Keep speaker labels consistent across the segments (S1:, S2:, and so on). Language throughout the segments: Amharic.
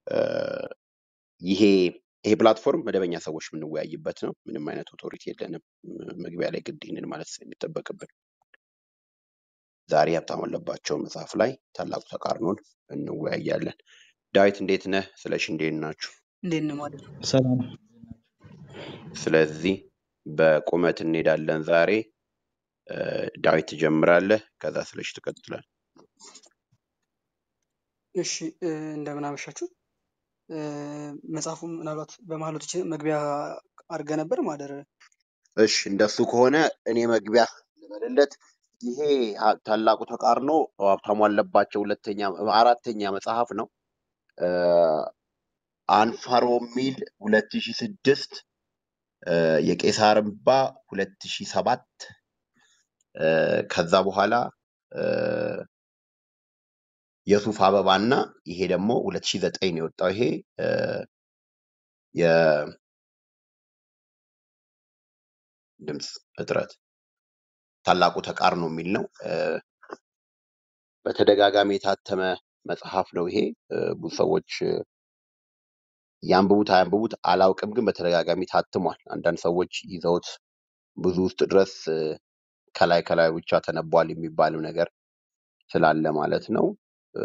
S1: ይሄ ይሄ ፕላትፎርም መደበኛ ሰዎች የምንወያይበት ነው። ምንም አይነት ኦቶሪቲ የለንም። መግቢያ ላይ ግድ ይህንን ማለት የሚጠበቅብን ዛሬ ሀብታሙ አለባቸው መጽሐፍ ላይ ታላቁ ተቃርኖን እንወያያለን። ዳዊት እንዴት ነህ? ስለሽ እንዴት ናችሁ?
S2: እንዴት ነው ማለት ነው?
S3: ሰላም
S1: ስለዚህ በቁመት እንሄዳለን ዛሬ። እ፣ ዳዊት ትጀምራለህ፣ ከዛ ስለሽ ትቀጥላል።
S2: እሺ እ፣ እንደምን አመሻችሁ። እ፣ መጽሐፉ ምናልባት በመሀሎች መግቢያ አድርገ ነበር ማደር
S1: እሺ እንደሱ ከሆነ እኔ መግቢያ ልበልለት። ይሄ ሀ- ታላቁ ተቃርኖ ሀብታሙ አለባቸው ሁለተኛ አራተኛ መጽሐፍ ነው። እ፣ አንፋሮ ሚል ሁለት ሺ ስድስት የቄሳር እምባ ሁለት ሺ ሰባት ከዛ በኋላ እ፣ የሱፍ አበባ እና ይሄ ደግሞ ሁለት ሺ ዘጠኝ ነው የወጣው። ይሄ እ፣ የድምፅ እጥረት ታላቁ ተቃርኖ የሚል ነው። እ፣ በተደጋጋሚ የታተመ መጽሐፍ ነው ይሄ እ፣ ብዙ ሰዎች እ፣ ያንብቡት አያንብቡት አላውቅም፣ ግን በተደጋጋሚ ታትሟል። አንዳንድ ሰዎች ይዘውት ብዙ ውስጥ ድረስ እ፣ ከላይ ከላይ ብቻ ተነቧል የሚባለው ነገር ስላለ ማለት ነው። እ፣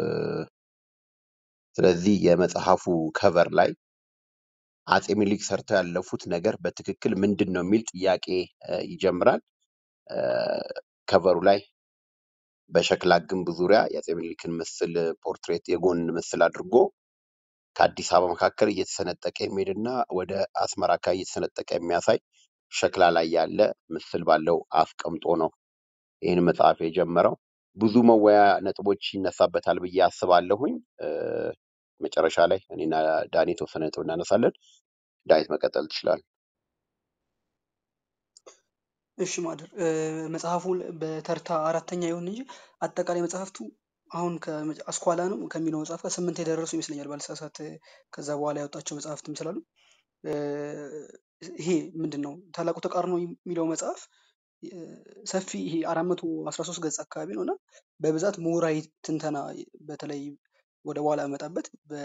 S1: ስለዚህ የመጽሐፉ ከቨር ላይ አጼ ሚኒሊክ ሰርተው ያለፉት ነገር በትክክል ምንድን ነው የሚል ጥያቄ እ፣ ይጀምራል። እ፣ ከቨሩ ላይ በሸክላ ግንብ ዙሪያ የአጼ ሚኒሊክን ምስል ፖርትሬት የጎን ምስል አድርጎ ከአዲስ አበባ መካከል እየተሰነጠቀ የሚሄድና ወደ አስመራ አካባቢ እየተሰነጠቀ የሚያሳይ ሸክላ ላይ ያለ ምስል ባለው አስቀምጦ ነው ይህን መጽሐፍ የጀመረው። ብዙ መወያ ነጥቦች ይነሳበታል ብዬ አስባለሁኝ። እ፣ መጨረሻ ላይ እኔና ዳኒ የተወሰነ ነጥብ እናነሳለን። ዳዊት መቀጠል ትችላል።
S2: እሺ ማደር እ፣ መጽሐፉ በተርታ አራተኛ ይሁን እንጂ አጠቃላይ መጽሐፍቱ አሁን ከመጨ- አስኳላ ነው ከሚለው መጽሐፍ ጋር ስምንት የደረሱ ይመስለኛል ባልሳሳት። ከዛ በኋላ ያወጣቸው መጽሐፍትም ስላሉ እ፣ ይሄ ምንድን ነው ታላቁ ተቃርኖ የሚለው መጽሐፍ እ፣ ሰፊ ይሄ አራት መቶ አስራ ሶስት ገጽ አካባቢ ነው እና በብዛት ምሁራዊ ትንተና በተለይ ወደ በኋላ መጣበት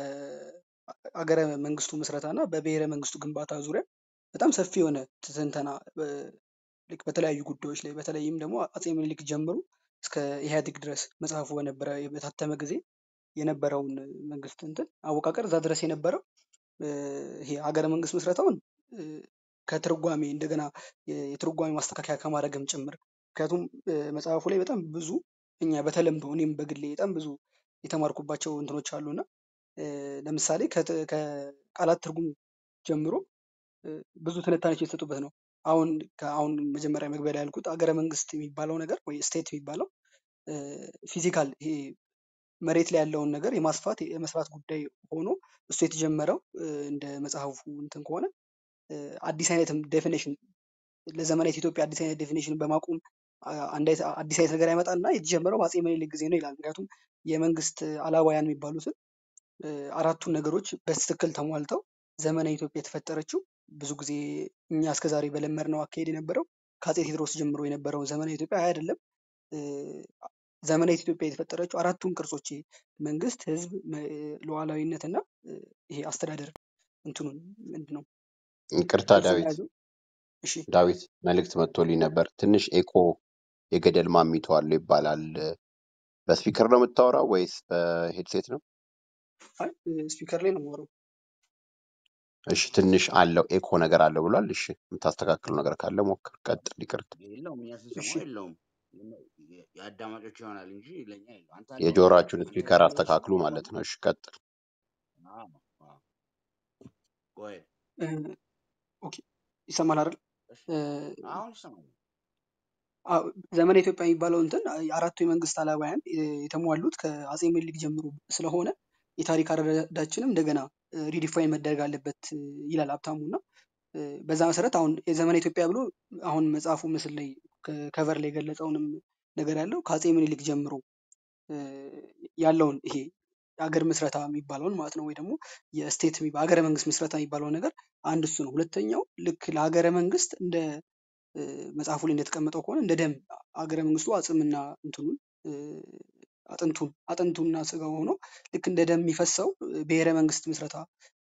S2: በአገረ መንግስቱ ምስረታ እና በብሔረ መንግስቱ ግንባታ ዙሪያ በጣም ሰፊ የሆነ ትንተና እ፣ ልክ በተለያዩ ጉዳዮች ላይ በተለይም ደግሞ አጼ ምኒልክ ጀምሮ እስከ ኢህአዴግ ድረስ መጽሐፉ በነበረ በታተመ ጊዜ የነበረውን መንግስት እንትን አወቃቀር እዛ ድረስ የነበረው እ፣ ይሄ ሀገረ መንግስት ምስረታውን እ፣ ከትርጓሜ እንደገና የ- የትርጓሜ ማስተካከያ ከማድረግም ጭምር ምክንያቱም እ፣ መጽሐፉ ላይ በጣም ብዙ እኛ በተለምዶ እኔም በግሌ በጣም ብዙ የተማርኩባቸው እንትኖች አሉና እ፣ ለምሳሌ ከት- ከቃላት ትርጉም ጀምሮ እ፣ ብዙ ትንታኔዎች የተሰጡበት ነው። አሁን ከአሁን መጀመሪያ መግቢያ ላይ ያልኩት አገረ መንግስት የሚባለው ነገር ወይ ስቴት የሚባለው ፊዚካል ይሄ መሬት ላይ ያለውን ነገር የማስፋት የመስራት ጉዳይ ሆኖ እሱ የተጀመረው እ፣ እንደ መጽሐፉ እንትን ከሆነ እ፣ አዲስ አይነትም ዴፊኔሽን ለዘመናዊት ኢትዮጵያ አዲስ አይነት ዴፊኔሽን በማቆም አ- አንድ አይነት አዲስ አይነት ነገር ያመጣና የተጀመረው በአፄ ምኒልክ ጊዜ ነው ይላል። ምክንያቱም የመንግስት አላባያን የሚባሉትን እ፣ አራቱን ነገሮች በትክክል ተሟልተው ዘመናዊ ኢትዮጵያ የተፈጠረችው ብዙ ጊዜ እኛ እስከዛሬ በለመድነው አካሄድ የነበረው ከአፄ ቴዎድሮስ ጀምሮ የነበረውን ዘመናዊ ኢትዮጵያ አይደለም። እ፣ ዘመናዊት ኢትዮጵያ የተፈጠረችው አራቱን ቅርጾች ይሄ መንግስት፣ ህዝብ፣ መ- ሉዓላዊነት እና እ፣ ይሄ አስተዳደር እንትኑን ምንድን ነው
S1: ይቅርታ
S2: ቅርጹን
S1: ዳዊት
S2: የያዘው። እሺ
S1: ዳዊት መልእክት መጥቶልኝ ነበር። ትንሽ ኤኮ የገደል ማሚቶ አለው ይባላል። በስፒከር ነው የምታወራው ወይስ በሄድሴት ነው?
S2: አይ ስፒከር ላይ ነው የማወራው።
S1: እሺ ትንሽ አለው ኤኮ ነገር አለው ብሏል። እሺ የምታስተካክለው ነገር ካለ ሞክር፣ ቀጥል። ይቅርታ
S4: የለውም እኛ
S2: እሺ
S4: ስንሰማው የለውም። የ- የአዳማጮች ይሆናል እንጂ ለእኛ የለው። አንተ አለው
S1: የጆሮአችሁን
S4: አንተ
S1: ስፒከር
S4: ያለው
S1: አስተካክሉ
S4: ስማው
S1: ማለት ነው። እሺ ቀጥል።
S4: ቆይ
S2: እ፣ ኦኬ ይሰማል አይደል?
S4: እሺ
S2: እ፣
S4: አሁን ይሰማል።
S2: አዎ፣ ዘመነ ኢትዮጵያ የሚባለው እንትን አራቱ የመንግስት አላባያን እ፣ የተሟሉት ከአፄ ምኒልክ ጀምሮ ስለሆነ የታሪክ አረዳዳችንም እንደገና ሪዲፋይን መደረግ አለበት እ፣ ይላል ሀብታሙ እና እ፣ በዛ መሰረት አሁን የዘመነ ኢትዮጵያ ብሎ አሁን መጽሐፉ ምስል ላይ ከቨር ላይ የገለጸውንም ነገር ያለው ከአፄ ምኒልክ ጀምሮ እ፣ ያለውን ይሄ የሀገር ምስረታ የሚባለውን ማለት ነው ወይ ደግሞ የስቴት የሚባ- ሀገረ መንግስት ምስረታ የሚባለውን ነገር አንድ እሱ ነው። ሁለተኛው ልክ ለሀገረ መንግስት እንደ እ፣ መጽሐፉ ላይ እንደተቀመጠው ከሆነ እንደ ደም ሀገረ መንግስቱ አጽምና እንትኑን እ፣ አጥንቱን አጥንቱና ስጋው ሆኖ ልክ እንደ ደም የሚፈሰው እ፣ ብሔረ መንግስት ምስረታ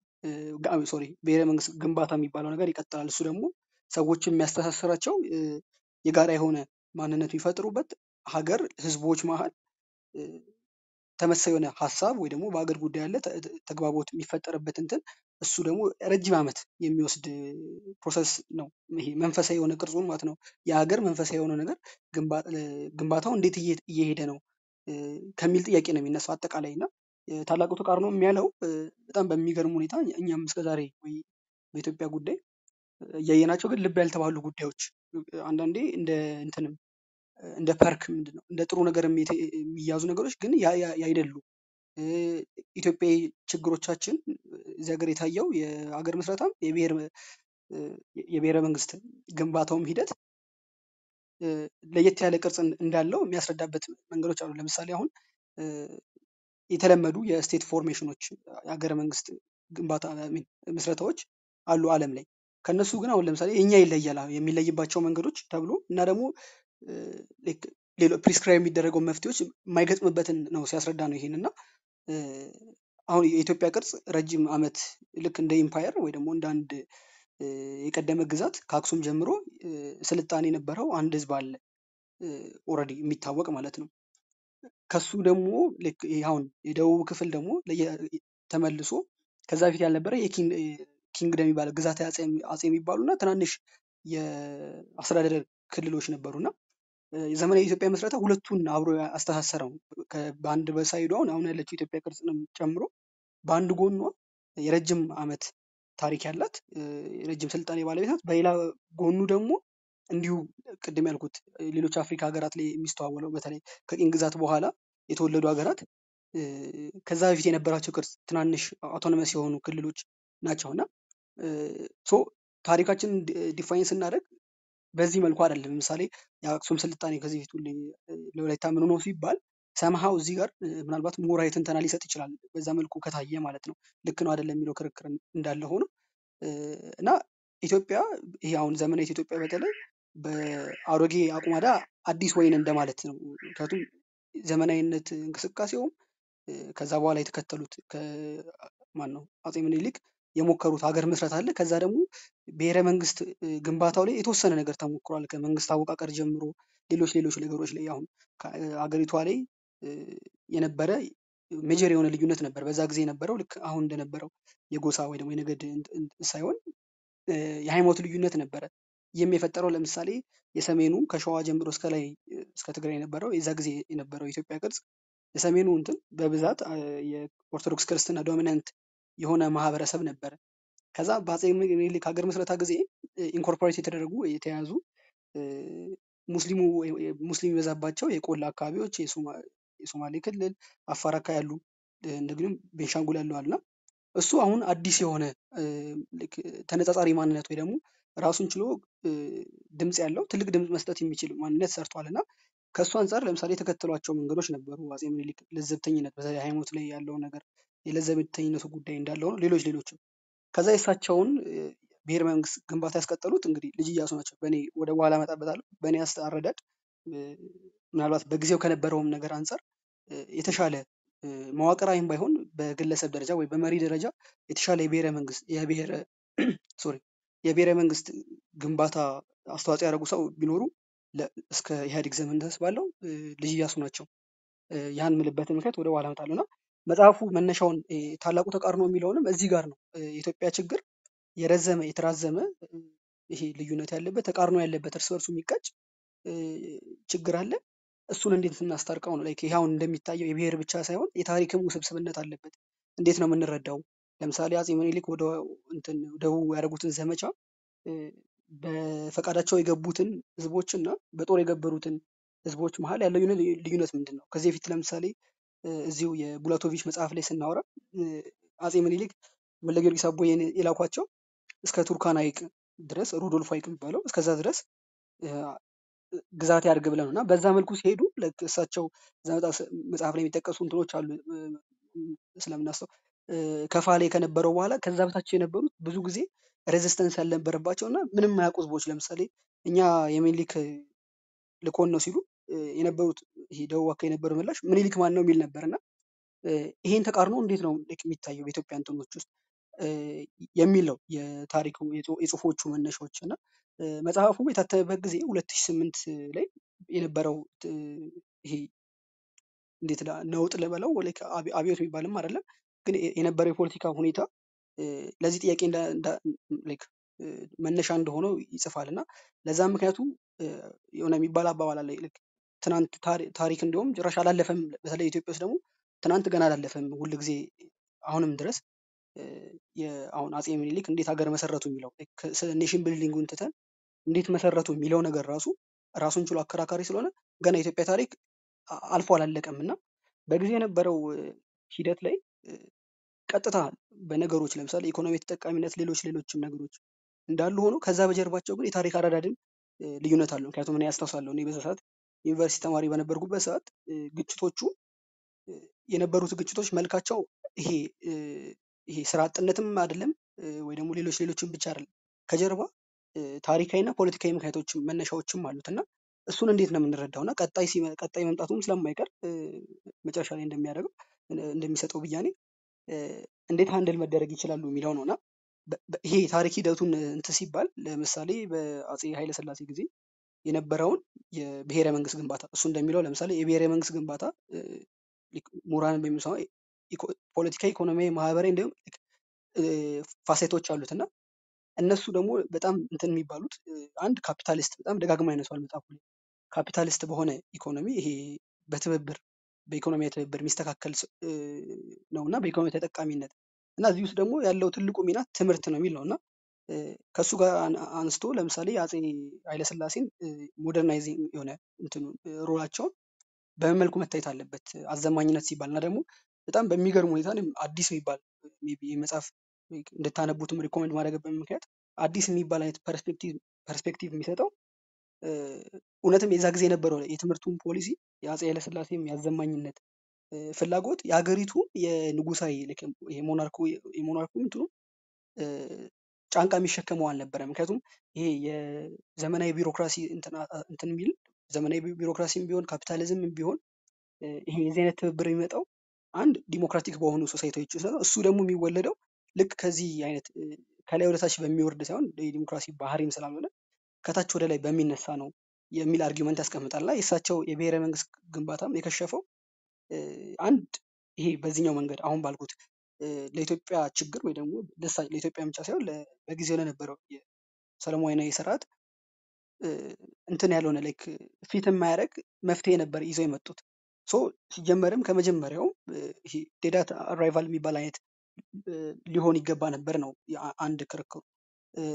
S2: ሶሪ ብሔረ መንግስት ግንባታ የሚባለው ነገር ይቀጥላል። እሱ ደግሞ ሰዎችን የሚያስተሳስራቸው እ፣ የጋራ የሆነ ማንነት የሚፈጥሩበት ሀገር ህዝቦች መሀል እ፣ ተመሳሳይ የሆነ ሀሳብ ወይ ደግሞ በሀገር ጉዳይ ያለ ተ- ተ- ተግባቦት የሚፈጠርበት እንትን እሱ ደግሞ ረጅም ዓመት የሚወስድ ፕሮሰስ ነው። ይሄ መንፈሳዊ የሆነ ቅርጹን ማለት ነው። የሀገር መንፈሳዊ የሆነ ነገር ግንባ- እ፣ ግንባታው እንዴት እየ- እየሄደ ነው እ፣ ከሚል ጥያቄ ነው የሚነሳው አጠቃላይ እና እ፣ ታላቁ ተቃርኖ የሚያለው እ፣ በጣም በሚገርም ሁኔታ እኛም እስከዛሬ ወይ በኢትዮጵያ ጉዳይ እያየናቸው ግን ልብ ያልተባሉ ጉዳዮች እ፣ አንዳንዴ እንደ እንትንም እንደ ፐርክ ምንድን ነው እንደ ጥሩ ነገር የሚ- የሚያዙ ነገሮች ግን ያ ያ- ያይደሉ እ፣ ኢትዮጵያዊ ችግሮቻችን እዚህ ሀገር የታየው የሀገር ምስረታም የብሔር እ፣ የብሔረ መንግስት ግንባታውም ሂደት እ፣ ለየት ያለ ቅርጽ እን- እንዳለው የሚያስረዳበት መንገዶች አሉ። ለምሳሌ አሁን እ፣ የተለመዱ የስቴት ፎርሜሽኖች የሀገረ መንግስት ግንባታ I mean ምስረታዎች አሉ ዓለም ላይ ከነሱ ግን አሁን ለምሳሌ የኛ ይለያል አሁን የሚለይባቸው መንገዶች ተብሎ እና ደግሞ ሌሎ ፕሪስክራይብ የሚደረገው መፍትሄዎች የማይገጥምበትን ነው ሲያስረዳ ነው ይሄን እና እ፣ አሁን የኢትዮጵያ ቅርጽ ረጅም ዓመት ልክ እንደ ኢምፓየር ወይ ደግሞ እንደ አንድ እ፣ የቀደመ ግዛት ከአክሱም ጀምሮ እ፣ ስልጣኔ የነበረው አንድ ህዝብ አለ ኦልሬዲ የሚታወቅ ማለት ነው። ከሱ ደግሞ ልክ ይሄ አሁን የደቡብ ክፍል ደግሞ ለየ- ተመልሶ ከዛ በፊት ያልነበረ የኪንግደም የሚባለው ግዛት አጼ አጼ የሚባሉ እና ትናንሽ የአስተዳደር ክልሎች ነበሩ እና እ፣ የዘመናዊ የኢትዮጵያ መስረታ ሁለቱን አብሮ አስተሳሰረው። ከ- በአንድ በሳይዱ አሁን አሁን ያለችው ኢትዮጵያ ቅርጽንም ጨምሮ በአንድ ጎኗ የረጅም ዓመት ታሪክ ያላት እ፣ የረጅም ስልጣኔ ባለቤት ናት። በሌላ ጎኑ ደግሞ እንዲሁ ቅድም ያልኩት እ፣ ሌሎች አፍሪካ ሀገራት ላይ የሚስተዋወለው በተለይ ከቅኝ ግዛት በኋላ የተወለዱ ሀገራት እ፣ ከዛ በፊት የነበራቸው ቅርጽ ትናንሽ አውቶኖመስ የሆኑ ክልሎች ናቸው እና እ፣ ሶ ታሪካችን ዲፋይን ስናደርግ በዚህ መልኩ አይደለም። ለምሳሌ የአክሱም ስልጣኔ ከዚህ ፊት ሁሌ እ፣ ለወላይታ ምን ሆኖ ሲባል ሰምሃው እዚህ ጋር እ፣ ምናልባት ምሁራዊ ትንተና ሊሰጥ ይችላል። በዛ መልኩ ከታየ ማለት ነው። ልክ ነው አይደለም የሚለው ክርክር እንዳለ ሆኖ እ፣ እና ኢትዮጵያ ይሄ አሁን ዘመናዊት ኢትዮጵያ በተለይ በአሮጌ አቁማዳ አዲስ ወይን እንደማለት ነው። ምክንያቱም ዘመናዊነት እንቅስቃሴውም እ፣ ከዛ በኋላ የተከተሉት ማን ነው አጼ ምኒልክ የሞከሩት ሀገር ምስረት አለ። ከዛ ደግሞ ብሔረ መንግስት እ፣ ግንባታው ላይ የተወሰነ ነገር ተሞክሯል። ከመንግስት አወቃቀር ጀምሮ ሌሎች ሌሎች ነገሮች ላይ አሁን ከ- እ፣ አገሪቷ ላይ እ፣ የነበረ ሜጀር የሆነ ልዩነት ነበር። በዛ ጊዜ የነበረው ልክ አሁን እንደነበረው የጎሳ ወይ ደግሞ የነገድ እንት- እንት- ሳይሆን እ፣ የሃይማኖት ልዩነት ነበረ። ይህም የፈጠረው ለምሳሌ የሰሜኑ ከሸዋ ጀምሮ እስከ ላይ እ፣ እስከ ትግራይ የነበረው የዛ ጊዜ የነበረው የኢትዮጵያ ቅርጽ የሰሜኑ እንትን በብዛት አ፣ የኦርቶዶክስ ክርስትና ዶሚናንት የሆነ ማህበረሰብ ነበረ። ከዛ በአጼ ምኒልክ ሀገር ምስረታ ጊዜ ኢንኮርፖሬት የተደረጉ የተያዙ እ፣ ሙስሊሙ ወይ- ወይ- ሙስሊም የበዛባቸው የቆላ አካባቢዎች የሶማ- የሶማሌ ክልል አፋር አካባቢ ያሉ እ፣ እንደዚሁም ቤንሻንጉል ያሉ አሉና እሱ አሁን አዲስ የሆነ እ፣ ልክ ተነጻጻሪ ማንነት ወይ ደግሞ ራሱን ችሎ እ፣ ድምፅ ያለው ትልቅ ድምፅ መስጠት የሚችል ማንነት ሰርቷል እና ከእሱ አንጻር ለምሳሌ የተከተሏቸው መንገዶች ነበሩ። አጼ ምኒልክ ለዘብተኝነት በተለይ ሃይማኖት ላይ ያለው ነገር የለዘብተኝነቱ ጉዳይ እንዳለው ነው። ሌሎች ሌሎችም ከዛ የእሳቸውን እ፣ ብሔር መንግስት ግንባታ ያስቀጠሉት እንግዲህ ልጅ እያሱ ናቸው። በእኔ ወደ በኋላ እመጣበታለሁ። በእኔ አስ- አረዳድ እ፣ ምናልባት በጊዜው ከነበረውም ነገር አንጻር እ፣ የተሻለ እ፣ መዋቅራዊም ባይሆን በግለሰብ ደረጃ ወይ በመሪ ደረጃ የተሻለ የብሔረ መንግስት የብሔረ ሶሪ የብሔረ መንግስት ግንባታ አስተዋጽኦ ያደረጉ ሰው ቢኖሩ ለ- እስከ ኢህአዴግ ዘመን ድረስ ባለው እ፣ ልጅ እያሱ ናቸው። እ፣ ያን ምልበትን ምክንያት ወደ በኋላ እመጣለሁ እና መጽሐፉ መነሻውን እ፣ ታላቁ ተቃርኖ የሚለውንም እዚህ ጋር ነው። እ፣ የኢትዮጵያ ችግር የረዘመ የተራዘመ እ፣ ይሄ ልዩነት ያለበት ተቃርኖ ያለበት እርስ በርሱ የሚጋጭ እ፣ ችግር አለ። እሱን እንዴት እናስታርቀው ነው። ላይክ ይሄ አሁን እንደሚታየው የብሔር ብቻ ሳይሆን የታሪክም ውስብስብነት አለበት። እንዴት ነው የምንረዳው? ለምሳሌ አጼ ምኒልክ ወደ እንትን ደቡብ ያደረጉትን ዘመቻ እ፣ በፈቃዳቸው የገቡትን ህዝቦች እና በጦር የገበሩትን ህዝቦች መሀል ያለው ልዩነት ልዩነት ምንድን ነው? ከዚህ በፊት ለምሳሌ እ፣ እዚሁ የቡላቶቪች መጽሐፍ ላይ ስናወራ እ፣ አጼ ምኒልክ ወልደ ጊዮርጊስ አቦዬን የላኳቸው እስከ ቱርካን ሐይቅ ድረስ ሩዶልፍ ሐይቅ የሚባለው እስከዛ ድረስ እ፣ ግዛት ያድርግ ብለው ነው እና በዛ መልኩ ሲሄዱ ልክ እሳቸው እዛ መጽሐፍ መጽሐፍ ላይ የሚጠቀሱ እንትኖች አሉ እ፣ ስለምናስተው እ፣ ከፋ ላይ ከነበረው በኋላ ከዛ በታች የነበሩት ብዙ ጊዜ ሬዚስተንስ ያልነበረባቸው እና ምንም የማያውቁ ህዝቦች ለምሳሌ እኛ የሚኒሊክ ልኮን ነው ሲሉ እ፣ የነበሩት ይሄ ደቡብ አካባቢ የነበረው ምላሽ ምኒልክ ማን ነው የሚል ነበር እና እ፣ ይሄን ተቃርኖ እንዴት ነው ልክ የሚታየው በኢትዮጵያ እንትኖች ውስጥ እ፣ የሚል ነው የታሪኩ የጽሁ- የጽሁፎቹ መነሻዎች እና እ፣ መጽሐፉ የታተመበት ጊዜ ሁለት ሺህ ስምንት ላይ የነበረው እ፣ ይሄ እንዴት ላ- ነውጥ ልበለው like አብ- አብዮት የሚባልም አይደለም ግን የ- የነበረው የፖለቲካ ሁኔታ እ፣ ለዚህ ጥያቄ እንዳ- እንዳ- like እ፣ መነሻ እንደሆነው ይጽፋል እና ለዛ ምክንያቱ እ፣ የሆነ የሚባል አባባል አለ like ትናንት ታሪ- ታሪክ እንዲሁም ጭራሽ አላለፈም በተለይ ኢትዮጵያ ውስጥ ደግሞ ትናንት ገና አላለፈም ሁል ጊዜ አሁንም ድረስ እ፣ የአሁን አጼ ምኒልክ እንዴት ሀገር መሰረቱ የሚለው like ስለ ኔሽን ቢልዲንጉን ትተን እንዴት መሰረቱ የሚለው ነገር ራሱ ራሱን ችሎ አከራካሪ ስለሆነ ገና የኢትዮጵያ ታሪክ አ- አልፎ አላለቀም እና በጊዜ የነበረው እ፣ ሂደት ላይ እ፣ ቀጥታ በነገሮች ለምሳሌ ኢኮኖሚ ተጠቃሚነት፣ ሌሎች ሌሎችም ነገሮች እንዳሉ ሆኖ ከዛ በጀርባቸው ግን የታሪክ አረዳድም እ፣ ልዩነት አለው። ምክንያቱም እኔ ያስታውሳለሁ እኔ በዛ ሰዓት ዩኒቨርሲቲ ተማሪ በነበርኩበት ሰዓት እ፣ ግጭቶቹ እ፣ የነበሩት ግጭቶች መልካቸው ይሄ እ፣ ይሄ ስራ አጥነትም አይደለም እ፣ ወይ ደግሞ ሌሎች ሌሎችም ብቻ አይደለም ከጀርባ እ፣ ታሪካዊና ፖለቲካዊ ምክንያቶችም መነሻዎችም አሉት እና እሱን እንዴት ነው የምንረዳው እና ቀጣይ ሲመ- ቀጣይ መምጣቱም ስለማይቀር እ፣ መጨረሻ ላይ እንደሚያደርገው እ፣ እንደሚሰጠው ብያኔ እ፣ እንዴት ሃንድል መደረግ ይችላሉ የሚለው ነው እና በ- በ- ይሄ ታሪክ ሂደቱን እንትን ሲባል ለምሳሌ በአጼ ኃይለሥላሴ ጊዜ የነበረውን የብሔረ መንግስት ግንባታ እሱ እንደሚለው ለምሳሌ የብሔረ መንግስት ግንባታ እ፣ ሊክ- ምሁራን በሚሰማ ፖለቲካዊ፣ ኢኮኖሚያዊ፣ ማህበራዊ እንዲሁም እ፣ ፋሴቶች አሉት እና እነሱ ደግሞ በጣም እንትን የሚባሉት እ፣ አንድ ካፒታሊስት በጣም ደጋግማ ያነሷል መጽሐፉ ላይ ካፒታሊስት በሆነ ኢኮኖሚ ይሄ በትብብር በኢኮኖሚያዊ ትብብር የሚስተካከል ስ- እ፣ ነው እና በኢኮኖሚ ተጠቃሚነት እና እዚህ ውስጥ ደግሞ ያለው ትልቁ ሚና ትምህርት ነው የሚል ነው እና እ፣ ከእሱ ጋር አን- አንስቶ ለምሳሌ አጼ ኃይለስላሴን ሞደርናይዚንግ የሆነ እንትኑ እ፣ ሮላቸውን በምን መልኩ መታየት አለበት አዘማኝነት ሲባል እና ደግሞ በጣም በሚገርም ሁኔታ እኔም አዲስ የሚባል ሜይ ቢ የመጽሐፍ እንድታነቡትም ሪኮመንድ ማድረግበት ምክንያት አዲስ የሚባል አይነት ፐርስፔክቲቭ ፐርስፔክቲቭ የሚሰጠው እ፣ እውነትም የዛ ጊዜ የነበረው የትምህርቱን ፖሊሲ የአፄ ኃይለስላሴም ያዘማኝነት እ፣ ፍላጎት የሀገሪቱ የንጉሳዊ ልክ የሞናርኩ የሞናርኩ እንትኑ እ፣ ጫንቃ የሚሸከመው አልነበረም። ምክንያቱም ይሄ የዘመናዊ ቢሮክራሲ እንትን አ- አ- እንትን የሚል ዘመናዊ ቢ- ቢሮክራሲም ቢሆን ካፒታሊዝም ቢሆን እ፣ ይሄ የዚህ አይነት ትብብር የሚመጣው አንድ ዲሞክራቲክ በሆኑ ሶሳይቲዎች ውስጥ ነው። እሱ ደግሞ የሚወለደው ልክ ከዚህ አይነት እ፣ ከላይ ወደ ታች በሚወርድ ሳይሆን የዲሞክራሲ ባህሪም ስላልሆነ ከታች ወደ ላይ በሚነሳ ነው የሚል አርጊውመንት ያስቀምጣል እና የእሳቸው የብሔረ መንግስት ግንባታም የከሸፈው እ፣ አንድ ይሄ በዚህኛው መንገድ አሁን ባልኩት እ፣ ለኢትዮጵያ ችግር ወይ ደግሞ ለሳ- ለኢትዮጵያ ብቻ ሳይሆን ለ- በጊዜው ለነበረው የሰለሞናዊ ስርዓት እ፣ እንትን ያልሆነ ላይክ ፊት የማያደርግ መፍትሄ ነበር ይዘው የመጡት። ሶ ሲጀመርም ከመጀመሪያው እ፣ ይሄ ዴዳት አራይቫል የሚባል አይነት እ፣ ሊሆን ይገባ ነበር ነው የአ- አንድ ክርክሩ። እ፣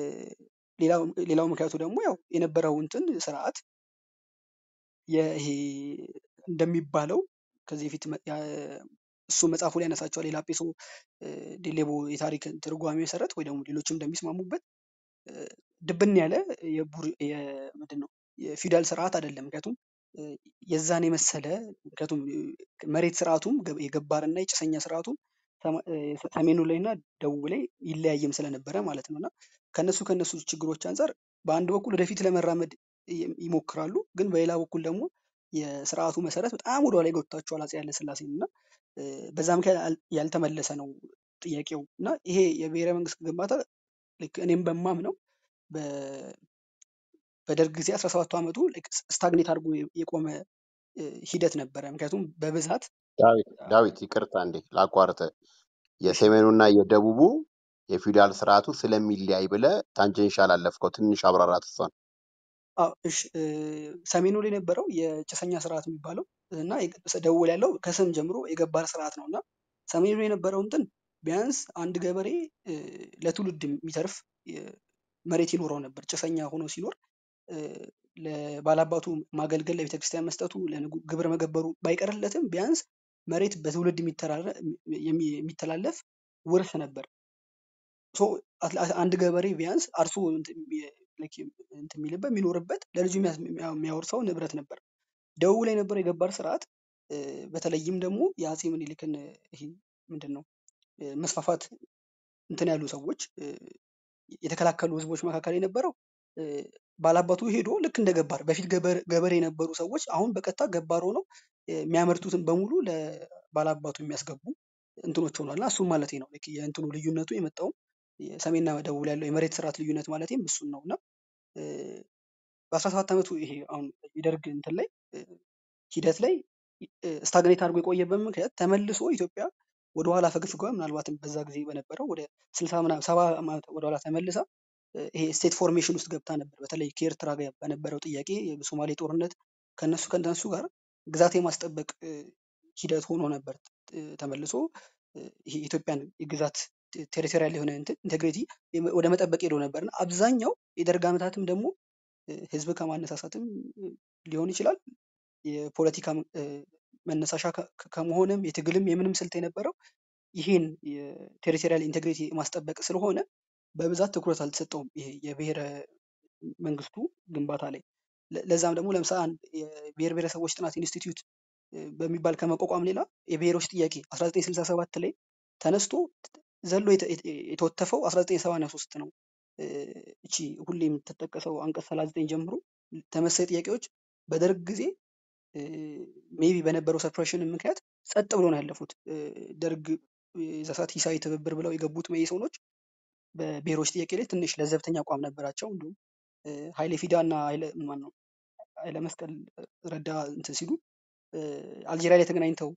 S2: ሌላው ሌላው ምክንያቱ ደግሞ ያው የነበረው እንትን ስርዓት ይሄ እንደሚባለው ከዚህ በፊት መ- ያ- እሱ መጽሐፉ ላይ ያነሳቸዋል የላጲሶ እ፣ ዴሌቦ የታሪክ ትርጓሜ መሰረት ወይ ደግሞ ሌሎችም እንደሚስማሙበት እ፣ ድብን ያለ የቡር- የ- ምንድን ነው የፊውዳል ስርዓት አይደለም። ምክንያቱም እ፣ የዛን የመሰለ ምክንያቱም እ፣ መሬት ስርዓቱም ገ- የገባርና የጭሰኛ ስርዓቱም ሰማ- እ፣ ሰሜኑ ላይ እና ደቡብ ላይ ይለያይም ስለነበረ ማለት ነው እና ከነሱ ከነሱ ችግሮች አንጻር በአንድ በኩል ወደፊት ለመራመድ ይ- ይሞክራሉ፣ ግን በሌላ በኩል ደግሞ የስርዓቱ መሰረት በጣም ወደ ኋላ ይጎትታቸዋል አፄ ኃይለሥላሴን እና እ፣ በዛ ምክንያት ያል- ያልተመለሰ ነው ጥያቄው እና ይሄ የብሔረ መንግስት ግንባታ ልክ እኔም በማምነው በ- በደርግ ጊዜ 17 ዓመቱ ስታግኔት አድርጎ የ- የቆመ እ፣ ሂደት ነበረ። ምክንያቱም በብዛት
S1: ዳዊት ዳዊት ይቅርታ እንዴ ላቋርጥ።
S2: እሺ
S1: የሰሜኑና የደቡቡ የፊውዳል ስርዓቱ ስለሚለያይ ብለ ታንጀንሻል አለፍከው። ትንሽ አብራራት እሷን።
S2: አዎ፣ እሺ እ፣ ሰሜኑ ላይ የነበረው የጭሰኛ ስርዓት የሚባለው እና የግ- ደቡብ ላይ ያለው ከስም ጀምሮ የገባር ስርዓት ነው እና ሰሜኑ ላይ የነበረው እንትን ቢያንስ አንድ ገበሬ እ፣ ለትውልድ የሚተርፍ እ፣ መሬት ይኖረው ነበር። ጭሰኛ ሆኖ ሲኖር እ፣ ለባላባቱ ማገልገል፣ ለቤተክርስቲያን መስጠቱ፣ ለንጉ- ግብር መገበሩ ባይቀርለትም ቢያንስ መሬት በትውልድ የሚተራረ- የሚ- የሚተላለፍ ውርስ ነበር። ሶ አት- አት- አንድ ገበሬ ቢያንስ አርሶ እንትን የሚ- like እንትን የሚልበት የሚኖርበት ለልጁ የሚያስ- የሚያ- የሚያወርሰው ንብረት ነበር። ደቡብ ላይ የነበረው የገባር ስርዓት እ፣ በተለይም ደግሞ የአፄ ምኒልክን እ፣ ይሄ ምንድን ነው እ፣ መስፋፋት እንትን ያሉ ሰዎች እ፣ የተከላከሉ ህዝቦች መካከል የነበረው እ፣ ባላባቱ ሄዶ ልክ እንደ ገባር በፊት ገበር- ገበሬ የነበሩ ሰዎች አሁን በቀጥታ ገባር ሆነው እ፣ የሚያመርቱትን በሙሉ ለባላባቱ የሚያስገቡ እንትኖች ሆኗል እና እሱም ማለት ነው ልክ የእንትኑ ልዩነቱ የመጣውም የሰሜንና ደቡብ ላይ ያለው የመሬት ስርዓት ልዩነት ማለትም እሱን ነው እና በአስራ ሰባት ዓመቱ ይሄ አሁን የደርግ እንትን ላይ እ፣ ሂደት ላይ ስታግኔት አድርጎ የቆየበት ምክንያት ተመልሶ ኢትዮጵያ ወደኋላ ፈግፍጓ ምናልባትም በዛ ጊዜ በነበረው ወደ ስልሳ ምናምን ሰባ ዓመት ወደኋላ ተመልሳ እ፣ ይሄ ስቴት ፎርሜሽን ውስጥ ገብታ ነበር። በተለይ ከኤርትራ ጋር በነበረው ጥያቄ የሶማሌ ጦርነት ከነሱ ከነሱ ጋር ግዛት የማስጠበቅ እ፣ ሂደት ሆኖ ነበር እ፣ ተመልሶ እ፣ ይሄ የኢትዮጵያን የግዛት ቴሪቶሪያል የሆነ እንትን ኢንቴግሪቲ ወደ መጠበቅ ሄዶ ነበር እና አብዛኛው የደርግ ዓመታትም ደግሞ እ፣ ህዝብ ከማነሳሳትም እ፣ ሊሆን ይችላል የፖለቲካ እ፣ መነሳሻ ከ- ከ- ከመሆንም የትግልም የምንም ስልት የነበረው ይሄን የቴሪቶሪያል ኢንቴግሪቲ ማስጠበቅ ስለሆነ በብዛት ትኩረት አልተሰጠውም። ይሄ የብሔረ መንግስቱ ግንባታ ላይ ለ- ለዛም ደግሞ ለምሳሌ አንድ የብሔር ብሔረሰቦች ጥናት ኢንስቲትዩት እ፣ በሚባል ከመቋቋም ሌላ የብሔሮች ጥያቄ 1967 ላይ ተነስቶ ዘሎ የተ- የተ- የተወተፈው 1983 ነው። እ፣ እቺ ሁሌ የምትጠቀሰው አንቀጽ 39 ጀምሮ ተመሳሳይ ጥያቄዎች በደርግ ጊዜ ሜቢ በነበረው ሰፕሬሽን ምክንያት ጸጥ ብሎ ነው ያለፉት። እ፣ ደርግ የዛ ሰዓት ሂሳዊ ትብብር ብለው የገቡት መኢሶኖች በብሔሮች ጥያቄ ላይ ትንሽ ለዘብተኛ አቋም ነበራቸው። እንዲሁም እ፣ ኃይሌ ፊዳ እና ኃይለ ማን ነው ኃይለ መስቀል ረዳ እንትን ሲሉ እ፣ አልጄሪያ ላይ ተገናኝተው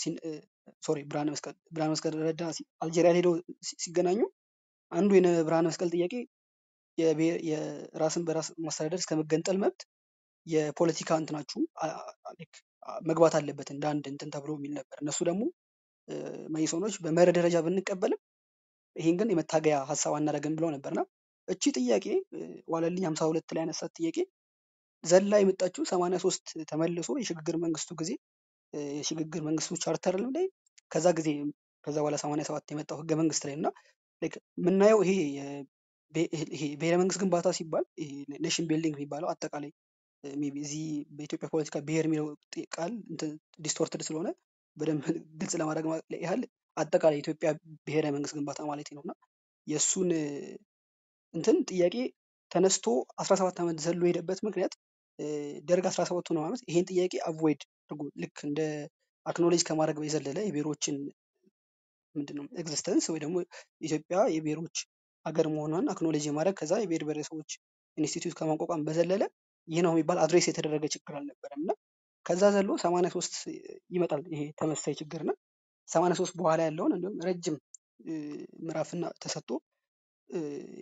S2: ሶሪ ብርሃነ መስቀል ብርሃነ መስቀል ረዳ ሲ- አልጄሪያ ላይ ሄደው ሲ- ሲገናኙ አንዱ የነ ብርሃነ መስቀል ጥያቄ የብሔር- የራስን በራስ ማስተዳደር እስከ መገንጠል መብት የፖለቲካ እንትናችሁ አ- አ- like አ- መግባት አለበት እንደ አንድ እንትን ተብሎ የሚል ነበር። እነሱ ደግሞ እ፣ መኢሶኖች በመርህ ደረጃ ብንቀበልም ይሄን ግን የመታገያ ሀሳብ አናደርግም ብለው ነበርና እቺ ጥያቄ እ፣ ዋለልኝ ሀምሳ ሁለት ላይ ያነሳት ጥያቄ ዘላ የመጣችው ሰማንያ ሶስት ተመልሶ የሽግግር መንግስቱ ጊዜ እ፣ የሽግግር መንግስቱ ቻርተር ላይ ከዛ ጊዜ ከዛ በኋላ ሰማንያ ሰባት የመጣው ህገ መንግስት ላይ እና like የምናየው ይሄ የ- ብሄ- ይሄ ብሔረ መንግስት ግንባታ ሲባል ኔሽን ቢልዲንግ የሚባለው አጠቃላይ ሜይ ቢ እዚህ በኢትዮጵያ ፖለቲካ ብሔር የሚለው ጥ- ቃል ዲስቶርትድ ስለሆነ በደንብ ግልጽ ለማድረግ ማ- ያህል አጠቃላይ የኢትዮጵያ ብሔረ መንግስት ግንባታ ማለት ነው እና የእሱን እ፣ እንትን ጥያቄ ተነስቶ 17 ዓመት ዘሎ የሄደበት ምክንያት እ፣ ደርግ 17 ነው ዓመት ይሄን ጥያቄ አቮይድ አድርጎ ልክ እንደ አክኖሌጅ ከማድረግ በዘለለ የብሔሮችን ምንድነው ኤግዚስተንስ ወይ ደግሞ ኢትዮጵያ የብሔሮች ሀገር መሆኗን አክኖሌጅ የማድረግ ከዛ የብሔር ብሔረሰቦች ኢንስቲትዩት ከማቋቋም በዘለለ ይህ ነው የሚባል አድሬስ የተደረገ ችግር አልነበረም እና ከዛ ዘሎ 83 ይመጣል ይሄ ተመሳሳይ ችግር እና 83 በኋላ ያለውን እንዲሁም ረጅም እ፣ ምዕራፍና ተሰጥቶ እ፣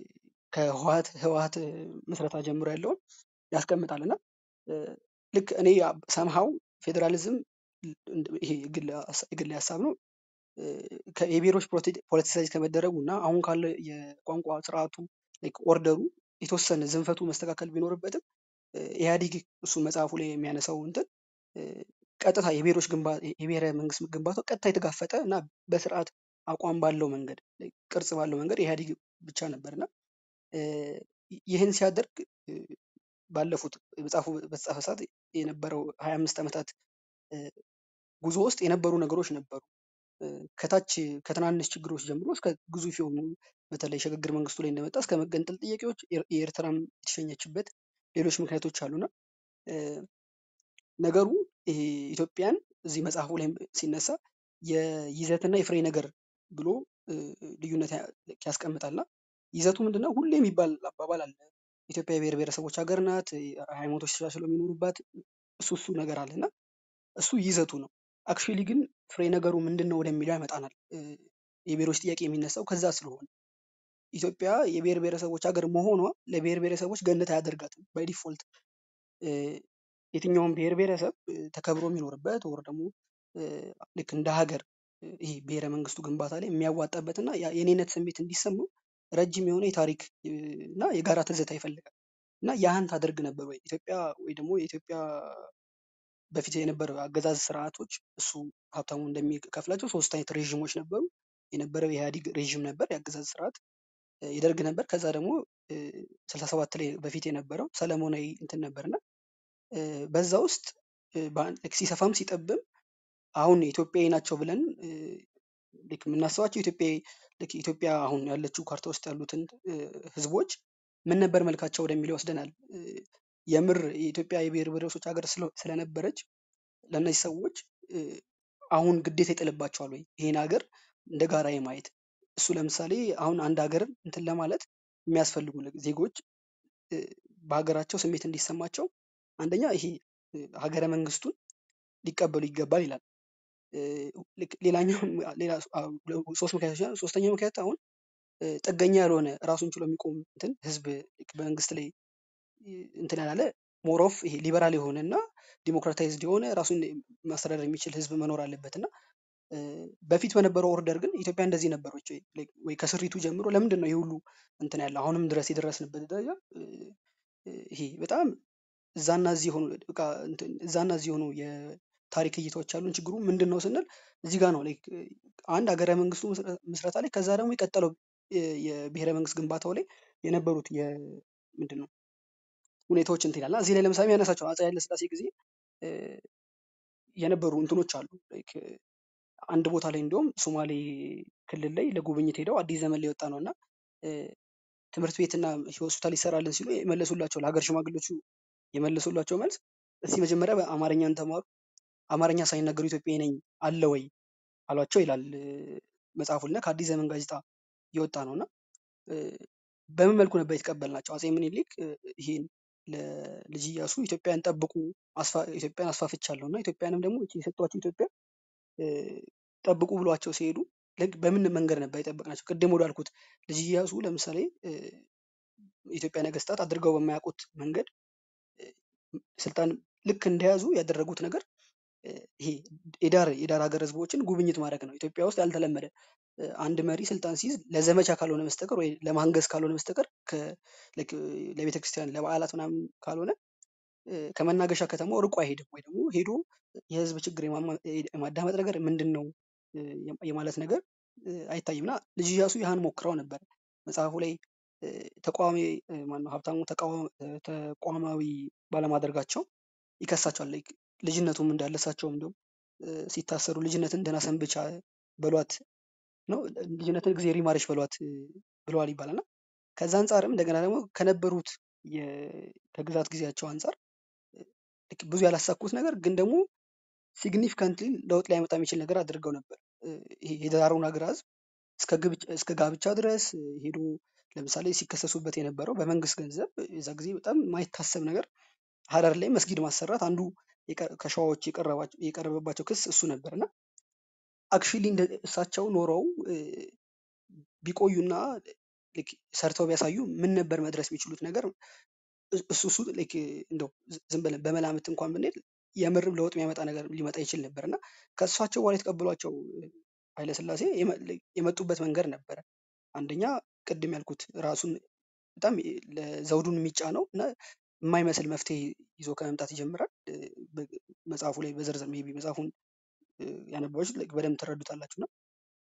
S2: ከህወሀት ህወሀት ምስረታ ጀምሮ ያለውን ያስቀምጣል እና እ፣ ልክ እኔ ሰምሃው ፌዴራሊዝም ይሄ የግል ሀሳ- የግል ሀሳብ ነው እ፣ ከ- የብሔሮች ፖለቲሳይዝ ከመደረጉ እና አሁን ካለ የቋንቋ ስርዓቱ ላይክ ኦርደሩ የተወሰነ ዝንፈቱ መስተካከል ቢኖርበትም እ፣ ኢህአዲግ እሱ መጽሐፉ ላይ የሚያነሳው እንትን እ፣ ቀጥታ የብሔሮች ግንባ የብሔረ መንግስት ግንባታው ቀጥታ የተጋፈጠ እና በስርዓት አቋም ባለው መንገድ like ቅርጽ ባለው መንገድ ኢህአዲግ ብቻ ነበር እና እ፣ ይህን ሲያደርግ እ፣ ባለፉት መጽሐፉ በተጻፈ ሰዓት የነበረው ሀያ አምስት ዓመታት እ፣ ጉዞ ውስጥ የነበሩ ነገሮች ነበሩ። እ፣ ከታች ከትናንሽ ችግሮች ጀምሮ እስከ ግዙፍ የሆኑ በተለይ ሽግግር መንግስቱ ላይ እንደመጣ እስከ መገንጠል ጥያቄዎች ኤር- የኤርትራም የተሸኘችበት ሌሎች ምክንያቶች አሉና እ፣ ነገሩ ይሄ ኢትዮጵያን እዚህ መጽሐፉ ላይ ሲነሳ የይዘትና የፍሬ ነገር ብሎ እ፣ ልዩነት ያ- ያስቀምጣልና ይዘቱ ምንድነው? ሁሌ የሚባል አባባል አለ። ኢትዮጵያ የብሔር ብሔረሰቦች ሀገር ናት፣ ሃይማኖቶች ተቻችለው የሚኖሩባት እሱ እሱ ነገር አለ እና እሱ ይዘቱ ነው። አክቹዋሊ ግን ፍሬ ነገሩ ምንድን ነው ወደሚለው ያመጣናል። እ፣ የብሔሮች ጥያቄ የሚነሳው ከዛ ስለሆነ ኢትዮጵያ የብሔር ብሔረሰቦች ሀገር መሆኗ ለብሔር ብሔረሰቦች ገነት አያደርጋትም ባይ ዲፎልት እ፣ የትኛውም ብሔር ብሔረሰብ እ፣ ተከብሮ የሚኖርበት ወር ደግሞ እ፣ ልክ እንደ ሀገር እ፣ ይሄ ብሔረ መንግስቱ ግንባታ ላይ የሚያዋጣበት እና ያ- የኔነት ስሜት እንዲሰማው ረጅም የሆነ የታሪክ እ፣ እና የጋራ ትዝታ ይፈልጋል እና ያህን ታደርግ ነበር ወይ ኢትዮጵያ ወይ ደግሞ የኢትዮጵያ በፊት የነበረው አገዛዝ ስርዓቶች እሱ ሀብታሙ እንደሚከፍላቸው ሶስት አይነት ሬዥሞች ነበሩ። የነበረው የኢህአዴግ ሬዥም ነበር የአገዛዝ ስርዓት እ፣ የደርግ ነበር። ከዛ ደግሞ ስልሳ ሰባት ላይ በፊት የነበረው ሰለሞናዊ እንትን ነበር እና እ፣ በዛ ውስጥ እ፣ በአንድ- ልክ ሲሰፋም ሲጠብም አሁን ኢትዮጵያዊ ናቸው ብለን እ፣ ልክ የምናስባቸው ኢትዮጵያ ልክ ኢትዮጵያ አሁን ያለችው ካርታ ውስጥ ያሉትን እ፣ ህዝቦች ምን ነበር መልካቸው ወደሚለው ይወስደናል። እ፣ የምር የኢትዮጵያ የብሔር ብሔረሰቦች ሀገር ስለ- ስለነበረች ለእነዚህ ሰዎች እ፣ አሁን ግዴታ ይጥልባቸዋል ወይ ይሄን ሀገር እንደ ጋራ የማየት እሱ ለምሳሌ አሁን አንድ ሀገርን እንትን ለማለት የሚያስፈልጉ ለ- ዜጎች እ፣ በሀገራቸው ስሜት እንዲሰማቸው አንደኛ ይሄ እ፣ ሀገረ መንግስቱን ሊቀበሉ ይገባል ይላል። እ፣ ልክ ሌላኛው ሌላ አ- ሶስት ምክንያቶች ናቸው። ሶስተኛው ምክንያት አሁን እ፣ ጥገኛ ያልሆነ ራሱን ችሎ የሚቆም እንትን ህዝብ ልክ በመንግስት ላይ እ፣ እንትን ያላለ ሞሮፍ ይሄ ሊበራል የሆነ እና ዲሞክራታይዝድ የሆነ ራሱን ማስተዳደር የሚችል ህዝብ መኖር አለበት እና እ፣ በፊት በነበረው ኦርደር ግን ኢትዮጵያ እንደዚህ ነበረች ወይ like ወይ ከስሪቱ ጀምሮ ለምንድን ነው ይህ ሁሉ እንትን ያለ አሁንም ድረስ የደረስንበት ደረጃ እ፣ እ፣ ይሄ በጣም እዛና እዚህ የሆኑ በቃ እንትን እዛና እዚህ የሆኑ የታሪክ እይታዎች ያሉን ችግሩ ምንድን ነው ስንል እዚህ ጋር ነው like አንድ ሀገረ መንግስቱ ምስረ- ምስረታ ላይ ከዛ ደግሞ የቀጠለው የ- የብሔረ መንግስት ግንባታው ላይ የነበሩት ምንድን ነው ሁኔታዎች እንትን ይላል እና እዚህ ላይ ለምሳሌ ያነሳቸው አፄ ኃይለ ሥላሴ ጊዜ እ፣ የነበሩ እንትኖች አሉ like አንድ ቦታ ላይ እንዲሁም ሶማሌ ክልል ላይ ለጉብኝት ሄደው አዲስ ዘመን ላይ የወጣ ነው እና እ፣ ትምህርት ቤትና ሆስፒታል ይሰራልን ሲሉ የመለሱላቸው ለሀገር ሽማግሌዎቹ የመለሱላቸው መልስ እስቲ መጀመሪያ በአማርኛን ተማሩ፣ አማርኛ ሳይናገሩ ኢትዮጵያዊ ነኝ አለ ወይ አሏቸው ይላል እ፣ መጽሐፉ ላይ እና ከአዲስ ዘመን ጋዜጣ የወጣ ነው እና እ፣ በምን መልኩ ነበር የተቀበልናቸው? አፄ ምኒልክ እ፣ ይሄን ለልጅ ኢያሱ ኢትዮጵያን ጠብቁ አስፋ- ኢትዮጵያን አስፋፍቻለሁ እና ኢትዮጵያንም ደግሞ ይቺ የሰጧቸው ኢትዮጵያ እ፣ ጠብቁ ብሏቸው ሲሄዱ ልክ በምን መንገድ ነበር የጠበቅናቸው? ቅድም ወዳልኩት ልጅ ኢያሱ ለምሳሌ እ፣ የኢትዮጵያ ነገስታት አድርገው በማያውቁት መንገድ እ፣ ስልጣን ልክ እንደያዙ ያደረጉት ነገር እ፣ ይሄ የዳር የዳር ሀገር ህዝቦችን ጉብኝት ማድረግ ነው። ኢትዮጵያ ውስጥ ያልተለመደ እ፣ አንድ መሪ ስልጣን ሲይዝ ለዘመቻ ካልሆነ በስተቀር ወይ ለማንገስ ካልሆነ በስተቀር ከ- ልክ ለቤተ ክርስቲያን ለበዓላት ምናምን ካልሆነ እ፣ ከመናገሻ ከተማው ርቆ አይሄድም ወይ ደግሞ ሄዶ የህዝብ ችግር የማማ- የማዳመጥ ነገር ምንድን ነው እ፣ የማለት ነገር እ፣ አይታይም እና ልጅ ኢያሱ ያህን ሞክረው ነበር። መጽሐፉ ላይ እ፣ ተቃዋሚ እ፣ ማነው ሀብታሙ ተቃዋ- እ፣ ተቋማዊ ባለማድረጋቸው ይከሳቸዋል። ላይክ ልጅነቱም እንዳለ እሳቸውም እንዲሁም እ፣ ሲታሰሩ ልጅነትን ደህና ሰንብቻ በሏት ነው ልጅነትን ጊዜ ሪማረች በሏት እ፣ ብለዋል ይባላል እና ከዛ አንጻርም እንደገና ደግሞ ከነበሩት የ- ከግዛት ጊዜያቸው አንጻር ልክ ብዙ ያላሳኩት ነገር ግን ደግሞ ሲግኒፊካንትሊ ለውጥ ሊያመጣ የሚችል ነገር አድርገው ነበር። እ፣ ይሄ የዳሩን ሀገር ህዝብ እስከ ግብጭ- እስከ ጋብቻ ድረስ እ፣ ሄዶ ለምሳሌ ሲከሰሱበት የነበረው በመንግስት ገንዘብ የዛ ጊዜ በጣም የማይታሰብ ነገር ሀረር ላይ መስጊድ ማሰራት አንዱ የቀ- ከሸዋዎች የቀረባቸው- የቀረበባቸው ክስ እሱ ነበር እና አክቹዋሊ እንደ እሳቸው ኖረው እ፣ ቢቆዩና ልክ ሰርተው ቢያሳዩ ምን ነበር መድረስ የሚችሉት ነገር እስ- እሱ እሱ ልክ እንደው ዝ- ዝም ብለን በመላምት እንኳን ብንሄድ የምርም ለውጥ የሚያመጣ ነገር ሊመጣ ይችል ነበር እና ከእሳቸው በኋላ የተቀበሏቸው እ፣ ኃይለሥላሴ የመ- የመጡበት መንገድ ነበረ። አንደኛ ቅድም ያልኩት ራሱን በጣም የ- ለዘውዱን የሚጫነው እና የማይመስል መፍትሄ ይዞ ከመምጣት ይጀምራል። እ፣ በ- መጽሐፉ ላይ በዝርዝር ሜይ ቢ መጽሐፉን እ፣ ያነበባችሁት like በደንብ ትረዱታላችሁ እና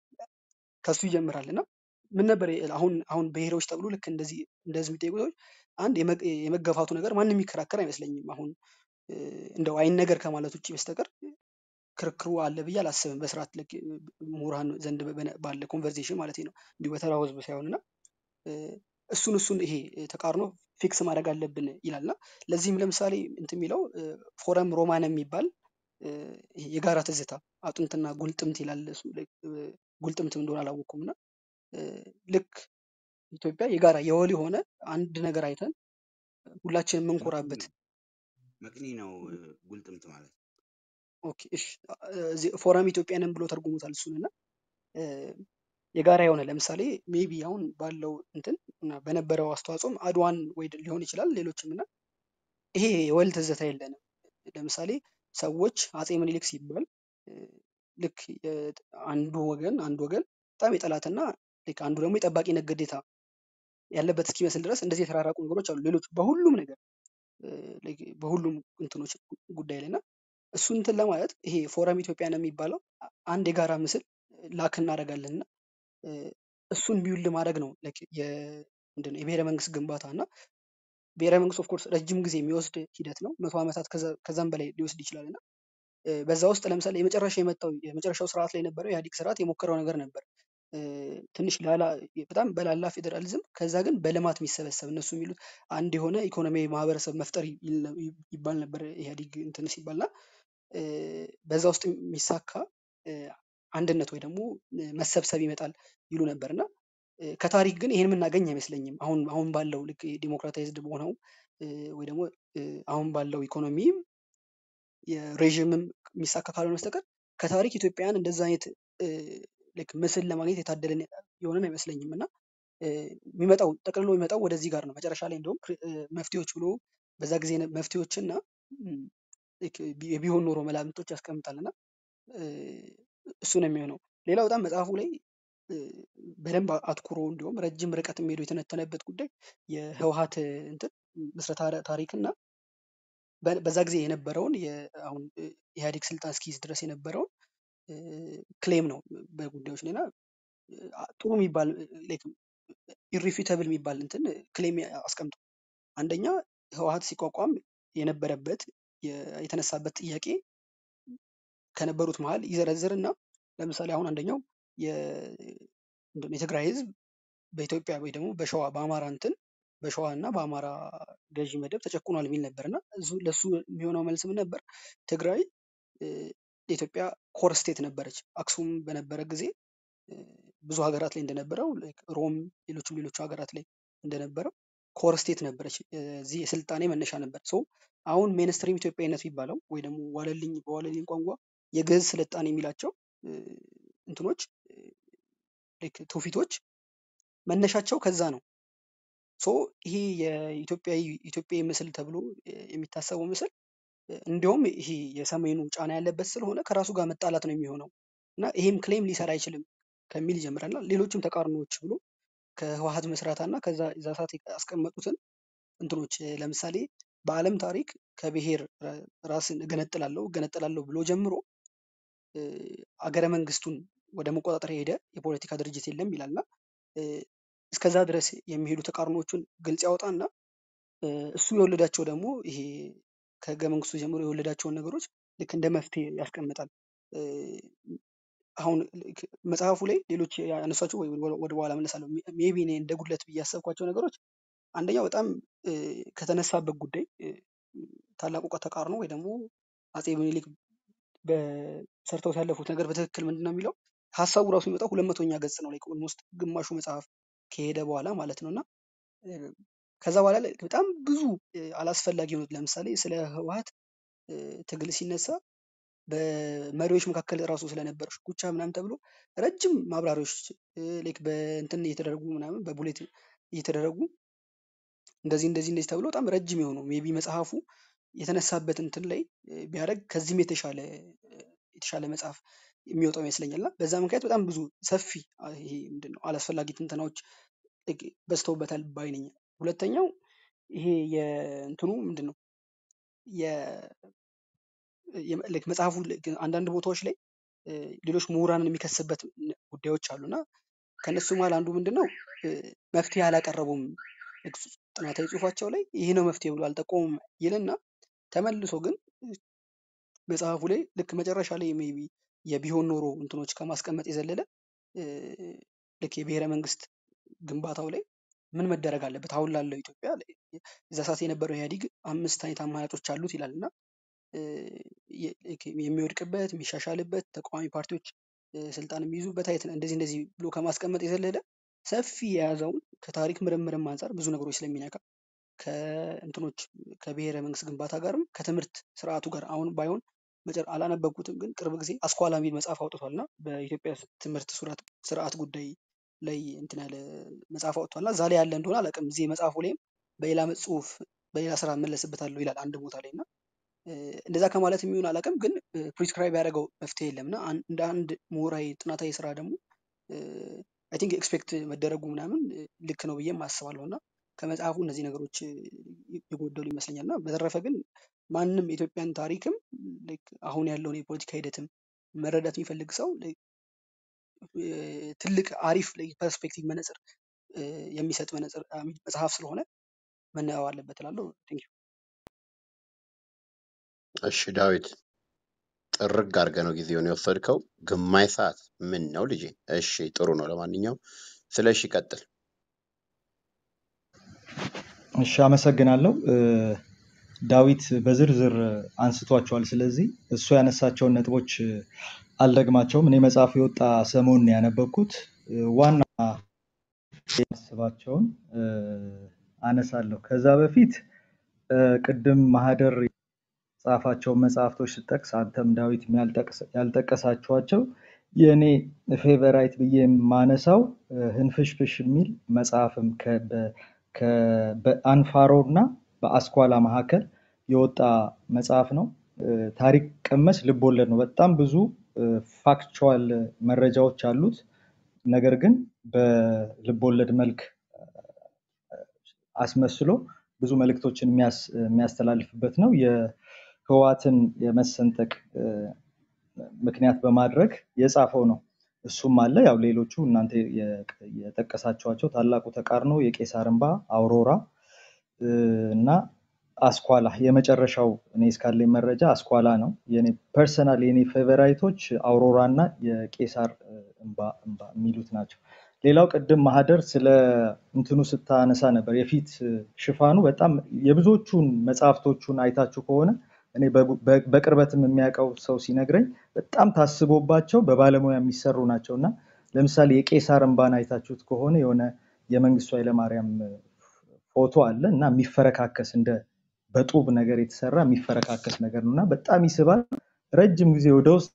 S2: ከሱ ይጀምራል እና ምን ነበር የ- አሁን አሁን ብሔሮች ተብሎ ልክ እንደዚህ እንደዚህ የሚጠይቁ ሰዎች አንድ የመ- የመገፋቱ ነገር ማንም የሚከራከር አይመስለኝም። አሁን እ፣ እንደው አይን ነገር ከማለት ውጭ በስተቀር ክርክሩ አለ ብዬ አላስብም። በስርዓት ልክ እ፣ ምሁራን ዘንድ በነ- ባለ ኮንቨርሴሽን ማለት ነው እንዲሁ በተራው ህዝብ ሳይሆን እና እ፣ እሱን እሱን ይሄ እ፣ ተቃርኖ ፊክስ ማድረግ አለብን ይላል እና ለዚህም ለምሳሌ እንትን የሚለው እ፣ ፎረም ሮማን የሚባል እ፣ ይሄ የጋራ ትዝታ አጥንትና ጉልጥምት ይላል እሱ ላይ፣ እ፣ ጉልጥምትም እንደሆነ አላወቅኩም እና እ፣ ልክ ኢትዮጵያ የጋራ የወል የሆነ አንድ ነገር አይተን ሁላችንም
S4: መቅኒ
S2: የምንኮራበት
S4: ነው መቅኒ ነው እ፣ ጉልጥምት ማለት
S2: ኦኬ እሺ እዚህ ፎረም ኢትዮጵያንን ብሎ ተርጉሞታል እሱን እና እ፣ የጋራ የሆነ ለምሳሌ ሜቢ አሁን ባለው እንትን እና በነበረው አስተዋጽኦም አድዋን ወይ ሊሆን ይችላል ሌሎችም እና ይሄ የወል ትዝታ የለንም። ለምሳሌ ሰዎች አፄ ምኒልክ ሲባል እ፣ ልክ የ- አንዱ ወገን አንዱ ወገን በጣም የጠላትና ልክ አንዱ ደግሞ የጠባቂነት ግዴታ ያለበት እስኪመስል ድረስ እንደዚህ የተራራቁ ነገሮች አሉ። ሌሎች በሁሉም ነገር እ፣ like በሁሉም እንትኖች ጉዳይ ላይ እና እሱ እንትን ለማለት ይሄ ፎረም ኢትዮጵያ ነው የሚባለው አ- አንድ የጋራ ምስል ላክ እናደርጋለን እና እ፣ እሱን ቢውል ማድረግ ነው like የ- ምንድን ነው የብሔረ መንግስት ግንባታ እና ብሔረ መንግስት ኦፍኮርስ ረጅም ጊዜ የሚወስድ ሂደት ነው። መቶ ዓመታት ከዛ- ከዛም በላይ ሊወስድ ይችላል እና እ፣ በዛ ውስጥ ለምሳሌ የመጨረሻ የመጣው የመጨረሻው ስርዓት ላይ የነበረው የኢህአዴግ ስርዓት የሞከረው ነገር ነበር። እ፣ ትንሽ ላላ በጣም በላላ ፌዴራሊዝም ከዛ ግን በልማት የሚሰበሰብ እነሱ የሚሉት አንድ የሆነ ኢኮኖሚያዊ ማህበረሰብ መፍጠር ይል- ይባል ነበር ኢህአዴግ እንትን ሲባልና እ፣ በዛ ውስጥ የሚሳካ እ፣ አንድነት ወይ ደግሞ እ፣ መሰብሰብ ይመጣል ይሉ ነበር እና እ፣ ከታሪክ ግን ይሄን የምናገኝ አይመስለኝም። አሁን አሁን ባለው ልክ ዲሞክራታይዝድ በሆነው እ፣ ወይ ደግሞ እ፣ አሁን ባለው ኢኮኖሚ የሬዥምም የሚሳካ ካልሆነ በስተቀር ከታሪክ ኢትዮጵያውያን እንደዛ አይነት እ፣ ልክ ምስል ለማግኘት የታደለን የሆነን አይመስለኝም እና እ፣ የሚመጣው ጠቅልሎ የሚመጣው ወደዚህ ጋር ነው። መጨረሻ ላይ እንደውም ፕሪ- እ፣ መፍትሄዎች ብሎ በዛ ጊዜ የነ- መፍትሄዎችና ም፣ ልክ ቢ- የቢሆን ኖሮ መላምቶች ያስቀምጣል እና እ፣ እሱ ነው የሚሆነው። ሌላው በጣም መጽሐፉ ላይ እ፣ በደንብ አትኩሮ እንዲሁም ረጅም ርቀት የሚሄዱ የተነተነበት ጉዳይ የህወሀት እንትን ምስረታ ታሪክ እና በ- በዛ ጊዜ የነበረውን የ- አሁን እ፣ ኢህአዴግ ስልጣን እስኪይዝ ድረስ የነበረውን ክሌም ነው በጉዳዮች ላይ እና እ፣ ጥሩ የሚባል ኢሪፊተብል የሚባል እንትን ክሌም አስቀምጧል። አንደኛ ህወሀት ሲቋቋም የነበረበት የ- የተነሳበት ጥያቄ ከነበሩት መሀል ይዘረዝር እና ለምሳሌ አሁን አንደኛው የ- ምንድን ነው የትግራይ ህዝብ በኢትዮጵያ ወይ ደግሞ በሸዋ በአማራ እንትን በሸዋ እና በአማራ ገዢ መደብ ተጨቁኗል የሚል ነበር እና እሱ- ለሱ የሚሆነው መልስ ምን ነበር? ትግራይ እ፣ የኢትዮጵያ ኮር ስቴት ነበረች። አክሱም በነበረ ጊዜ እ፣ ብዙ ሀገራት ላይ እንደነበረው like ሮም፣ ሌሎችም ሌሎቹ ሀገራት ላይ እንደነበረው ኮር ስቴት ነበረች። እዚህ የስልጣኔ መነሻ ነበር። ሶ አሁን ሜንስትሪም ኢትዮጵያዊነት የሚባለው ወይ ደግሞ ዋለልኝ በዋለልኝ ቋንቋ የግዕዝ ስልጣኔ የሚላቸው እ፣ እንትኖች like ትውፊቶች መነሻቸው ከዛ ነው። ሶ ይሄ የኢትዮጵያዊ ኢትዮጵያዊ ምስል ተብሎ እ፣ የሚታሰበው ምስል እ፣ እንዲያውም ይሄ የሰሜኑ ጫና ያለበት ስለሆነ ከራሱ ጋር መጣላት ነው የሚሆነው እና ይሄም ክሌም ሊሰራ አይችልም ከሚል ይጀምራል እና ሌሎችም ተቃርኖዎች ብሎ ከህወሀት መስራታ እና ከዛ እዛ ሰዓት ያስቀመጡትን እንትኖች እ፣ ለምሳሌ በዓለም ታሪክ ከብሔር ራ- ራስን እገነጥላለሁ እገነጥላለሁ ብሎ ጀምሮ እ፣ አገረ መንግስቱን ወደ መቆጣጠር የሄደ የፖለቲካ ድርጅት የለም ይላል እና እ፣ እስከዛ ድረስ የሚሄዱ ተቃርኖዎቹን ግልጽ ያወጣና እ፣ እሱ የወለዳቸው ደግሞ ይሄ ከህገ መንግስቱ ጀምሮ የወለዳቸውን ነገሮች ልክ እንደ መፍትሄ ያስቀምጣል። እ፣ አሁን ልክ መጽሐፉ ላይ ሌሎች ያነሷቸው ወይ ወደ ወደ በኋላ መለሳለሁ። ሜቢ እኔ እንደ ጉድለት ብዬ ያሰብኳቸው ነገሮች አንደኛው በጣም እ፣ ከተነሳበት ጉዳይ እ፣ ታላቁ ተቃርኖ ወይ ደግሞ አጼ ምኒልክ በሰርተው ያለፉት ነገር በትክክል ምንድን ነው የሚለው ሀሳቡ ራሱ የሚመጣው ሁለት መቶኛ ገጽ ነው ላይ ኦልሞስት ግማሹ መጽሐፍ ከሄደ በኋላ ማለት ነው እና እ፣ ከዛ በኋላ ላይ በጣም ብዙ እ፣ አላስፈላጊ የሆኑት ለምሳሌ ስለ ህወሀት እ፣ ትግል ሲነሳ በመሪዎች መካከል ራሱ ስለነበረ ሽኩቻ ምናምን ተብሎ ረጅም ማብራሪያዎች እ፣ ላይክ በእንትን እየተደረጉ ምናምን በቡሌት እየተደረጉ እንደዚህ እንደዚህ እንደዚህ ተብሎ በጣም ረጅም የሆኑ ሜቢ መጽሐፉ የተነሳበት እንትን ላይ እ፣ ቢያደርግ ከዚህም የተሻለ እ፣ የተሻለ መጽሐፍ የሚወጣው ይመስለኛል እና በዛ ምክንያት በጣም ብዙ ሰፊ አ፣ ይሄ ምንድን ነው አላስፈላጊ ትንተናዎች ላይክ በዝተውበታል ባይ ነኝ። ሁለተኛው ይሄ የእንትኑ ምንድን ነው የ- የ- ላይክ መጽሐፉ ልክ አንዳንድ ቦታዎች ላይ እ፣ ሌሎች ምሁራንን የሚከስበት ን- ጉዳዮች አሉ እና ከእነሱ መሀል አንዱ ምንድን ነው እ፣ መፍትሄ አላቀረቡም ልክ ጽ- ጥናታዊ ጽሁፋቸው ላይ ይህ ነው መፍትሄ ብሎ አልጠቆሙም ይልና ተመልሶ ግን መጽሐፉ ላይ ልክ መጨረሻ ላይ ሜይ ቢ የቢሆን ኖሮ እንትኖች ከማስቀመጥ የዘለለ እ፣ ልክ የብሔረ መንግስት ግንባታው ላይ ምን መደረግ አለበት አሁን ላለው ኢትዮጵያ ላይ እዛ ሰዓት የነበረው ኢህአዴግ አምስት አይነት አማራጮች አሉት ይላል እና እ፣ የ- ልክ የሚወድቅበት የሚሻሻልበት ተቃዋሚ ፓርቲዎች እ፣ ስልጣን የሚይዙበት አይነት እንደዚህ እንደዚህ ብሎ ከማስቀመጥ የዘለለ ሰፊ የያዘውን ከታሪክ ምርምርም አንጻር ብዙ ነገሮች ስለሚነካ ከእንትኖች ከብሔረ መንግስት ግንባታ ጋርም ከትምህርት ስርዓቱ ጋር አሁን ባይሆን መጨረ አላነበብኩትም፣ ግን ቅርብ ጊዜ አስኳላ የሚል መጽሐፍ አውጥቷል እና በኢትዮጵያ ትምህርት ስርዓት ስርዓት ጉዳይ ላይ እንትን ያለ መጽሐፍ አውጥቷል እና እዛ ላይ ያለ እንደሆነ አላውቅም። እዚህ መጽሐፉ ላይም በሌላ ጽሁፍ በሌላ ስራ እመለስበታለሁ ይላል አንድ ቦታ ላይ እና እ፣ እንደዛ ከማለት የሚሆን አላውቅም፣ ግን ፕሪስክራይብ ያደረገው መፍትሄ የለም እና አን- እንደ አንድ ምሁራዊ ጥናታዊ ስራ ደግሞ አይ ቲንክ ኤክስፔክት መደረጉ ምናምን እ፣ ልክ ነው ብዬም አስባለሁ እና ከመጽሐፉ እነዚህ ነገሮች እ፣ የጎደሉ ይመስለኛል እና በተረፈ ግን ማንም የኢትዮጵያን ታሪክም ልክ አሁን ያለውን የፖለቲካ ሂደትም መረዳት የሚፈልግ ሰው ልክ እ፣ ትልቅ አሪፍ ፐርስፔክቲቭ መነጽር እ፣ የሚሰጥ መነጽር አ፣ መጽሐፍ ስለሆነ መነበብ አለበት እላለሁ። ቴንክ ዩ።
S1: እሺ ዳዊት ጥርግ አድርገህ ነው ጊዜውን የወሰድከው። ግማሽ ሰዓት ምን ነው ልጄ? እሺ ጥሩ ነው። ለማንኛውም ስለ እሺ ቀጥል።
S3: እሺ አመሰግናለሁ። እ፣ ዳዊት በዝርዝር አንስቷቸዋል። ስለዚህ እሱ ያነሳቸውን ነጥቦች እ፣ አልደግማቸውም። እኔ መጽሐፉ የወጣ ሰሞኑን ነው ያነበብኩት። እ፣ ዋና ያስባቸውን እ፣ አነሳለሁ። ከዛ በፊት እ፣ ቅድም ማህደር የጻፋቸውን መጽሐፍቶች ስጠቅስ አንተም ዳዊት ያልጠቅስ- ያልጠቀሳችኋቸው የእኔ ፌቨራይት ብዬ የማነሳው እ፣ ህንፍሽፍሽ የሚል መጽሐፍም ከ- በ- ከ- በአንፋሮ እና በአስኳላ መካከል የወጣ መጽሐፍ ነው። እ፣ ታሪክ ቀመስ ልቦለድ ነው። በጣም ብዙ ፋክቹዋል መረጃዎች አሉት። ነገር ግን በልቦለድ መልክ አስመስሎ ብዙ መልእክቶችን የሚያስ- የሚያስተላልፍበት ነው። የህወሓትን የመሰንጠቅ እ፣ ምክንያት በማድረግ የጻፈው ነው። እሱም አለ። ያው ሌሎቹ እናንተ የጠ- የጠቀሳችኋቸው ታላቁ ተቃርኖ፣ የቄሳር እንባ፣ አውሮራ እ፣ እና አስኳላ የመጨረሻው እኔ እስካለኝ መረጃ አስኳላ ነው። የኔ ፐርሰናል የኔ ፌቨራይቶች አውሮራ እና የቄሳር እ፣ እንባ እንባ የሚሉት ናቸው። ሌላው ቅድም ማህደር ስለ እንትኑ ስታነሳ ነበር። የፊት እ፣ ሽፋኑ በጣም የብዙዎቹን መጽሐፍቶቹን አይታችሁ ከሆነ እኔ በጉ- በ- በቅርበትም የሚያውቀው ሰው ሲነግረኝ በጣም ታስቦባቸው በባለሙያ የሚሰሩ ናቸው እና ለምሳሌ የቄሳር እንባን አይታችሁት ከሆነ የሆነ የመንግስቱ ኃይለማርያም እ፣ ፎቶ አለ እና የሚፈረካከስ እንደ በጡብ ነገር የተሰራ የሚፈረካከስ ነገር ነው እና በጣም ይስባል። ረጅም ጊዜ ወደ ውስጥ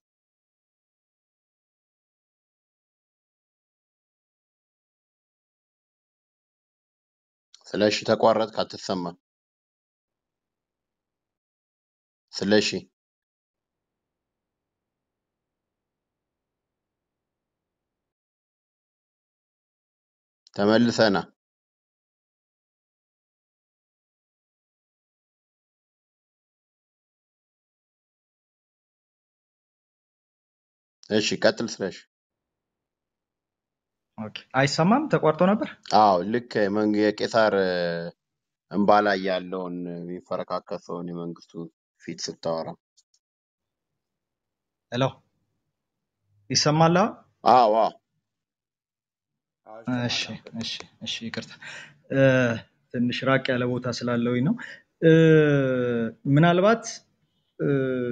S1: ስለ እሺ ተቋረጥክ፣ አትሰማም። ስለ እሺ ተመልሰና እሺ ቀጥል። ስለ እሺ
S3: ኦኬ፣ አይሰማም? ተቋርጦ ነበር።
S1: አዎ ልክ መንግ የቄሳር እ፣ እንባ ላይ ያለውን የሚፈረካከሰውን የመንግስቱ ፊት ስታወራ
S3: ሄሎ፣ ይሰማል? አሁን?
S1: አዎ አዎ
S4: አዎ
S3: እሺ
S4: ይሰማል። አሁን
S3: እሺ እሺ፣ ይቅርታ እ፣ ትንሽ ራቅ ያለ ቦታ ስላለሁኝ ነው። እ፣ ምናልባት እ፣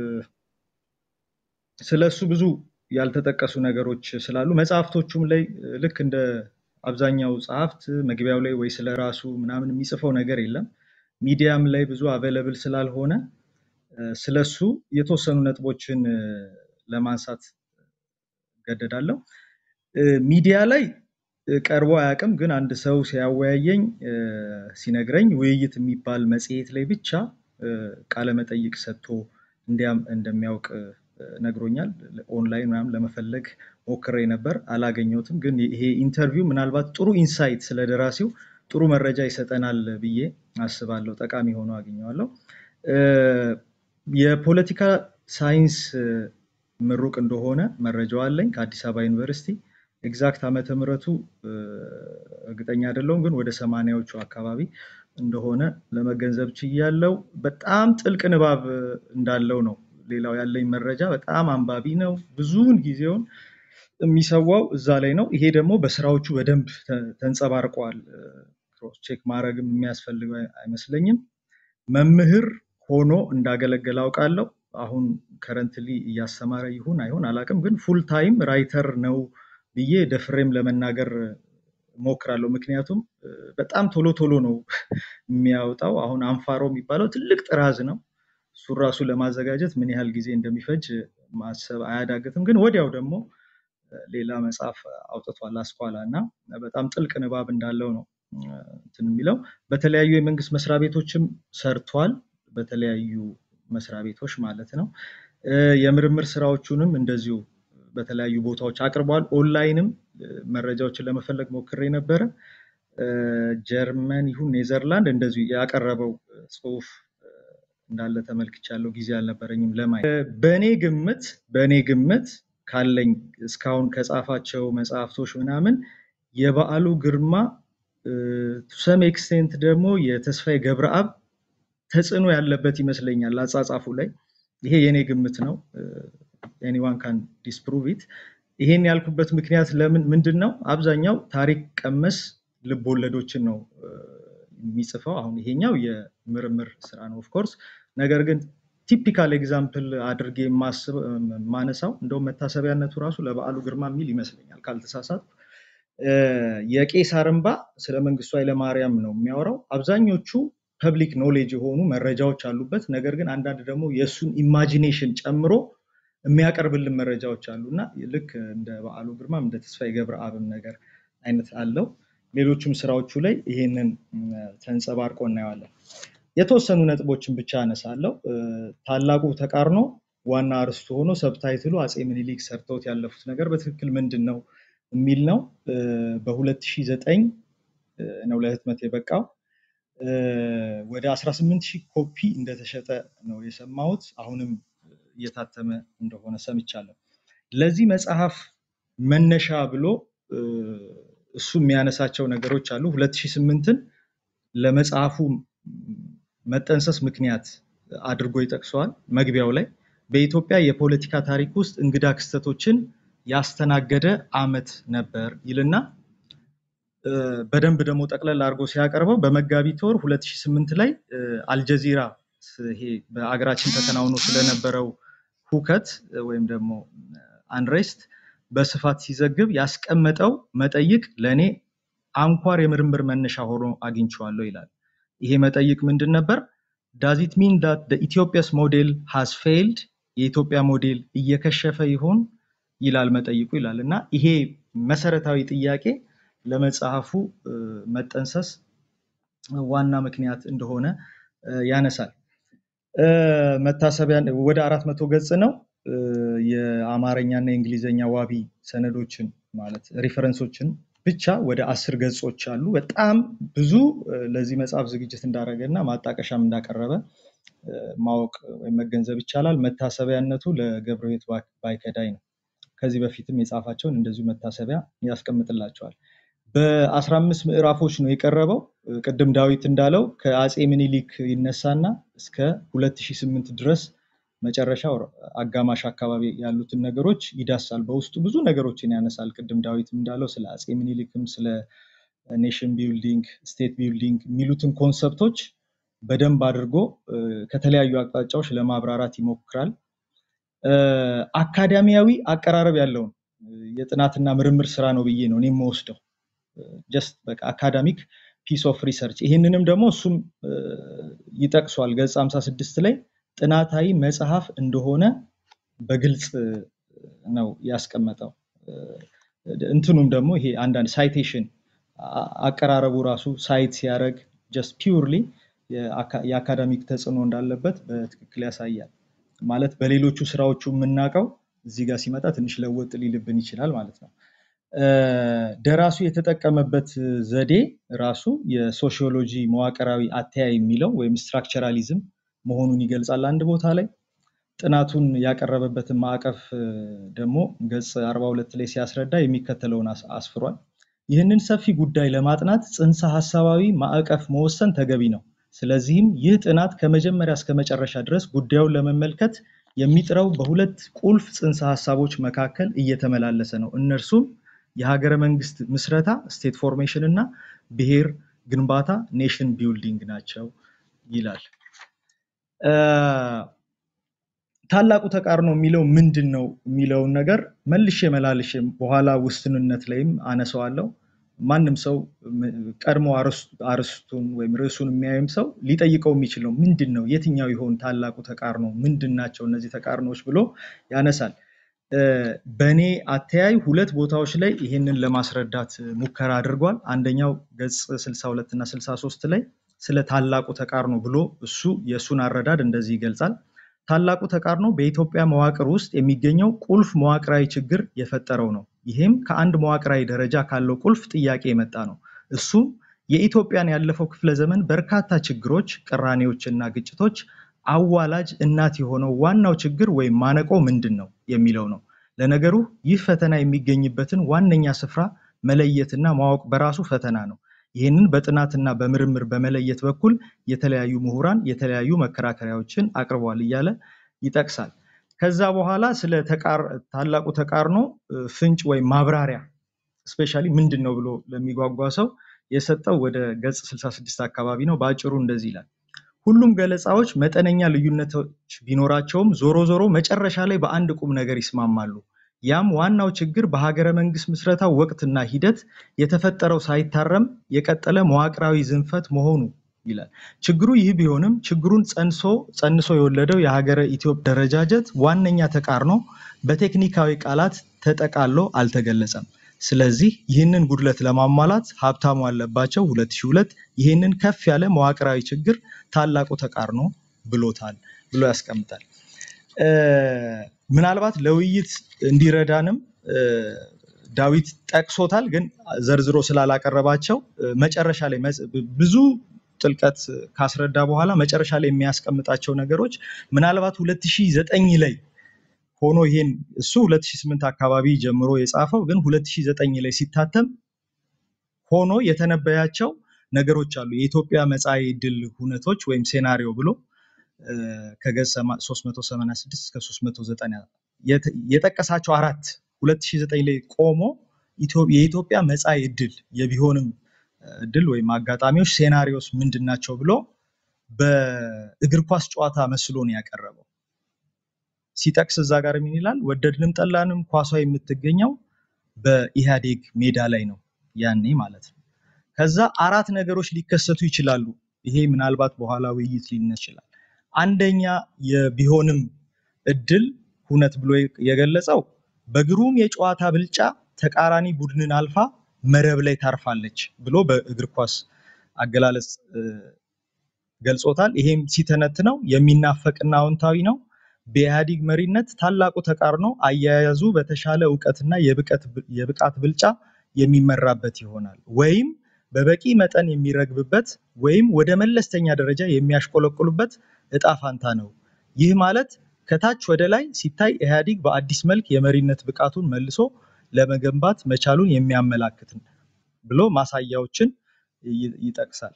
S3: ስለ እሱ ብዙ ያልተጠቀሱ ነገሮች ስላሉ መጽሐፍቶቹም ላይ እ፣ ልክ እንደ አብዛኛው ጸሐፍት መግቢያው ላይ ወይ ስለ ራሱ ምናምን የሚጽፈው ነገር የለም። ሚዲያም ላይ ብዙ አቬለብል ስላልሆነ እ፣ ስለሱ የተወሰኑ ነጥቦችን እ፣ ለማንሳት እገደዳለሁ። እ፣ ሚዲያ ላይ እ፣ ቀርቦ አያውቅም፣ ግን አንድ ሰው ሲያወያየኝ እ፣ ሲነግረኝ ውይይት የሚባል መጽሔት ላይ ብቻ እ፣ ቃለመጠይቅ ሰጥቶ እንዲያም እንደሚያውቅ እ፣ ነግሮኛል። ኦንላይን ምናምን ለመፈለግ ሞክሬ ነበር፣ አላገኘሁትም። ግን ይሄ ኢንተርቪው ምናልባት ጥሩ ኢንሳይት ስለ ደራሲው ጥሩ መረጃ ይሰጠናል ብዬ አስባለሁ። ጠቃሚ ሆኖ አግኘዋለሁ። እ፣ የፖለቲካ ሳይንስ እ፣ ምሩቅ እንደሆነ መረጃው አለኝ ከአዲስ አበባ ዩኒቨርሲቲ። ኤግዛክት ዓመተ ምሕረቱ እ፣ እርግጠኛ አይደለሁም፣ ግን ወደ ሰማንያዎቹ አካባቢ እንደሆነ ለመገንዘብ ችያለሁ። በጣም ጥልቅ ንባብ እ፣ እንዳለው ነው ሌላው ያለኝ መረጃ። በጣም አንባቢ ነው። ብዙውን ጊዜውን የሚሰዋው እዛ ላይ ነው። ይሄ ደግሞ በስራዎቹ በደንብ ተ- ተንጸባርቋል። ክሮስ ቼክ ማድረግም የሚያስፈልገው አይ- አይመስለኝም። መምህር ሆኖ እንዳገለገለ አውቃለሁ። አሁን ከረንትሊ እያስተማረ ይሁን አይሆን አላውቅም፣ ግን ፉል ታይም ራይተር ነው ብዬ ደፍሬም ለመናገር ሞክራለሁ። ምክንያቱም እ፣ በጣም ቶሎ ቶሎ ነው የሚያወጣው። አሁን አንፋሮ የሚባለው ትልቅ ጥራዝ ነው። እሱን ራሱ ለማዘጋጀት ምን ያህል ጊዜ እንደሚፈጅ ማሰብ አያዳግትም። ግን ወዲያው ደግሞ ሌላ መጽሐፍ አውጥቷል አስኳላ እና በጣም ጥልቅ ንባብ እንዳለው ነው እ፣ እንትን የሚለው በተለያዩ የመንግስት መስሪያ ቤቶችም ሰርቷል። በተለያዩ መስሪያ ቤቶች ማለት ነው። እ፣ የምርምር ስራዎቹንም እንደዚሁ በተለያዩ ቦታዎች አቅርቧል። ኦንላይንም እ፣ መረጃዎችን ለመፈለግ ሞክሬ ነበረ። እ፣ ጀርመን ይሁን ኔዘርላንድ እንደዚሁ ያቀረበው እ፣ ጽሁፍ እ፣ እንዳለ ተመልክቻለሁ። ጊዜ አልነበረኝም ለማየት። እ፣ በእኔ ግምት በእኔ ግምት ካለኝ እስካሁን ከጻፋቸው መጽሐፍቶች ምናምን የበዓሉ ግርማ ቱ ሰም ኤክስቴንት ደግሞ የተስፋዬ ገብረአብ ተጽዕኖ ያለበት ይመስለኛል አጻጻፉ ላይ። ይሄ የኔ ግምት ነው። እ፣ ኤኒዋን ካን ዲስፕሩቭ ኢት። ይሄን ያልኩበት ምክንያት ለምን ምንድን ነው? አብዛኛው ታሪክ ቀመስ ልብ ወለዶችን ነው እ፣ የሚጽፈው። አሁን ይሄኛው የምርምር ስራ ነው ኦፍኮርስ። ነገር ግን ቲፒካል ኤግዛምፕል አድርጌ የማስብ ማነሳው እንደውም መታሰቢያነቱ ራሱ ለበዓሉ ግርማ የሚል ይመስለኛል ካልተሳሳት የቄሳር እንባ ስለ መንግስቱ ኃይለማርያም ነው የሚያወራው። አብዛኞቹ ፐብሊክ ኖሌጅ የሆኑ መረጃዎች አሉበት። ነገር ግን አንዳንድ ደግሞ የእሱን ኢማጂኔሽን ጨምሮ የሚያቀርብልን መረጃዎች አሉ እና ልክ እንደ በዓሉ ግርማም እንደ ተስፋዬ ገብረአብም ነገር አይነት አለው። ሌሎችም ስራዎቹ ላይ ይሄንን ም፣ ተንጸባርቆ እናየዋለን። የተወሰኑ ነጥቦችን ብቻ አነሳለሁ። እ፣ ታላቁ ተቃርኖ ዋና አርዕስቱ ሆኖ ሰብታይትሉ አፄ ምኒልክ ሰርተውት ያለፉት ነገር በትክክል ምንድን ነው የሚል ነው። እ፣ በ2009 ነው ለህትመት የበቃው። እ፣ ወደ 18 ሺህ ኮፒ እንደተሸጠ ነው የሰማሁት። አሁንም እየታተመ እንደሆነ ሰምቻለሁ። ለዚህ መጽሐፍ መነሻ ብሎ እ፣ እሱ የሚያነሳቸው ነገሮች አሉ። 2008ን ለመጽሐፉ መጠንሰስ ምክንያት አድርጎ ይጠቅሰዋል መግቢያው ላይ በኢትዮጵያ የፖለቲካ ታሪክ ውስጥ እንግዳ ክስተቶችን ያስተናገደ ዓመት ነበር ይልና እ፣ በደንብ ደግሞ ጠቅለል አድርጎ ሲያቀርበው በመጋቢት ወር 2008 ላይ እ፣ አልጀዚራ ስ- ይሄ በአገራችን ተከናውኖ ስለነበረው ሁከት እ፣ ወይም ደግሞ አንሬስት በስፋት ሲዘግብ ያስቀመጠው መጠይቅ ለእኔ አንኳር የምርምር መነሻ ሆኖ አግኝቼዋለሁ ይላል። ይሄ መጠይቅ ምንድን ነበር? ዳዝ ኢት ሚን ዳት ኢትዮጵያስ ሞዴል ሃዝ ፌይልድ የኢትዮጵያ ሞዴል እየከሸፈ ይሆን ይላል መጠይቁ ይላል እና ይሄ መሰረታዊ ጥያቄ ለመጽሐፉ እ፣ መጠንሰስ ዋና ምክንያት እንደሆነ እ፣ ያነሳል። እ፣ መታሰቢያ ወደ አራት መቶ ገጽ ነው። እ፣ የአማርኛና የእንግሊዝኛ ዋቢ ሰነዶችን ማለት ሪፈረንሶችን ብቻ ወደ አስር ገጾች አሉ። በጣም ብዙ እ፣ ለዚህ መጽሐፍ ዝግጅት እንዳደረገ እና ማጣቀሻም እንዳቀረበ እ፣ ማወቅ ወይም መገንዘብ ይቻላል። መታሰቢያነቱ ለገብረሕይወት ባ- ባይከዳኝ ነው። ከዚህ በፊትም የጻፋቸውን እንደዚሁ መታሰቢያ ያስቀምጥላቸዋል። በአስራ አምስት ምዕራፎች ነው የቀረበው። እ፣ ቅድም ዳዊት እንዳለው ከአፄ ምኒልክ ይነሳና እስከ 2008 ድረስ መጨረሻው አጋማሽ አካባቢ ያሉትን ነገሮች ይዳሳል። በውስጡ ብዙ ነገሮችን ያነሳል። ቅድም ዳዊትም እንዳለው ስለ አፄ ምኒልክም ስለ ኔሽን ቢልዲንግ፣ ስቴት ቢልዲንግ የሚሉትን ኮንሰፕቶች በደንብ አድርጎ እ፣ ከተለያዩ አቅጣጫዎች ለማብራራት ይሞክራል። እ፣ አካዳሚያዊ አቀራረብ ያለውን እ፣ የጥናትና ምርምር ስራ ነው ብዬ ነው እኔ የምወስደው። ጀስት በቃ አካዳሚክ ፒስ ኦፍ ሪሰርች። ይህንንም ደግሞ እሱም እ፣ ይጠቅሷል ገጽ 56 ላይ ጥናታዊ መጽሐፍ እንደሆነ በግልጽ እ፣ ነው ያስቀመጠው። እ፣ እንትኑም ደግሞ ይሄ አንዳንድ ሳይቴሽን አቀራረቡ ራሱ ሳይት ሲያደርግ ጀስት ፒውርሊ የአካዳሚክ ተጽዕኖ እንዳለበት በትክክል ያሳያል። ማለት በሌሎቹ ስራዎቹ የምናውቀው እዚህ ጋር ሲመጣ ትንሽ ለወጥ ሊልብን ይችላል ማለት ነው። እ፣ ደራሱ የተጠቀመበት ዘዴ ራሱ የሶሺዮሎጂ መዋቅራዊ አተያይ የሚለው ወይም ስትራክቸራሊዝም መሆኑን ይገልጻል አንድ ቦታ ላይ። ጥናቱን ያቀረበበትን ማዕቀፍ እ፣ ደግሞ ገጽ 42 ላይ ሲያስረዳ የሚከተለውን አስ- አስፍሯል። ይህንን ሰፊ ጉዳይ ለማጥናት ጽንሰ ሐሳባዊ ማዕቀፍ መወሰን ተገቢ ነው። ስለዚህም ይህ ጥናት ከመጀመሪያ እስከ መጨረሻ ድረስ ጉዳዩን ለመመልከት የሚጥረው በሁለት ቁልፍ ጽንሰ ሐሳቦች መካከል እየተመላለሰ ነው። እነርሱም የሀገረ መንግስት ምስረታ ስቴት ፎርሜሽን እና ብሔር ግንባታ ኔሽን ቢልዲንግ ናቸው ይላል። እ፣ ታላቁ ተቃርኖ የሚለው ምንድን ነው የሚለውን ነገር መልሼ መላልሼ በኋላ ውስንነት ላይም አነሳዋለሁ። ማንም ሰው ም- ቀድሞ አርዕስ- አርዕስቱን ወይም ርዕሱን የሚያይም ሰው ሊጠይቀው የሚችል ነው። ምንድን ነው? የትኛው ይሆን ታላቁ ተቃርኖ? ምንድን ናቸው እነዚህ ተቃርኖዎች ብሎ ያነሳል። እ፣ በእኔ አተያይ ሁለት ቦታዎች ላይ ይህንን ለማስረዳት ሙከራ አድርጓል። አንደኛው ገጽ 62 እና 63 ላይ ስለ ታላቁ ተቃርኖ ብሎ እሱ የእሱን አረዳድ እንደዚህ ይገልጻል። ታላቁ ተቃርኖ በኢትዮጵያ መዋቅር ውስጥ የሚገኘው ቁልፍ መዋቅራዊ ችግር የፈጠረው ነው። ይህም ከአንድ መዋቅራዊ ደረጃ ካለው ቁልፍ ጥያቄ የመጣ ነው። እሱም የኢትዮጵያን ያለፈው ክፍለ ዘመን በርካታ ችግሮች፣ ቅራኔዎችና ግጭቶች አዋላጅ እናት የሆነው ዋናው ችግር ወይም ማነቆ ምንድን ነው የሚለው ነው። ለነገሩ ይህ ፈተና የሚገኝበትን ዋነኛ ስፍራ መለየትና ማወቅ በራሱ ፈተና ነው። ይህንን በጥናትና በምርምር በመለየት በኩል የተለያዩ ምሁራን የተለያዩ መከራከሪያዎችን አቅርበዋል እያለ ይጠቅሳል። ከዛ በኋላ ስለ ተቃር- ታላቁ ተቃርኖ እ፣ ፍንጭ ወይም ማብራሪያ ስፔሻሊ ምንድን ነው ብሎ ለሚጓጓ ሰው የሰጠው ወደ ገጽ 66 አካባቢ ነው። በአጭሩ እንደዚህ ይላል። ሁሉም ገለጻዎች መጠነኛ ልዩነቶች ቢኖራቸውም ዞሮ ዞሮ መጨረሻ ላይ በአንድ ቁም ነገር ይስማማሉ። ያም ዋናው ችግር በሀገረ መንግስት ምስረታው ወቅትና ሂደት የተፈጠረው ሳይታረም የቀጠለ መዋቅራዊ ዝንፈት መሆኑ ይላል። ችግሩ ይህ ቢሆንም ችግሩን ጸንሶ ጸንሶ የወለደው የሀገረ ኢትዮጵያ ደረጃጀት ዋነኛ ተቃርኖ በቴክኒካዊ ቃላት ተጠቃሎ አልተገለጸም። ስለዚህ ይህንን ጉድለት ለማሟላት ሀብታሙ አለባቸው 2002 ይህንን ከፍ ያለ መዋቅራዊ ችግር ታላቁ ተቃርኖ ብሎታል ብሎ ያስቀምጣል። እ፣ ምናልባት ለውይይት እንዲረዳንም እ፣ ዳዊት ጠቅሶታል፣ ግን ዘርዝሮ ስላላቀረባቸው እ፣ መጨረሻ ላይ መጽ- ብዙ ጥልቀት ካስረዳ በኋላ መጨረሻ ላይ የሚያስቀምጣቸው ነገሮች ምናልባት 2009 ላይ ሆኖ ይሄን እሱ 2008 አካባቢ ጀምሮ የጻፈው ግን 2009 ላይ ሲታተም ሆኖ የተነበያቸው ነገሮች አሉ። የኢትዮጵያ መጻኢ ዕድል ሁነቶች ወይም ሴናሪዮ ብሎ እ፣ ከገጽ ሰማ- 386 እስከ 390 የተ- የጠቀሳቸው አራት 2009 ላይ ቆሞ ኢትዮ- የኢትዮጵያ መጻኢ ዕድል የቢሆንም እድል ወይም አጋጣሚዎች ሴናሪዮስ ምንድን ናቸው ብሎ በእግር ኳስ ጨዋታ መስሎ ነው ያቀረበው። ሲጠቅስ እዛ ጋር ምን ይላል? ወደድንም ጠላንም ኳሷ የምትገኘው በኢህአዴግ ሜዳ ላይ ነው ያኔ ማለት ነው። ከዛ አራት ነገሮች ሊከሰቱ ይችላሉ። ይሄ ምናልባት በኋላ ውይይት ሊነስ ይችላል። አንደኛ የቢሆንም እድል ሁነት ብሎ የገለጸው በግሩም የጨዋታ ብልጫ ተቃራኒ ቡድንን አልፋ መረብ ላይ ታርፋለች ብሎ በእግር ኳስ አገላለጽ እ፣ ገልጾታል። ይሄም ሲተነትነው የሚናፈቅና አዎንታዊ ነው። በኢህአዴግ መሪነት ታላቁ ተቃርኖ አያያዙ በተሻለ እውቀትና የብቀት የብቃት ብልጫ የሚመራበት ይሆናል ወይም በበቂ መጠን የሚረግብበት ወይም ወደ መለስተኛ ደረጃ የሚያሽቆለቁሉበት እጣ ፋንታ ነው። ይህ ማለት ከታች ወደ ላይ ሲታይ ኢህአዴግ በአዲስ መልክ የመሪነት ብቃቱን መልሶ ለመገንባት መቻሉን የሚያመላክት ነው ብሎ ማሳያዎችን ይ- ይጠቅሳል።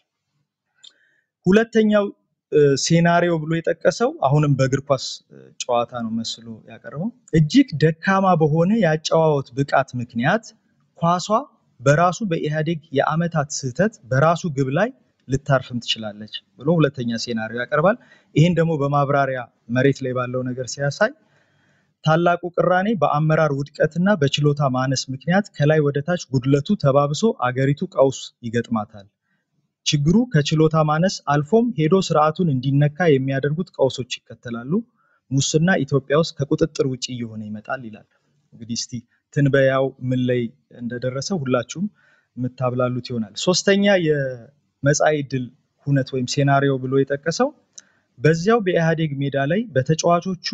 S3: ሁለተኛው እ፣ ሴናሪዮ ብሎ የጠቀሰው አሁንም በእግር ኳስ እ፣ ጨዋታ ነው መስሎ ያቀረበው። እጅግ ደካማ በሆነ የአጨዋወት ብቃት ምክንያት ኳሷ በራሱ በኢህአዴግ የአመታት ስህተት በራሱ ግብ ላይ ልታርፍም ትችላለች ብሎ ሁለተኛ ሴናሪዮ ያቀርባል። ይህን ደግሞ በማብራሪያ መሬት ላይ ባለው ነገር ሲያሳይ ታላቁ ቅራኔ በአመራር ውድቀትና በችሎታ ማነስ ምክንያት ከላይ ወደ ታች ጉድለቱ ተባብሶ አገሪቱ ቀውስ ይገጥማታል። ችግሩ ከችሎታ ማነስ አልፎም ሄዶ ስርዓቱን እንዲነካ የሚያደርጉት ቀውሶች ይከተላሉ። ሙስና ኢትዮጵያ ውስጥ ከቁጥጥር ውጭ እየሆነ ይመጣል ይላል። እንግዲህ እስቲ ትንበያው ምን ላይ እንደደረሰ ሁላችሁም የምታብላሉት ይሆናል። ሶስተኛ የመጻኢ ዕድል ሁነት ወይም ሴናሪዮ ብሎ የጠቀሰው በዚያው በኢህአዴግ ሜዳ ላይ በተጫዋቾቹ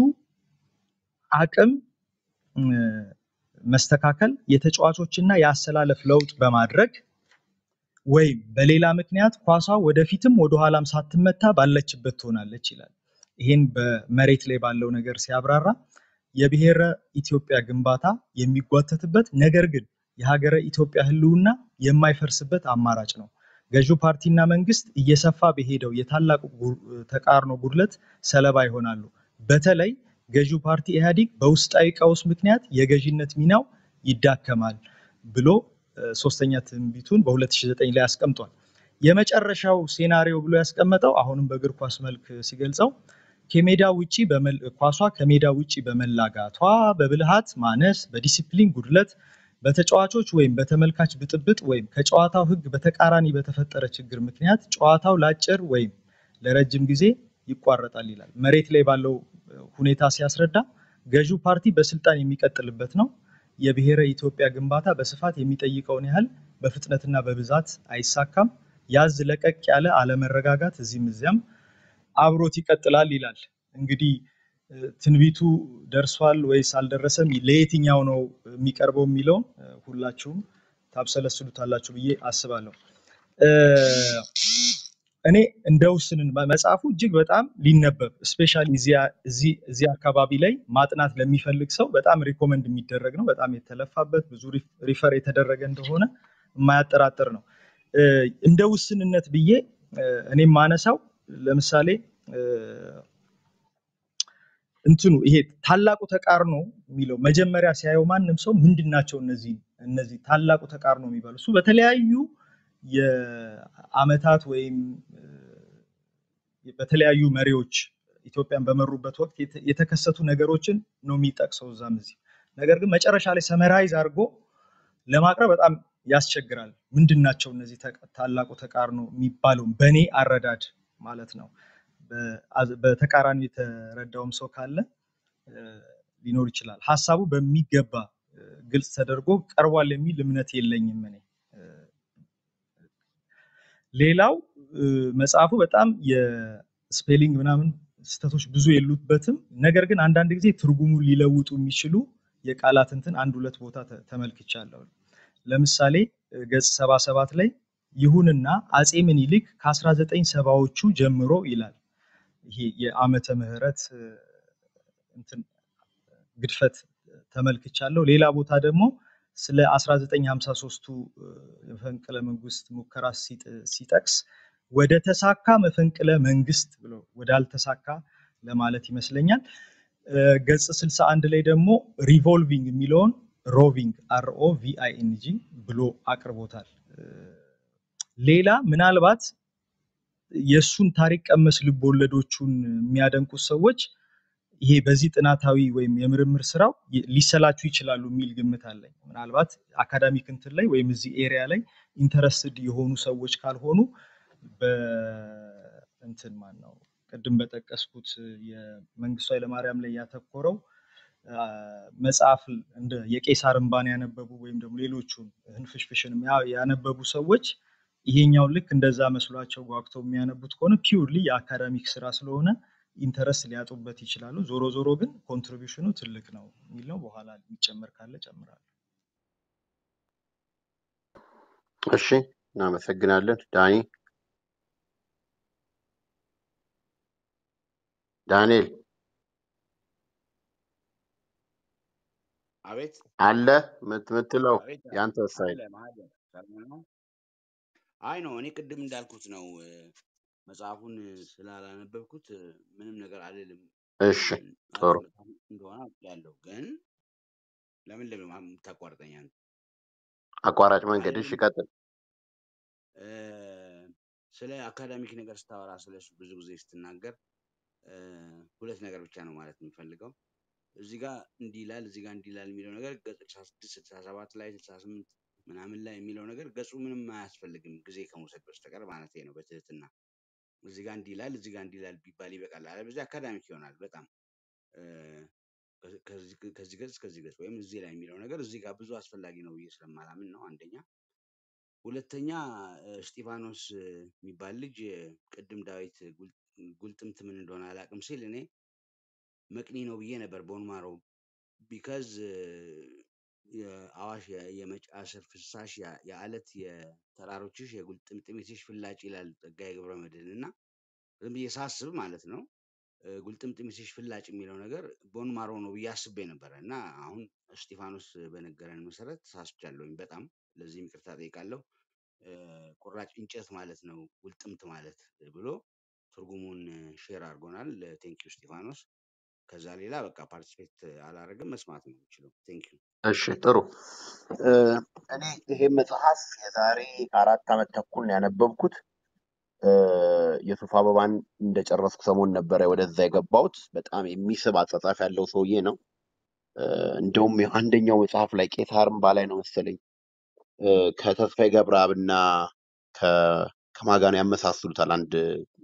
S3: አቅም እ፣ መስተካከል የተጫዋቾችና የአሰላለፍ ለውጥ በማድረግ ወይም በሌላ ምክንያት ኳሷ ወደፊትም ወደኋላም ሳትመታ ባለችበት ትሆናለች ይላል። ይህን በመሬት ላይ ባለው ነገር ሲያብራራ የብሔረ ኢትዮጵያ ግንባታ የሚጓተትበት ነገር ግን የሀገረ ኢትዮጵያ ሕልውና የማይፈርስበት አማራጭ ነው። ገዢው ፓርቲና መንግስት እየሰፋ በሄደው የታላቁ ጉ- ተቃርኖ ጉድለት ሰለባ ይሆናሉ። በተለይ ገዢው ፓርቲ ኢህአዴግ በውስጣዊ ቀውስ ምክንያት የገዢነት ሚናው ይዳከማል ብሎ እ፣ ሶስተኛ ትንቢቱን በ2009 ላይ አስቀምጧል። የመጨረሻው ሴናሪዮ ብሎ ያስቀመጠው አሁንም በእግር ኳስ መልክ ሲገልጸው ከሜዳ ውጪ በመል- ኳሷ ከሜዳ ውጪ በመላጋቷ በብልሃት ማነስ፣ በዲሲፕሊን ጉድለት፣ በተጫዋቾች ወይም በተመልካች ብጥብጥ ወይም ከጨዋታው ህግ በተቃራኒ በተፈጠረ ችግር ምክንያት ጨዋታው ለአጭር ወይም ለረጅም ጊዜ ይቋረጣል ይላል። መሬት ላይ ባለው እ፣ ሁኔታ ሲያስረዳ ገዢው ፓርቲ በስልጣን የሚቀጥልበት ነው። የብሔረ ኢትዮጵያ ግንባታ በስፋት የሚጠይቀውን ያህል በፍጥነትና በብዛት አይሳካም። ያዝ ለቀቅ ያለ አለመረጋጋት እዚህም እዚያም አብሮት ይቀጥላል ይላል። እንግዲህ እ፣ ትንቢቱ ደርሷል ወይስ አልደረሰም፣ ለየትኛው ነው የሚቀርበው የሚለውን እ፣ ሁላችሁም ታብሰለስሉታላችሁ ብዬ አስባለሁ። እ፣ እኔ እንደ ውስንን መጽሐፉ እጅግ በጣም ሊነበብ ስፔሻሊ እዚህ አካባቢ ላይ ማጥናት ለሚፈልግ ሰው በጣም ሪኮመንድ የሚደረግ ነው። በጣም የተለፋበት ብዙ ሪፈር የተደረገ እንደሆነ የማያጠራጥር ነው። እ፣ እንደ ውስንነት ብዬ እ፣ እኔ የማነሳው ለምሳሌ እ፣ እንትኑ ይሄ ታላቁ ተቃርኖ የሚለው መጀመሪያ ሲያየው ማንም ሰው ምንድን ናቸው እነዚህ እነዚህ ታላቁ ተቃርኖ የሚባሉ እሱ በተለያዩ የአመታት ወይም እ፣ በተለያዩ መሪዎች ኢትዮጵያን በመሩበት ወቅት የተ- የተከሰቱ ነገሮችን ነው የሚጠቅሰው እዛም እዚህ። ነገር ግን መጨረሻ ላይ ሰመራይዝ አድርጎ ለማቅረብ በጣም ያስቸግራል። ምንድን ናቸው እነዚህ ተቃ- ታላቁ ተቃርኖ የሚባለው በእኔ አረዳድ ማለት ነው። በአዝ- በተቃራኒው የተረዳውም ሰው ካለ እ፣ ሊኖር ይችላል። ሀሳቡ በሚገባ እ፣ ግልጽ ተደርጎ ቀርቧል የሚል እምነት የለኝም እኔ። እ፣ ሌላው እ፣ መጽሐፉ በጣም የስፔሊንግ ምናምን ስህተቶች ብዙ የሉበትም። ነገር ግን አንዳንድ ጊዜ ትርጉሙን ሊለውጡ የሚችሉ የቃላት እንትን አንድ ሁለት ቦታ ተ- ተመልክቻለሁ። ለምሳሌ እ፣ ገጽ ሰባ ሰባት ላይ ይሁንና አጼ ምኒልክ ከ1970ዎቹ ጀምሮ ይላል። ይሄ የዓመተ ምህረት እ፣ እንትን ግድፈት ተመልክቻለሁ። ሌላ ቦታ ደግሞ ስለ 1953ቱ እ፣ የመፈንቅለ መንግስት ሙከራ ሲጥ- ሲጠቅስ ወደ ተሳካ መፈንቅለ መንግስት ብሎ ወዳልተሳካ ለማለት ይመስለኛል። እ፣ ገጽ 61 ላይ ደግሞ ሪቮልቪንግ የሚለውን ሮቪንግ አርኦ ቪአይኤንጂ ብሎ አቅርቦታል። እ፣ ሌላ ምናልባት የእሱን ታሪክ ቀመስ ልቦለዶቹን የሚያደንቁት ሰዎች ይሄ በዚህ ጥናታዊ ወይም የምርምር ስራው ይ- ሊሰላቹ ይችላሉ የሚል ግምት አለኝ። ምናልባት አካዳሚክ እንትን ላይ ወይም እዚህ ኤሪያ ላይ ኢንተረስትድ የሆኑ ሰዎች ካልሆኑ በእንትን ማን ነው ቅድም በጠቀስኩት የመንግስቱ ኃይለማርያም ላይ ያተኮረው አ፣ መጽሐፍ እንደ የቄሳር እንባን ያነበቡ ወይም ደግሞ ሌሎቹን ህንፍሽፍሽን ያ- ያነበቡ ሰዎች ይሄኛውን ልክ እንደዛ መስሏቸው ጓግተው የሚያነቡት ከሆነ ፒውርሊ የአካዳሚክ ስራ ስለሆነ ኢንተረስት ሊያጡበት ይችላሉ። ዞሮ ዞሮ ግን ኮንትሪቢሽኑ ትልቅ ነው የሚል ነው። በኋላ የሚጨመር ካለ ጨምራለሁ።
S1: እሺ፣ እናመሰግናለን። ዳኒ ዳንኤል
S4: አቤት
S1: አለ ምት- ምትለው
S4: አቤት
S1: ያንተ
S4: አለ
S1: ሳይል
S4: መሀል ሰላም ነው። አይ ነው እኔ ቅድም እንዳልኩት ነው እ፣ መጽሐፉን ስላላነበብኩት እ፣ ምንም ነገር አልልም።
S1: እሺ፣
S4: እም፣
S1: ጥሩ
S4: ማለት መጽሐፍ እንደሆነ ያለው ግን ለምን ለምን የምታቋርጠኝ አንተ?
S1: አቋራጭ መንገድ። እሺ፣
S4: አልልም
S1: ቀጥል።
S4: እ፣ ስለ አካዳሚክ ነገር ስታወራ ስለሱ ብዙ ጊዜ ስትናገር እ፣ ሁለት ነገር ብቻ ነው ማለት የምፈልገው። እዚህ ጋር እንዲህ ይላል፣ እዚህ ጋር እንዲህ ይላል የሚለው ነገር ገጽ 66 67 ላይ 68 ምናምን ላይ የሚለው ነገር ገጹ ምንም አያስፈልግም ጊዜ ከመውሰድ በስተቀር ማለት ነው። በትህትና እዚህ ጋር እንዲህ ይላል፣ እዚህ ጋር እንዲህ ይላል ቢባል ይበቃል። አለበለዚያ አካዳሚክ ይሆናል በጣም እ፣ ከ- ከዚህ ከዚህ ገጽ እስከዚህ ገጽ ወይም እዚህ ላይ የሚለው ነገር እዚህ ጋር ብዙ አስፈላጊ ነው ብዬ ስለማላምን ነው አንደኛ። ሁለተኛ እ፣ እስጢፋኖስ እ፣ የሚባል ልጅ እ፣ ቅድም ዳዊት ጉል- ጉልጥምት ምን እንደሆነ አላውቅም ሲል እኔ መቅኒ ነው ብዬ ነበር ቦንማሮ ቢካዝ የአዋሽ የ- የመጫ ስር ፍሳሽ ያ- የአለት የተራሮችሽ የጉልጥምጥሚትሽ ፍላጭ ይላል ጸጋዬ ገብረ መድኅን እና ዝም ብዬ ሳስብ ማለት ነው እ፣ ጉልጥምጥሚትሽ ፍላጭ የሚለው ነገር ቦን ማሮ ነው ብዬ አስቤ ነበረ እና አሁን እስጢፋኖስ በነገረን መሰረት ሳስቻለሁኝ በጣም ለዚህም ይቅርታ ጠይቃለሁ። እ፣ ቁራጭ እንጨት ማለት ነው ጉልጥምት ማለት ብሎ ትርጉሙን ሼር አድርጎናል። ቴንኪዩ እስጢፋኖስ። ከዛ ሌላ በቃ ፓርቲሲፔት አላደረግም መስማት ነው የምችለው። ቴንኪዩ
S1: እሺ፣ ጥሩ እ፣ እኔ ይሄ መጽሐፍ የዛሬ አራት ዓመት ተኩል ነው ያነበብኩት። እ፣ የሱፍ አበባን እንደጨረስኩ ሰሞን ነበረ ወደዛ የገባሁት። በጣም የሚስብ አጻጻፍ ያለው ሰውዬ ነው። እ፣ እንደውም አንደኛው መጽሐፍ ላይ ቄሳር እምባ ላይ ነው መሰለኝ እ፣ ከተስፋዬ ገብረአብና ከ- ከማን ጋር ነው ያመሳስሉታል። አንድ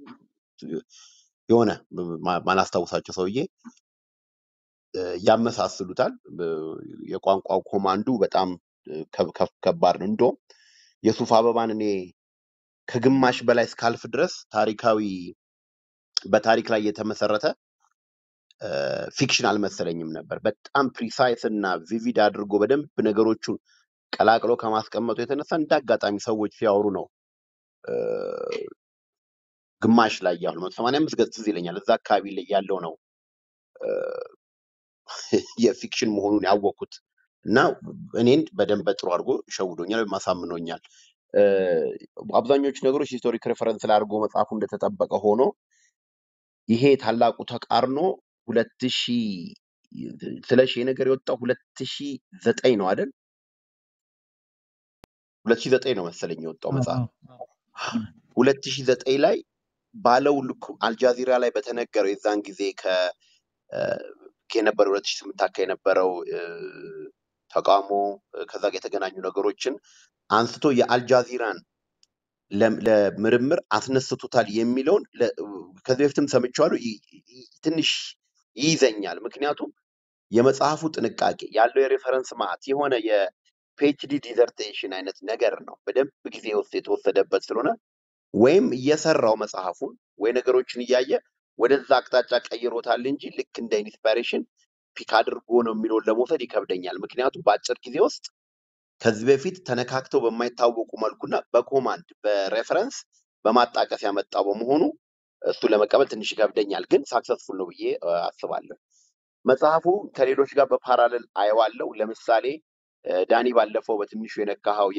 S1: የሆነ ማ- ማላስታውሳቸው ሰውዬ እ፣ ያመሳስሉታል። እ፣ የቋንቋው ኮማንዱ በጣም እ፣ ከብ- ከብ- ከባድ ነው። እንደውም የሱፍ አበባን እኔ ከግማሽ በላይ እስካልፍ ድረስ ታሪካዊ በታሪክ ላይ የተመሰረተ እ፣ ፊክሽን አልመሰለኝም ነበር። በጣም ፕሪሳይስ እና ቪቪድ አድርጎ በደንብ ነገሮቹን ቀላቅሎ ከማስቀመጡ የተነሳ እንደ አጋጣሚ ሰዎች ሲያወሩ ነው እ፣ ግማሽ ላይ ያሉ መቶ ሰማንያ አምስት ገጽ ትዝ ይለኛል እዛ አካባቢ ላይ ያለው ነው እ፣ የፊክሽን መሆኑን ያወቅኩት እና እኔን በደንብ በጥሩ አድርጎ ሸውዶኛል ወይም አሳምኖኛል። እ፣ አብዛኞቹ ነገሮች ሂስቶሪክ ሬፈረንስ ላይ አድርጎ መጽሐፉ እንደተጠበቀ ሆኖ ይሄ ታላቁ ተቃርኖ ሁለት ሺ ስለሺ ይሄ ነገር የወጣው ሁለት ሺ ዘጠኝ ነው አይደል? ሁለት ሺ ዘጠኝ ነው መሰለኝ የወጣው
S3: አዎ
S1: መጽሐፍ።
S3: አዎ አዎ።
S1: ሁለት ሺ ዘጠኝ ላይ ባለው ልኩ አልጃዚራ ላይ በተነገረው የዛን ጊዜ ከ እ፣ ከነበረው ሁለት ሺ ስምንት አካባቢ የነበረው እ፣ ተቃውሞ እ፣ ከዛ ጋር የተገናኙ ነገሮችን አንስቶ የአልጃዚራን ለም- ለምርምር አስነስቶታል የሚለውን ለ- ከዚህ በፊትም ሰምቼዋለሁ። ይ- ይ- ትንሽ ይይዘኛል። ምክንያቱም የመጽሐፉ ጥንቃቄ ያለው የሬፈረንስ ማዕት የሆነ የፒኤችዲ ዲዘርቴሽን አይነት ነገር ነው። በደንብ ጊዜ ውስጥ የተወሰደበት ስለሆነ ወይም እየሰራው መጽሐፉን ወይ ነገሮችን እያየ ወደዛ አቅጣጫ ቀይሮታል እንጂ ልክ እንደ ኢንስፓይሬሽን ፒክ አድርጎ ነው የሚለውን ለመውሰድ ይከብደኛል። ምክንያቱም በአጭር ጊዜ ውስጥ ከዚህ በፊት ተነካክተው በማይታወቁ መልኩና በኮማንድ በሬፈረንስ በማጣቀስ ያመጣው በመሆኑ እሱ ለመቀበል ትንሽ ይከብደኛል። ግን ሳክሰስፉል ነው ብዬ እ፣ አስባለሁ። መጽሐፉ ከሌሎች ጋር በፓራለል አየዋለሁ። ለምሳሌ እ፣ ዳኒ ባለፈው በትንሹ የነካኸው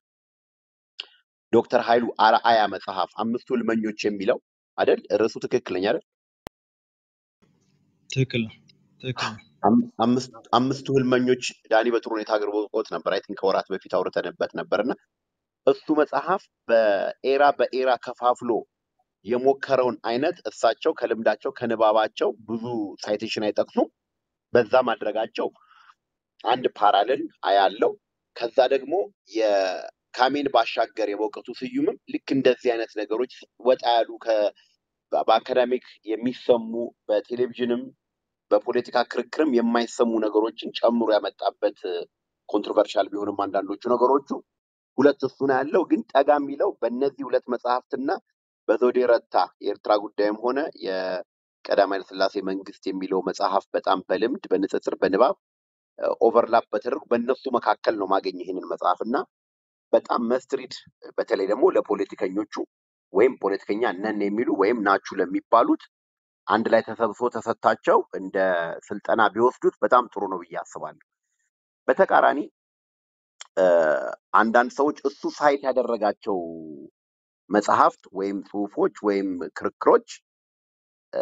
S1: የዶክተር ኃይሉ አርአያ መጽሐፍ አምስቱ ህልመኞች የሚለው አይደል? ርዕሱ ትክክለኛ አይደል?
S3: ትክክል ነው ትክክል ነው።
S1: አም- አምስት- አምስቱ ህልመኞች ዳኒ በጥሩ ሁኔታ አቅርቦት ነበር። አይ ቲንክ ከወራት በፊት አውርተንበት ነበር እና እሱ መጽሐፍ በኤራ በኤራ ከፋፍሎ የሞከረውን አይነት እሳቸው ከልምዳቸው ከንባባቸው ብዙ ሳይቴሽን አይጠቅሱም። በዛ ማድረጋቸው አንድ ፓራለል አያለው። ከዛ ደግሞ የካሜን ባሻገር የበውቀቱ ስዩምም ልክ እንደዚህ አይነት ነገሮች ወጣ ያሉ ከ- በአካዳሚክ የሚሰሙ በቴሌቪዥንም በፖለቲካ ክርክርም የማይሰሙ ነገሮችን ጨምሮ ያመጣበት ኮንትሮቨርሻል ቢሆንም አንዳንዶቹ ነገሮቹ ሁለት እሱ ነው ያለው። ግን ጠጋ የሚለው በእነዚህ ሁለት መጽሐፍትና በዘውዴ ረታ የኤርትራ ጉዳይም ሆነ የቀዳማዊ ኃይለ ሥላሴ መንግስት የሚለው መጽሐፍ በጣም በልምድ በንጽጽር በንባብ ኦቨርላፕ በተደረጉ በእነሱ መካከል ነው ማገኝ ይህንን መጽሐፍ እና በጣም መስትሪድ በተለይ ደግሞ ለፖለቲከኞቹ ወይም ፖለቲከኛ ነን የሚሉ ወይም ናችሁ ለሚባሉት አንድ ላይ ተሰብስቦ ተሰጥታቸው እንደ ስልጠና ቢወስዱት በጣም ጥሩ ነው ብዬ አስባለሁ። በተቃራኒ እ፣ አንዳንድ ሰዎች እሱ ሳይት ያደረጋቸው መጽሐፍት ወይም ጽሁፎች ወይም ክርክሮች እ፣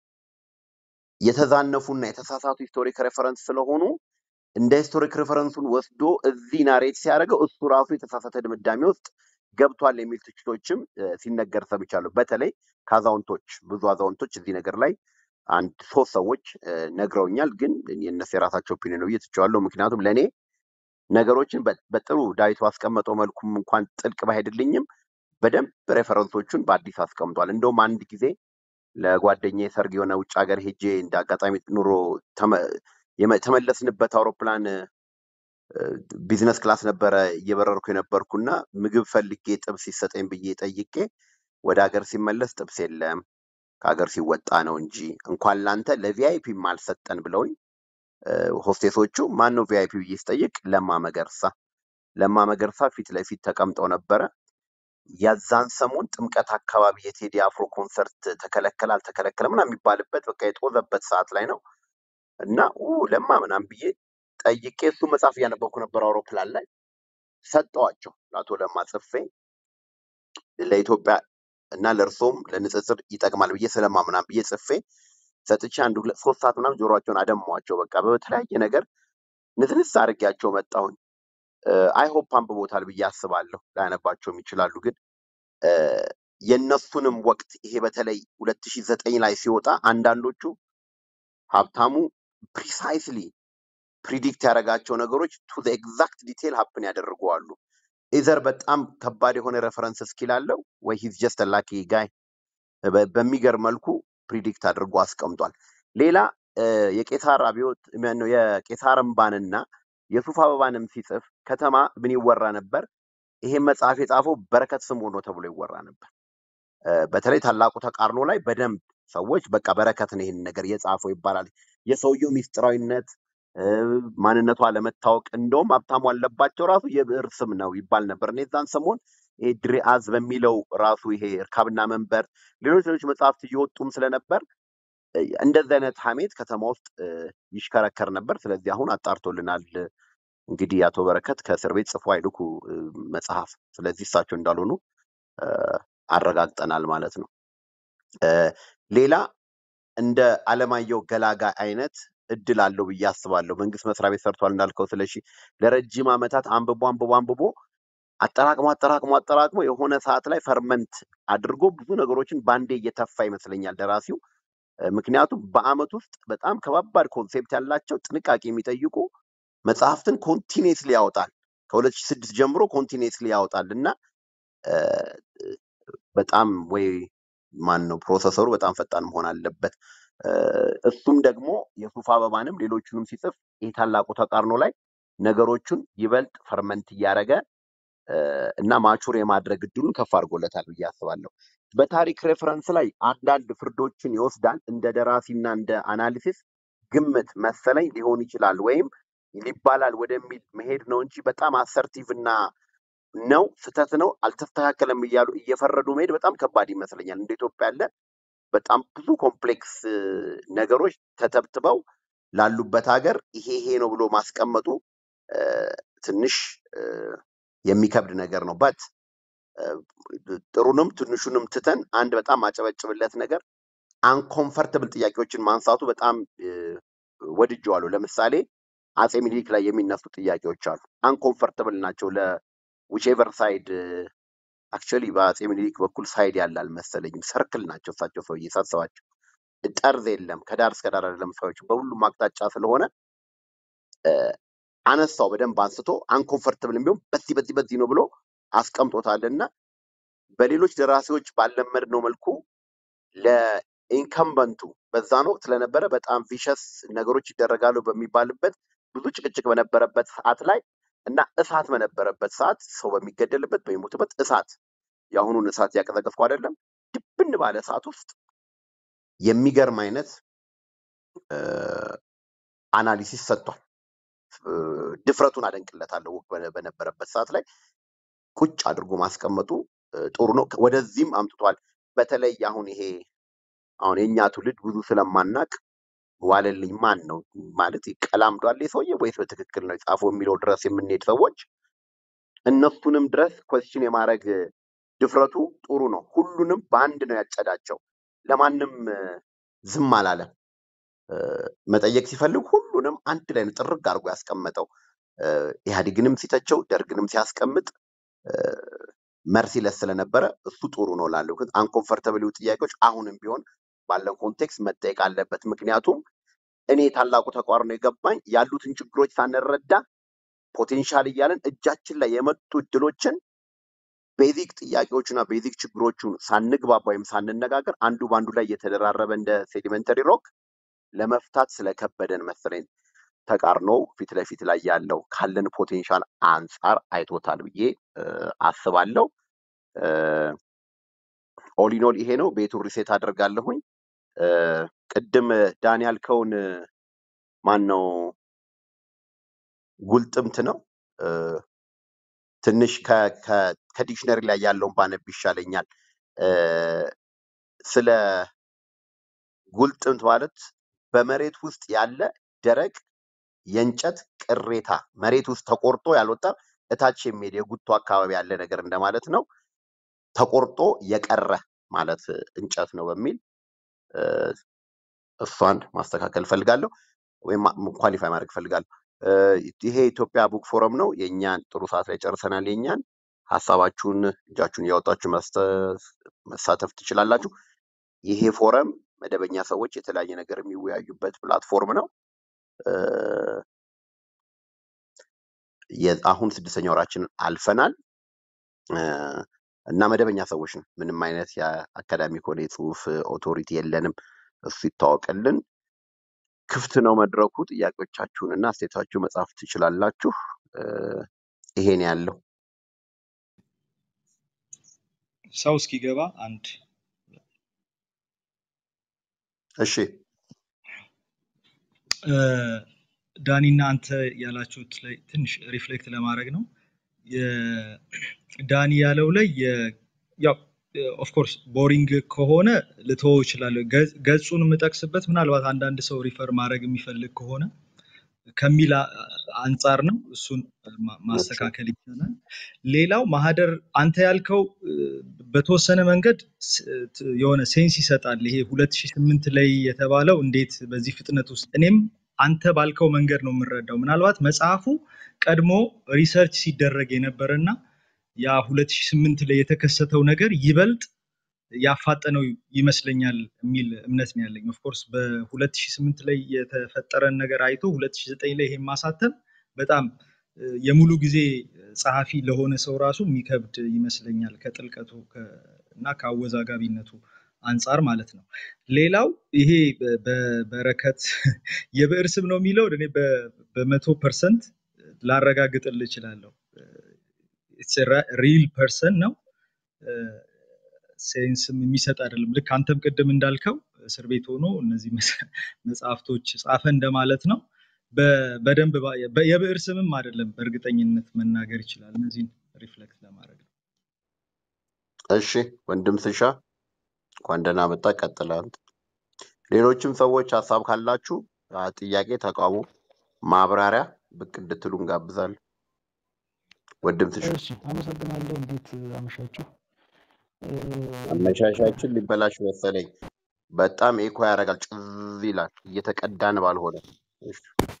S1: የተዛነፉና የተሳሳቱ ሂስቶሪክ ሬፈረንስ ስለሆኑ እንደ ሂስቶሪክ ሬፈረንሱን ወስዶ እዚህ ናሬት ሲያደርገው እሱ ራሱ የተሳሳተ ድምዳሜ ውስጥ ገብቷል የሚል ትችቶችም እ፣ ሲነገር ሰምቻለሁ። በተለይ ከአዛውንቶች ብዙ አዛውንቶች እዚህ ነገር ላይ አንድ ሶስት ሰዎች እ፣ ነግረውኛል። ግን የእነሱ የራሳቸው ኦፒኒየን ነው ብዬ ትቼዋለሁ። ምክንያቱም ለእኔ ነገሮችን በ- በጥሩ ዳዊት ባስቀመጠው መልኩም እንኳን ጥልቅ ባይሄድልኝም በደንብ ሬፈረንሶቹን በአዲስ አስቀምጧል። እንደውም አንድ ጊዜ ለጓደኛዬ ሰርግ የሆነ ውጭ ሀገር ሄጄ እንደ አጋጣሚ ኑሮ ተመ- የመ- የተመለስንበት አውሮፕላን እ፣ ቢዝነስ ክላስ ነበረ እየበረርኩ የነበርኩና ምግብ ፈልጌ ጥብስ ይሰጠኝ ብዬ ጠይቄ ወደ ሀገር ሲመለስ ጥብስ የለም ከሀገር ሲወጣ ነው እንጂ እንኳን ላንተ ለቪአይፒም አልሰጠን ብለውኝ እ፣ ሆስቴሶቹ ማን ነው ቪአይፒ ብዬ ስጠይቅ ለማ መገርሳ ለማ መገርሳ ፊት ለፊት ተቀምጠው ነበረ። የዛን ሰሞን ጥምቀት አካባቢ የቴዲ አፍሮ ኮንሰርት ተከለከለ አልተከለከለ ምናምን የሚባልበት በቃ የጦዘበት ሰዓት ላይ ነው እና ኡ ለማ ምናምን ብዬ ጠይቄ እሱ መጽሐፍ እያነበብኩ ነበር አውሮፕላን ላይ ሰጠዋቸው ለአቶ ለማ ጽፌ ለኢትዮጵያ እና ለእርሶም ለንጽጽር ይጠቅማል ብዬ ስለማ ምናምን ብዬ ጽፌ ሰጥቼ አንድ ሁለት ሶስት ሰዓት ምናምን ጆሮቸውን አደሟቸው። በቃ በተለያየ ነገር ንትንስ አድርጌያቸው መጣሁኝ። አይሆፕ አንብቦታል ብዬ አስባለሁ። ላያነባቸውም ይችላሉ። ግን እ፣ የእነሱንም ወቅት ይሄ በተለይ ሁለት ሺህ ዘጠኝ ላይ ሲወጣ አንዳንዶቹ ሀብታሙ ፕሪሳይስሊ ፕሪዲክት ያደረጋቸው ነገሮች ቱ ዘ ኤግዛክት ዲቴል ሀፕን ያደርገዋሉ። ኢዘር በጣም ከባድ የሆነ ሬፈረንስ ስኪል አለው ወይ ሂዝ ጀስት ላኪ ጋይ በሚገርም መልኩ ፕሪዲክት አድርጎ አስቀምጧል። ሌላ እ፣ የቄሳር አብዮት ማነው የቄሳር እምባንና የሱፍ አበባንም ሲጽፍ ከተማ ምን ይወራ ነበር? ይሄን መጽሐፍ የጻፈው በረከት ስምዖን ነው ተብሎ ይወራ ነበር። እ፣ በተለይ ታላቁ ተቃርኖ ላይ በደንብ ሰዎች በቃ በረከትን ይህን ነገር የጻፈው ይባላል። የሰውየው ሚስጥራዊነት እ፣ ማንነቱ አለመታወቅ እንደውም ሀብታሙ አለባቸው ራሱ የብዕር ስም ነው ይባል ነበር። እኔ የዛን ሰሞን ይሄ ድሪአዝ በሚለው ራሱ ይሄ እርካብና መንበር ሌሎች ሌሎች መጽሐፍት እየወጡም ስለነበር እ፣ እንደዚህ አይነት ሀሜት ከተማ ውስጥ እ፣ ይሽከረከር ነበር። ስለዚህ አሁን አጣርቶልናል። እንግዲህ አቶ በረከት ከእስር ቤት ጽፎ አይልኩ እ፣ መጽሐፍ። ስለዚህ እሳቸው እንዳልሆኑ እ፣ አረጋግጠናል ማለት ነው። እ፣ ሌላ እንደ አለማየሁ ገላጋ አይነት እድል አለው ብዬ አስባለሁ። መንግስት መስሪያ ቤት ሰርቷል እንዳልከው ስለሺ ለረጅም ዓመታት አንብቦ አንብቦ አንብቦ አጠራቅሞ አጠራቅሞ አጠራቅሞ የሆነ ሰዓት ላይ ፈርመንት አድርጎ ብዙ ነገሮችን ባንዴ እየተፋ ይመስለኛል ደራሲው። እ፣ ምክንያቱም በአመት ውስጥ በጣም ከባባድ ኮንሴፕት ያላቸው ጥንቃቄ የሚጠይቁ መጽሐፍትን ኮንቲኔስሊ ያወጣል። ከ2006 ጀምሮ ኮንቲኔስሊ ያወጣል እና እ፣ በጣም ወይ ማን ነው ፕሮሰሰሩ በጣም ፈጣን መሆን አለበት። እ፣ እሱም ደግሞ የሱፍ አበባንም ሌሎቹንም ሲጽፍ ይህ ታላቁ ተቃርኖ ላይ ነገሮቹን ይበልጥ ፈርመንት እያደረገ እ፣ እና ማቹር የማድረግ እድሉን ከፍ አድርጎለታል ብዬ አስባለሁ። በታሪክ ሬፈረንስ ላይ አንዳንድ ፍርዶችን ይወስዳል። እንደ ደራሲና እንደ አናሊሲስ ግምት መሰለኝ ሊሆን ይችላል ወይም ሊባላል ወደሚል መሄድ ነው እንጂ በጣም አሰርቲቭ እና ነው ስህተት ነው አልተስተካከለም እያሉ እየፈረዱ መሄድ በጣም ከባድ ይመስለኛል። እንደ ኢትዮጵያ ያለ በጣም ብዙ ኮምፕሌክስ እ፣ ነገሮች ተተብትበው ላሉበት ሀገር ይሄ ይሄ ነው ብሎ ማስቀመጡ እ፣ ትንሽ እ፣ የሚከብድ ነገር ነው በት ጥሩንም ትንሹንም ትተን አንድ በጣም አጨበጭብለት ነገር አንኮምፈርተብል ጥያቄዎችን ማንሳቱ በጣም እ፣ ወድጀዋለሁ። ለምሳሌ አጼ ሚኒሊክ ላይ የሚነሱ ጥያቄዎች አሉ። አንኮምፈርተብል ናቸው ለዊቼቨር ሳይድ አክቹዋሊ በአጼ ሚኒሊክ በኩል ሳይድ ያለ አልመሰለኝም። ሰርክል ናቸው እሳቸው ሰውዬ ሳስባቸው ጠርዝ የለም ከዳር እስከ ዳር አይደለም ሰዎች በሁሉም አቅጣጫ ስለሆነ እ፣ አነሳው በደንብ አንስቶ አንኮምፈርተብል ቢሆን በዚህ በዚህ በዚህ ነው ብሎ አስቀምጦታል እና በሌሎች ደራሲዎች ባልለመድነው መልኩ ለኢንከምበንቱ በዛን ወቅት ስለነበረ በጣም ቪሸስ ነገሮች ይደረጋሉ በሚባልበት ብዙ ጭቅጭቅ በነበረበት ሰዓት ላይ እና እሳት በነበረበት ሰዓት ሰው በሚገደልበት በሚሞትበት እሳት የአሁኑን እሳት ያቀዘቀዝኩ አይደለም ድብን ባለ ሰዓት ውስጥ የሚገርም አይነት እ፣ አናሊሲስ ሰጥቷል። እ፣ ድፍረቱን አደንቅለታለሁ። ወቅት በነ- በነበረበት ሰዓት ላይ ቁጭ አድርጎ ማስቀመጡ እ፣ ጥሩ ነው። ወደዚህም አምጥቷል። በተለይ አሁን ይሄ አሁን የእኛ ትውልድ ብዙ ስለማናቅ ዋለልኝ ማን ነው ማለት ቀላምዷል ሰውዬ ወይስ በትክክል ነው የጻፈው የሚለው ድረስ የምንሄድ ሰዎች እነሱንም ድረስ ኮስችን የማድረግ ድፍረቱ ጥሩ ነው። ሁሉንም በአንድ ነው ያጨዳቸው። ለማንም እ፣ ዝም አላለም። እ፣ መጠየቅ ሲፈልግ ሁሉንም አንድ ላይ ነው ጥርግ አድርጎ ያስቀመጠው። እ፣ ኢህአዴግንም ሲተቸው ደርግንም ሲያስቀምጥ መርሲለስ ስለነበረ እሱ ጥሩ ነው ላለው ግን አንኮምፈርተብል ጥያቄዎች አሁንም ቢሆን ባለን ኮንቴክስት መጠየቅ አለበት። ምክንያቱም እኔ ታላቁ ተቋርኖ የገባኝ ያሉትን ችግሮች ሳንረዳ ፖቴንሻል እያለን እጃችን ላይ የመጡ እድሎችን ቤዚክ ጥያቄዎቹና ቤዚክ ችግሮቹን ሳንግባባ ወይም ሳንነጋገር አንዱ በአንዱ ላይ እየተደራረበ እንደ ሴዲመንተሪ ሮክ ለመፍታት ስለከበደን መሰለኝ ተቃርኖ ፊት ለፊት ላይ ያለው ካለን ፖቴንሻል አንጻር አይቶታል ብዬ እ፣ አስባለሁ። ኦሊኖል ይሄ ነው። ቤቱን ሪሴት አደርጋለሁኝ። እ፣ ቅድም ዳን ያልከውን ማን ነው ጉልጥምት ነው እ፣ ትንሽ ከ- ከ- ከዲክሽነሪ ላይ ያለውን ባነብ ይሻለኛል። እ፣ ስለ ጉልጥምት ማለት በመሬት ውስጥ ያለ ደረቅ የእንጨት ቅሬታ መሬት ውስጥ ተቆርጦ ያልወጣ እታች የሚሄድ የጉቶ አካባቢ ያለ ነገር እንደማለት ነው። ተቆርጦ የቀረ ማለት እንጨት ነው በሚል እ፣ እሷን ማስተካከል ፈልጋለሁ ወይም ኳሊፋይ ማድረግ ፈልጋለሁ። እ፣ ይሄ የኢትዮጵያ ቡክ ፎረም ነው። የእኛን ጥሩ ሰዓት ላይ ጨርሰናል። የእኛን ሀሳባችሁን እጃችሁን እያወጣችሁ መስተ- መሳተፍ ትችላላችሁ። ይሄ ፎረም መደበኛ ሰዎች የተለያየ ነገር የሚወያዩበት ፕላትፎርም ነው። እ፣ የ- አሁን ስድስተኛ ወራችንን አልፈናል እ፣ እና መደበኛ ሰዎች ነው። ምንም አይነት የአካዳሚክ ሆነ የጽሁፍ ኦቶሪቲ የለንም። እሱ ይታወቅልን። ክፍት ነው መድረኩ። ጥያቄዎቻችሁን እና አስተያየታችሁ መጻፍ ትችላላችሁ። እ፣ ይሄን ያለው
S3: ሰው እስኪገባ አንድ
S1: እሺ
S3: እ፣ ዳኒና አንተ ያላችሁት ላይ ትንሽ ሪፍሌክት ለማድረግ ነው። የ- ዳኒ ያለው ላይ የ- ያው ኦፍኮርስ ቦሪንግ ከሆነ ልተወው እችላለሁ። ገ- ገጹን የምጠቅስበት ምናልባት አንዳንድ ሰው ሪፈር ማድረግ የሚፈልግ ከሆነ ከሚል አ- አንጻር ነው። እሱን ማ-
S1: እሺ
S3: ማስተካከል ይቻላል። ሌላው ማህደር አንተ ያልከው እ፣ በተወሰነ መንገድ ስ- ት- የሆነ ሴንስ ይሰጣል። ይሄ 2008 ላይ የተባለው እንዴት በዚህ ፍጥነት ውስጥ እኔም አንተ ባልከው መንገድ ነው የምረዳው። ምናልባት መጽሐፉ ቀድሞ ሪሰርች ሲደረግ የነበረና ያ 2008 ላይ የተከሰተው ነገር ይበልጥ ያፋጠነው ይመስለኛል የሚል እምነት ነው ያለኝ። ኦፍኮርስ በ2008 ላይ የተፈጠረን ነገር አይቶ 2009 ላይ ይሄን ማሳተም በጣም እ፣ የሙሉ ጊዜ ጸሐፊ ለሆነ ሰው ራሱ የሚከብድ ይመስለኛል ከጥልቀቱ ከ- እና ከአወዛጋቢነቱ አንጻር ማለት ነው። ሌላው ይሄ በ- በበረከት የብዕር ስም ነው የሚለው እኔ በ- በመቶ ፐርሰንት ላረጋግጥልህ እችላለሁ። ሪል ፐርሰን ነው ሴንስም የሚሰጥ አይደለም። ልክ አንተም ቅድም እንዳልከው እስር ቤት ሆኖ እነዚህ መጽ- መጽሐፍቶች ጻፈ እንደማለት ነው። በ- በደንብ ባ- በ- የብዕር ስምም አይደለም በእርግጠኝነት መናገር ይችላል። እነዚህን ሪፍሌክት ለማድረግ ነው።
S1: እሺ ወንድም ስሻ እንኳን ደህና መጣ። ቀጥል አንተ። ሌሎችም ሰዎች ሀሳብ ካላችሁ አ፣ ጥያቄ፣ ተቃውሞ፣ ማብራሪያ ብቅ እንድትሉ እንጋብዛለን። ወንድም ስሻ
S5: እሺ አመሰግናለሁ። እንዴት አመሻችሁ? እ፣
S1: አመሻሻችን ሊበላሽ መሰለኝ። በጣም ኤኮ ያደርጋል፣ ጭዝ ይላል። እየተቀዳን ባልሆነ እሺ፣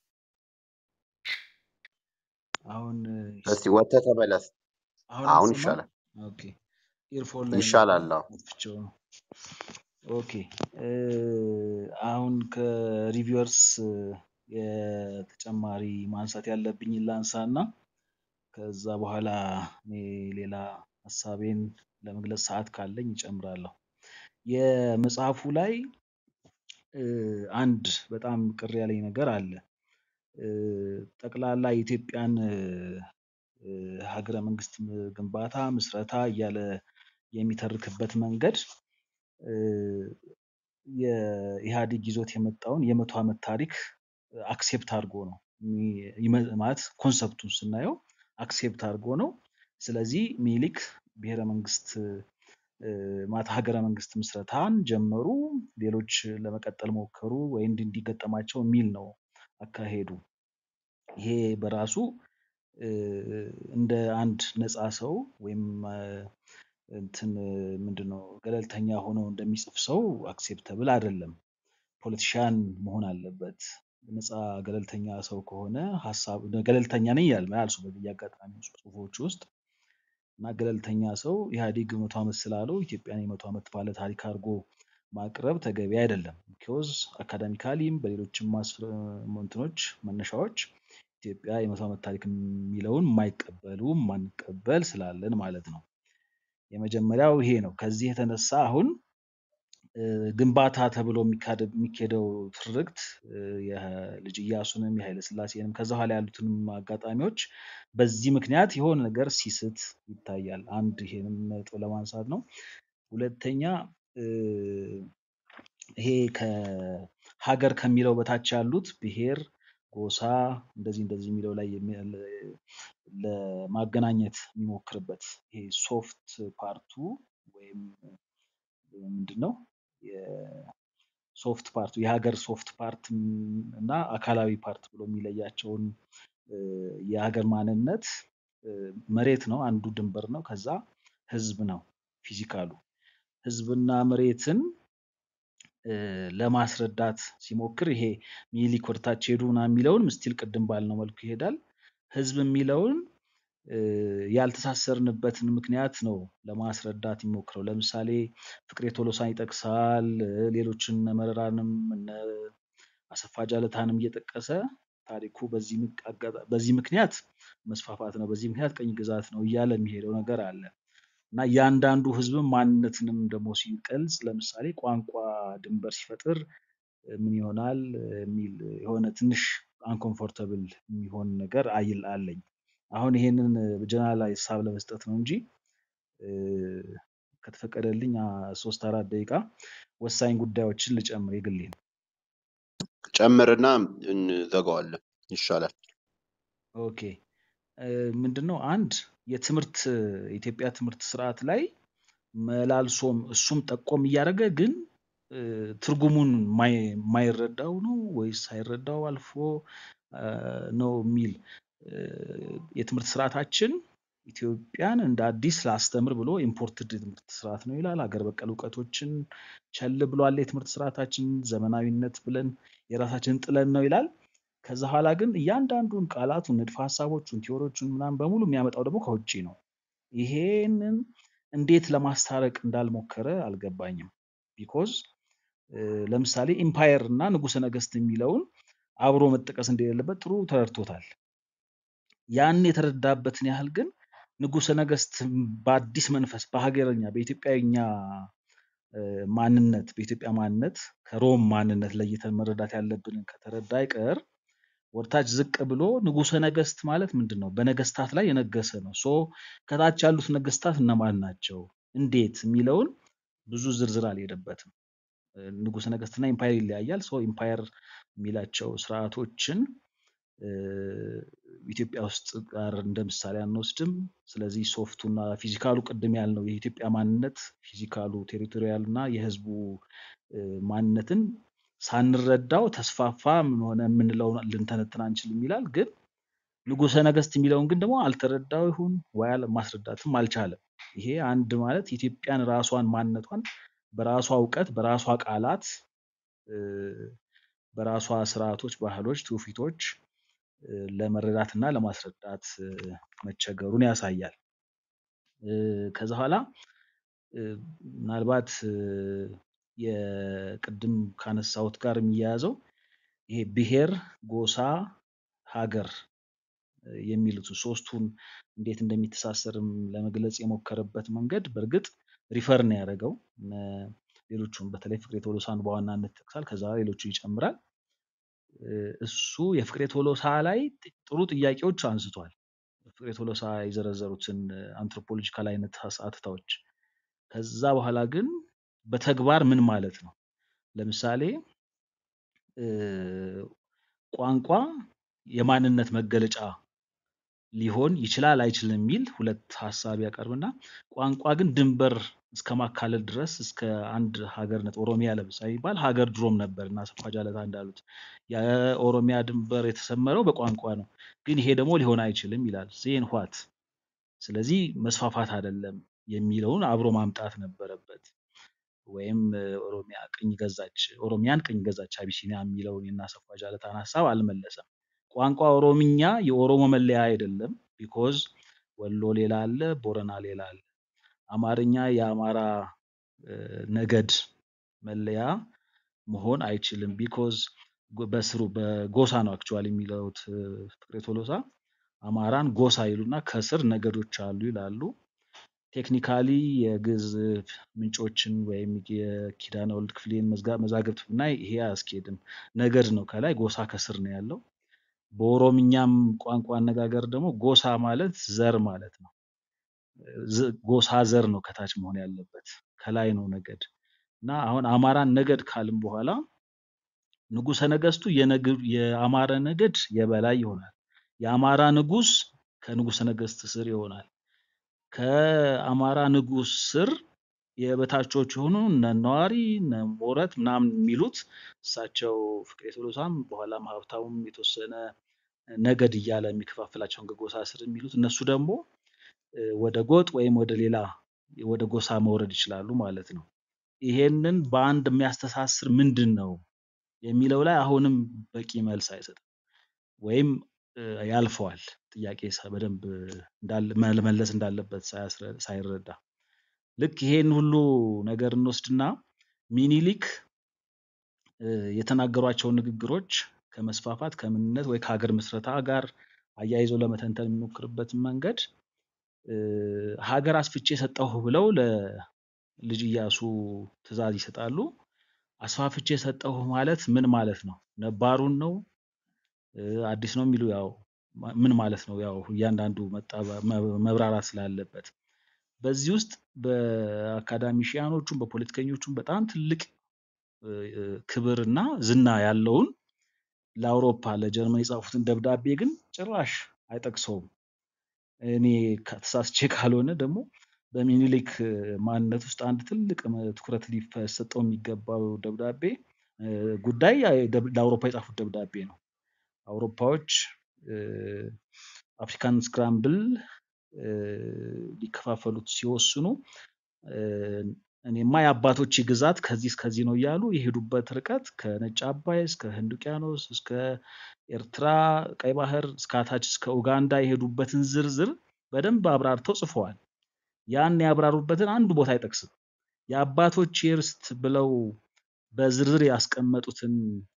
S5: አሁን
S1: እስቲ ወጥተህ ተመለስ።
S5: አሁን
S1: አሁን
S5: አይሰማም?
S1: ይሻላል
S5: ኦኬ ኢርፎን ላይ
S1: ይሻላል። አዎ
S5: አጥፍቼው ነው። ኦኬ እ፣ አሁን ከሪቪወርስ የተጨማሪ ማንሳት ያለብኝን ላንሳ እና ከዛ በኋላ እኔ ሌላ ሀሳቤን ለመግለጽ ሰዓት ካለኝ ይጨምራለሁ። የመጽሐፉ ላይ እ፣ አንድ በጣም ቅር ያለኝ ነገር አለ። እ፣ ጠቅላላ የኢትዮጵያን እ፣ እ፣ ሀገረ መንግስት ም- ግንባታ ምስረታ እያለ የሚተርክበት መንገድ እ፣ የኢህአዴግ ይዞት የመጣውን የመቶ ዓመት ታሪክ አክሴፕት አድርጎ ነው የሚ- ይመ- ማለት ኮንሰፕቱን ስናየው አክሴፕት አድርጎ ነው። ስለዚህ ሚኒሊክ ብሔረ መንግስት እ፣ ማለት ሀገረ መንግስት ምስረታን ጀመሩ፣ ሌሎች ለመቀጠል ሞከሩ ወይ እንዲ- እንዲገጠማቸው የሚል ነው አካሄዱ። ይሄ በራሱ እ፣ እንደ አንድ ነፃ ሰው ወይም እ፣ እንትን ምንድነው ገለልተኛ ሆኖ እንደሚጽፍ ሰው አክሴፕተብል አይደለም። ፖለቲሻን መሆን አለበት። ነፃ ገለልተኛ ሰው ከሆነ ሀሳብ ገለልተኛ ነኝ ያል ያልሱ በየአጋጣሚ ጽሁፎች ውስጥ እና ገለልተኛ ሰው ኢህአዴግ መቶ ዓመት ስላለው ኢትዮጵያን የመቶ ዓመት ባለ ታሪክ አድርጎ ማቅረብ ተገቢ አይደለም። ቢኮዝ አካዳሚካሊም በሌሎችም ማስረ- እንትኖች መነሻዎች ኢትዮጵያ የመቶ ዓመት ታሪክ የሚለውን የማይቀበሉ ማንቀበል ስላለን ማለት ነው። የመጀመሪያው ይሄ ነው። ከዚህ የተነሳ አሁን እ፣ ግንባታ ተብሎ የሚካደ- የሚካሄደው ትርክት እ፣ የልጅ ኢያሱንም የኃይለ ሥላሴንም ከዛ ኋላ ያሉትንም አጋጣሚዎች በዚህ ምክንያት የሆነ ነገር ሲስት ይታያል። አንድ ይሄንም ነጥብ ለማንሳት ነው። ሁለተኛ እ፣ ይሄ ከሀገር ከሚለው በታች ያሉት ብሔር፣ ጎሳ እንደዚህ እንደዚህ የሚለው ላይ የሚ- ለ- ለማገናኘት የሚሞክርበት ይሄ ሶፍት ፓርቱ ወይም ምንድን ነው የሶፍት ፓርቱ የሀገር ሶፍት ፓርት እና አካላዊ ፓርት ብሎ የሚለያቸውን እ፣ የሀገር ማንነት እ፣ መሬት ነው፣ አንዱ ድንበር ነው። ከዛ ህዝብ ነው ፊዚካሉ። ህዝብና መሬትን እ፣ ለማስረዳት ሲሞክር ይሄ ሚኒሊክ ወደታች ሄዱ ምናምን የሚለውን ምስቲል ቅድም ባልነው መልኩ ይሄዳል። ህዝብ የሚለውን እ፣ ያልተሳሰርንበትን ምክንያት ነው ለማስረዳት የሚሞክረው። ለምሳሌ ፍቅሬ ቶሎሳን ይጠቅሳል። እ፣ ሌሎችን እነ መረራንም እነ አሰፋ ጃለታንም እየጠቀሰ ታሪኩ በዚህ ምክ- አጋጣ- በዚህ ምክንያት መስፋፋት ነው፣ በዚህ ምክንያት ቀኝ ግዛት ነው እያለ የሚሄደው ነገር አለ እና እያንዳንዱ ህዝብም ማንነትንም ደግሞ ሲገልጽ ለምሳሌ ቋንቋ ድንበር ሲፈጥር እ፣ ምን ይሆናል እ፣ የሚል የሆነ ትንሽ አንኮምፎርተብል የሚሆን ነገር አይል አለኝ። አሁን ይሄንን ጀነራል ሀሳብ ለመስጠት ነው እንጂ እ፣ ከተፈቀደልኝ አ፣ ሶስት አራት ደቂቃ ወሳኝ ጉዳዮችን ልጨምር የግሌን።
S1: ጨምርና እንዘጋዋለን። ይሻላል።
S5: ኦኬ እ፣ ምንድነው አንድ የትምህርት የኢትዮጵያ ትምህርት ስርዓት ላይ መላልሶም እሱም ጠቆም እያደረገ ግን እ፣ ትርጉሙን ማይ- ማይረዳው ነው ወይስ ሳይረዳው አልፎ ነው የሚል የትምህርት ስርዓታችን ኢትዮጵያን እንደ አዲስ ላስተምር ብሎ ኢምፖርትድ የትምህርት ስርዓት ነው ይላል። ሀገር በቀል እውቀቶችን ቸል ብሏል የትምህርት ስርዓታችን ዘመናዊነት ብለን የራሳችንን ጥለን ነው ይላል። ከዛ ኋላ ግን እያንዳንዱን ቃላቱን፣ ንድፈ ሀሳቦቹን፣ ቲዎሪዎቹን ምናምን በሙሉ የሚያመጣው ደግሞ ከውጭ ነው። ይሄንን እንዴት ለማስታረቅ እንዳልሞከረ አልገባኝም። ቢኮዝ ለምሳሌ ኢምፓየር እና ንጉሰ ነገስት የሚለውን አብሮ መጠቀስ እንደሌለበት ጥሩ ተረድቶታል። ያን የተረዳበትን ያህል ግን ንጉሰ ነገስት በአዲስ መንፈስ በሀገረኛ በኢትዮጵያኛ ማንነት በኢትዮጵያ ማንነት ከሮም ማንነት ለይተን መረዳት ያለብንን ከተረዳ አይቀር ወደታች ዝቅ ብሎ ንጉሰ ነገስት ማለት ምንድን ነው? በነገስታት ላይ የነገሰ ነው። ሶ ከታች ያሉት ነገስታት እነማን ናቸው? እንዴት የሚለውን ብዙ ዝርዝር አልሄደበትም። ንጉሰ ነገስትና ኢምፓየር ይለያያል። ሶ ኢምፓየር የሚላቸው ስርዓቶችን ኢትዮጵያ ውስጥ ጋር እንደ ምሳሌ አንወስድም። ስለዚህ ሶፍቱና ፊዚካሉ ቅድም ያልነው የኢትዮጵያ ማንነት ፊዚካሉ ቴሪቶሪያል እና የህዝቡ ማንነትን ሳንረዳው ተስፋፋ ምን ሆነ የምንለው ልንተነትን አንችልም ይላል። ግን ንጉሰ ነገስት የሚለውን ግን ደግሞ አልተረዳው ይሁን ወይ ማስረዳትም አልቻለም። ይሄ አንድ ማለት ኢትዮጵያን ራሷን ማንነቷን በራሷ እውቀት በራሷ ቃላት በራሷ ስርዓቶች፣ ባህሎች፣ ትውፊቶች ለመረዳት እና ለማስረዳት መቸገሩን ያሳያል። ከዛ በኋላ ምናልባት የቅድም ካነሳሁት ጋር የሚያያዘው ይሄ ብሔር፣ ጎሳ፣ ሀገር የሚሉት ሶስቱን እንዴት እንደሚተሳሰርም ለመግለጽ የሞከረበት መንገድ በእርግጥ ሪፈር ነው ያደረገው። ሌሎቹም በተለይ ፍቅሬ ቶሎሳን በዋናነት ይጠቅሳል። ከዛ ሌሎቹ ይጨምራል። እሱ የፍቅሬ ቶሎሳ ላይ ጥሩ ጥያቄዎች አንስቷል። ፍቅሬ ቶሎሳ የዘረዘሩትን አንትሮፖሎጂካል አይነት አትታዎች ከዛ በኋላ ግን በተግባር ምን ማለት ነው? ለምሳሌ ቋንቋ የማንነት መገለጫ ሊሆን ይችላል አይችልም የሚል ሁለት ሀሳብ ያቀርብና ቋንቋ ግን ድንበር እስከ ማካለል ድረስ እስከ አንድ ሀገርነት ኦሮሚያ ለምሳሌ ይባል ሀገር ድሮም ነበር እና አሰፋ ጃለታ እንዳሉት የኦሮሚያ ድንበር የተሰመረው በቋንቋ ነው። ግን ይሄ ደግሞ ሊሆን አይችልም ይላል። ዜን ዋት ስለዚህ መስፋፋት አይደለም የሚለውን አብሮ ማምጣት ነበረበት። ወይም ኦሮሚያ ቅኝ ገዛች ኦሮሚያን ቅኝ ገዛች አቢሲኒያ የሚለውን የአሰፋ ጃለታን ሀሳብ አልመለሰም። ቋንቋ ኦሮምኛ የኦሮሞ መለያ አይደለም። ቢኮዝ ወሎ ሌላ አለ፣ ቦረና ሌላ አለ። አማርኛ የአማራ ነገድ መለያ መሆን አይችልም። ቢኮዝ በስሩ በጎሳ ነው አክቹዋሊ የሚለውት ፍቅሬ ቶሎሳ አማራን ጎሳ ይሉና ከስር ነገዶች አሉ ይላሉ። ቴክኒካሊ የግዕዝ ምንጮችን ወይም የኪዳነ ወልድ ክፍሌን መዛግብት ብናይ ይሄ አያስኬድም። ነገድ ነው ከላይ ጎሳ ከስር ነው ያለው። በኦሮምኛም ቋንቋ አነጋገር ደግሞ ጎሳ ማለት ዘር ማለት ነው። ጎሳ ዘር ነው ከታች መሆን ያለበት፣ ከላይ ነው ነገድ እና አሁን አማራን ነገድ ካልም በኋላ ንጉሰ ነገስቱ የአማራ ነገድ የበላይ ይሆናል። የአማራ ንጉስ ከንጉሰ ነገስት ስር ይሆናል። ከአማራ ንጉስ ስር የበታቾች የሆኑ እነ ነዋሪ እነ ሞረት ምናምን የሚሉት እሳቸው ፍቅሬ ቶሎሳም በኋላም ሀብታሙም የተወሰነ ነገድ እያለ የሚከፋፍላቸውን ከጎሳ ስር የሚሉት እነሱ ደግሞ ወደ ጎጥ ወይም ወደ ሌላ ወደ ጎሳ መውረድ ይችላሉ ማለት ነው። ይሄንን በአንድ የሚያስተሳስር ምንድን ነው የሚለው ላይ አሁንም በቂ መልስ አይሰጥም ወይም ያልፈዋል። ጥያቄ በደንብ መመለስ እንዳለበት ሳይረዳ ልክ ይሄን ሁሉ ነገር እንወስድና ሚኒሊክ የተናገሯቸውን ንግግሮች ከመስፋፋት ከምንነት ወይ ከሀገር ምስረታ ጋር አያይዞ ለመተንተን የሚሞክርበትን መንገድ ሀገር አስፍቼ ሰጠሁ ብለው ለልጅ ኢያሱ ትእዛዝ ይሰጣሉ። አስፋፍቼ ሰጠሁ ማለት ምን ማለት ነው? ነባሩን ነው አዲስ ነው የሚሉ ያው ምን ማለት ነው? ያው እያንዳንዱ መብራራት ስላለበት በዚህ ውስጥ በአካዳሚሽያኖቹም በፖለቲከኞቹም በጣም ትልቅ ክብርና ዝና ያለውን ለአውሮፓ ለጀርመን የጻፉትን ደብዳቤ ግን ጭራሽ አይጠቅሰውም። እኔ ተሳስቼ ካልሆነ ደግሞ በሚኒሊክ ማንነት ውስጥ አንድ ትልቅ ትኩረት ሊሰጠው የሚገባው ደብዳቤ ጉዳይ ለአውሮፓ የጻፉት ደብዳቤ ነው። አውሮፓዎች አፍሪካን ስክራምብል ሊከፋፈሉት ሲወስኑ እኔማ የአባቶች ግዛት ከዚህ እስከዚህ ነው እያሉ የሄዱበት ርቀት ከነጭ አባይ እስከ ህንድ ውቅያኖስ እስከ ኤርትራ ቀይ ባህር እስከ አታች እስከ ኡጋንዳ የሄዱበትን ዝርዝር በደንብ አብራርተው ጽፈዋል። ያን ያብራሩበትን አንድ ቦታ አይጠቅስም። የአባቶች ርስት ብለው በዝርዝር ያስቀመጡትን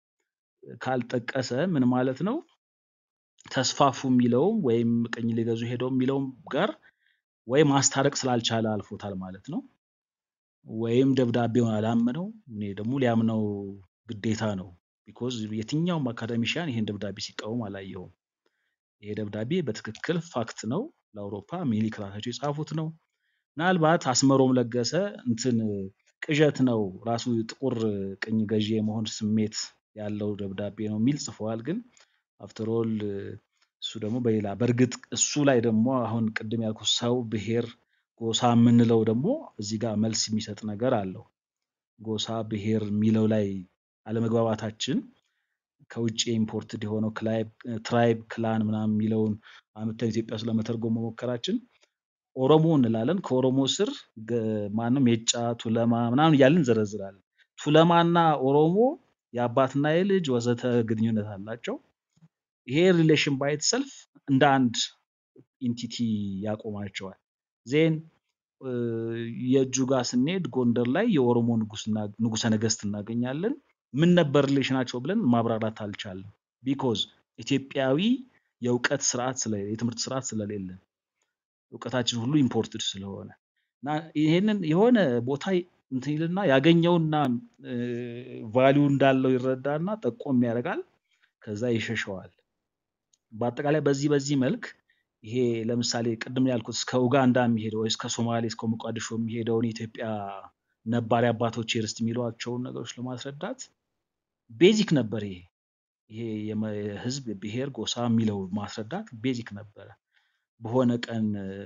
S5: ካልጠቀሰ ምን ማለት ነው? ተስፋፉ የሚለውም ወይም ቅኝ ሊገዙ ሄደው የሚለውም ጋር ወይ ማስታረቅ ስላልቻለ አልፎታል ማለት ነው። ወይም ደብዳቤውን አላመነው። እኔ ደግሞ ሊያምነው ግዴታ ነው። ቢኮዝ የትኛውም አካዳሚሽያን ይሄን ደብዳቤ ሲቃወም አላየውም። ይሄ ደብዳቤ በትክክል ፋክት ነው። ለአውሮፓ ሚኒሊክ ራሳቸው የጻፉት ነው። ምናልባት አስመሮም ለገሰ እንትን ቅዠት ነው ራሱ ጥቁር ቅኝ ገዢ የመሆን ስሜት ያለው ደብዳቤ ነው የሚል ጽፈዋል። ግን አፍተሮል እሱ ደግሞ በሌላ በእርግጥ እሱ ላይ ደግሞ አሁን ቅድም ያልኩት ሰው፣ ብሔር፣ ጎሳ የምንለው ደግሞ እዚህ ጋር መልስ የሚሰጥ ነገር አለው። ጎሳ፣ ብሔር የሚለው ላይ አለመግባባታችን ከውጭ ኢምፖርትድ የሆነው ትራይብ፣ ክላን ምናምን የሚለውን አምጥተን ኢትዮጵያ ውስጥ ለመተርጎም መሞከራችን ኦሮሞ እንላለን። ከኦሮሞ ስር ማንም የጫ ቱለማ ምናምን እያልን እንዘረዝራለን። ቱለማና ኦሮሞ የአባትና የልጅ ወዘተ ግንኙነት አላቸው። ይሄ ሪሌሽን ባይት ሰልፍ እንደ አንድ ኢንቲቲ ያቆማቸዋል። ዜን የእጁ ጋር ስንሄድ ጎንደር ላይ የኦሮሞ ንጉሰ ነገስት እናገኛለን። ምን ነበር ሪሌሽናቸው ብለን ማብራራት አልቻለም። ቢኮዝ ኢትዮጵያዊ የእውቀት ስርዓት ስለሌለ የትምህርት ስርዓት ስለሌለን እውቀታችን ሁሉ ኢምፖርትድ ስለሆነ እና ይሄንን የሆነ ቦታ እንትን ይልና ያገኘውና ቫሊዩ እንዳለው ይረዳና ጠቆም ያደርጋል። ከዛ ይሸሸዋል። በአጠቃላይ በዚህ በዚህ መልክ ይሄ ለምሳሌ ቅድም ያልኩት እስከ ኡጋንዳ የሚሄደው ወይ እስከ ሶማሌ እስከ ሞቃዲሾ የሚሄደውን የኢትዮጵያ ነባሪ አባቶች ርስት የሚሏቸውን ነገሮች ለማስረዳት ቤዚክ ነበር። ይሄ ይሄ የህዝብ ብሔር፣ ጎሳ የሚለው ማስረዳት ቤዚክ ነበረ። በሆነ ቀን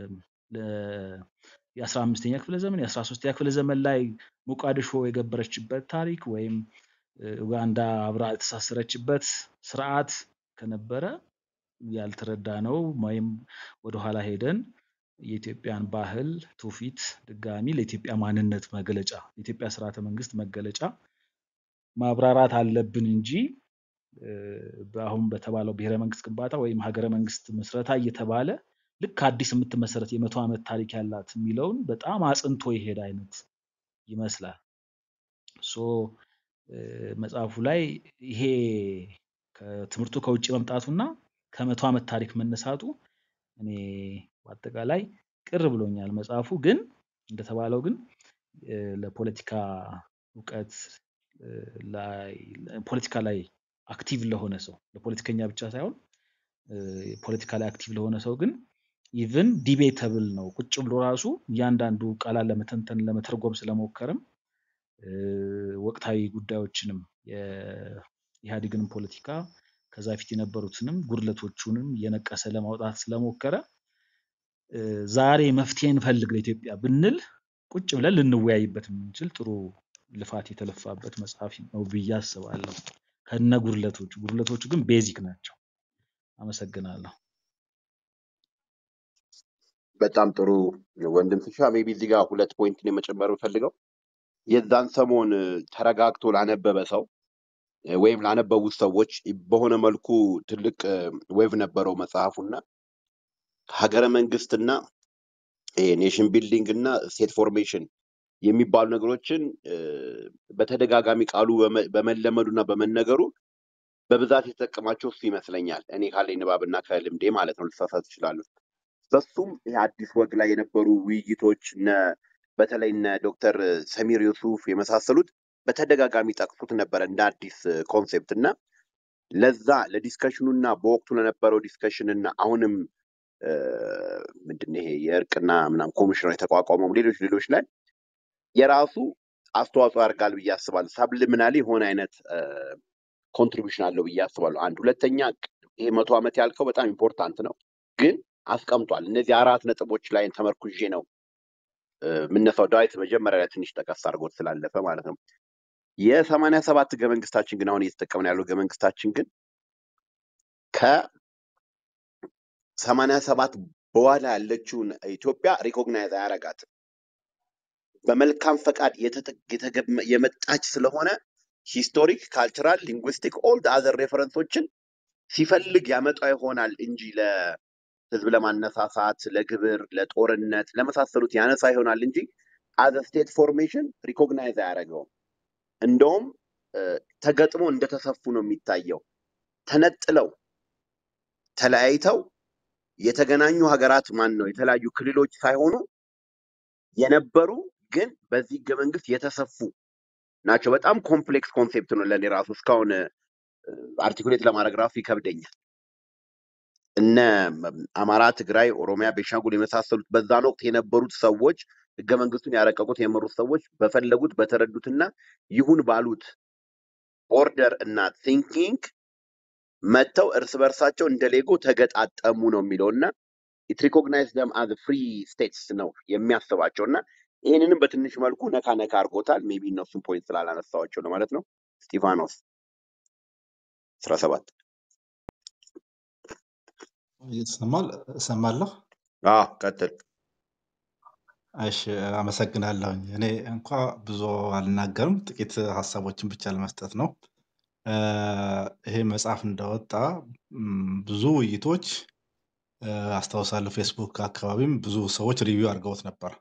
S5: የአስራ አምስተኛ ክፍለ ዘመን የአስራ ሶስተኛ ክፍለ ዘመን ላይ ሞቃዲሾ የገበረችበት ታሪክ ወይም ኡጋንዳ አብራ የተሳሰረችበት ስርዓት ከነበረ ያልተረዳ ነው ወይም ወደኋላ ሄደን የኢትዮጵያን ባህል ትውፊት ድጋሚ ለኢትዮጵያ ማንነት መገለጫ የኢትዮጵያ ስርዓተ መንግስት መገለጫ ማብራራት አለብን እንጂ አሁን በተባለው ብሔረ መንግስት ግንባታ ወይም ሀገረ መንግስት ምስረታ እየተባለ ልክ አዲስ የምትመሰረት የመቶ ዓመት ታሪክ ያላት የሚለውን በጣም አጽንቶ የሄደ አይነት ይመስላል። ሶ መጽሐፉ ላይ ይሄ ትምህርቱ ከውጭ መምጣቱና ከመቶ ዓመት ታሪክ መነሳቱ እኔ በአጠቃላይ ቅር ብሎኛል። መጽሐፉ ግን እንደተባለው ግን ለፖለቲካ እውቀት ላይ ፖለቲካ ላይ አክቲቭ ለሆነ ሰው ለፖለቲከኛ ብቻ ሳይሆን ፖለቲካ ላይ አክቲቭ ለሆነ ሰው ግን ኢቭን ዲቤተብል ነው። ቁጭ ብሎ ራሱ እያንዳንዱ ቃላት ለመተንተን ለመተርጎም ስለሞከርም ወቅታዊ ጉዳዮችንም የኢህአዴግንም ፖለቲካ ከዛ ፊት የነበሩትንም ጉድለቶቹንም እየነቀሰ ለማውጣት ስለሞከረ ዛሬ መፍትሄ እንፈልግ ለኢትዮጵያ ብንል ቁጭ ብለን ልንወያይበት የምንችል ጥሩ ልፋት የተለፋበት መጽሐፍ ነው ብዬ አስባለሁ። ከነ ጉድለቶቹ ጉድለቶቹ ግን ቤዚክ ናቸው። አመሰግናለሁ።
S1: በጣም ጥሩ ወንድም ፍሻ። ሜቢ እዚህ ጋር ሁለት ፖይንት ነው የመጨመር የምፈልገው የዛን ሰሞን ተረጋግቶ ላነበበ ሰው ወይም ላነበቡት ሰዎች በሆነ መልኩ ትልቅ ዌቭ ነበረው መጽሐፉና ሀገረ መንግስትና ኔሽን ቢልዲንግ እና ስቴት ፎርሜሽን የሚባሉ ነገሮችን በተደጋጋሚ ቃሉ በመለመዱና በመነገሩ በብዛት የተጠቀማቸው እሱ ይመስለኛል። እኔ ካለኝ ንባብና ከልምዴ ማለት ነው። ልሳሳት እችላለሁ። በሱም ይህ አዲስ ወግ ላይ የነበሩ ውይይቶች እነ በተለይ እነ ዶክተር ሰሚር ዩሱፍ የመሳሰሉት በተደጋጋሚ ጠቅሱት ነበረ እንደ አዲስ ኮንሴፕት እና ለዛ ለዲስከሽኑ እና በወቅቱ ለነበረው ዲስከሽን እና አሁንም ምንድን ይሄ የእርቅና ምናምን ኮሚሽነር የተቋቋመው ሌሎች ሌሎች ላይ የራሱ አስተዋጽኦ ያደርጋል ብዬ አስባለሁ። ሳብሊሚናሊ የሆነ አይነት ኮንትሪቢሽን አለው ብዬ አስባለሁ። አንድ ሁለተኛ ይሄ መቶ ዓመት ያልከው በጣም ኢምፖርታንት ነው፣ ግን አስቀምጧል። እነዚህ አራት ነጥቦች ላይ ተመርኩዤ ነው የምነሳው። ዳዊት መጀመሪያ ላይ ትንሽ ጠቀስ አድርጎት ስላለፈ ማለት ነው። የሰማንያ ሰባት ህገ መንግስታችን ግን አሁን እየተጠቀምን ያለው ህገ መንግስታችን ግን ከሰማንያ ሰባት በኋላ ያለችውን ኢትዮጵያ ሪኮግናይዝ አያረጋትም። በመልካም ፈቃድ የተጠ- የተገመ- የመጣች ስለሆነ ሂስቶሪክ፣ ካልቸራል፣ ሊንጉስቲክ ኦል አዘር ሬፈረንሶችን ሲፈልግ ያመጣ ይሆናል እንጂ ለህዝብ ለማነሳሳት፣ ለግብር፣ ለጦርነት ለመሳሰሉት ያነሳ ይሆናል እንጂ አዘ ስቴት ፎርሜሽን ሪኮግናይዝ አያደርገውም። እንደውም እ፣ ተገጥሞ እንደተሰፉ ነው የሚታየው። ተነጥለው ተለያይተው የተገናኙ ሀገራት ማን ነው የተለያዩ ክልሎች ሳይሆኑ የነበሩ ግን በዚህ ህገ መንግስት የተሰፉ ናቸው። በጣም ኮምፕሌክስ ኮንሴፕት ነው ለእኔ ራሱ እስካሁን አርቲኩሌት ለማድረግ ራሱ ይከብደኛል። እነ ም- አማራ፣ ትግራይ፣ ኦሮሚያ፣ ቤንሻንጉል የመሳሰሉት በዛን ወቅት የነበሩት ሰዎች ህገ መንግስቱን ያረቀቁት የመሩት ሰዎች በፈለጉት በተረዱትና ይሁን ባሉት ኦርደር እና ቲንኪንግ መጥተው እርስ በርሳቸው እንደ ሌጎ ተገጣጠሙ ነው የሚለው እና ኢት ሪኮግናይዝ ደም አዝ ፍሪ ስቴትስ ነው የሚያስባቸው እና ይህንንም በትንሽ መልኩ ነካ ነካ አድርጎታል። ሜቢ እነሱን ፖይንት ስላላነሳዋቸው ነው ማለት ነው። ስጢፋኖስ አስራ ሰባት
S6: ይሰማል እሰማለሁ።
S1: አዎ ቀጥል።
S6: እሺ አመሰግናለሁኝ። እኔ እንኳ ብዙ አልናገርም፣ ጥቂት ሀሳቦችን ብቻ ለመስጠት ነው። እ፣ ይሄ መጽሐፍ እንደወጣ ም፣ ብዙ ውይይቶች እ፣ አስታውሳለሁ። ፌስቡክ አካባቢም ብዙ ሰዎች ሪቪው አድርገውት ነበር።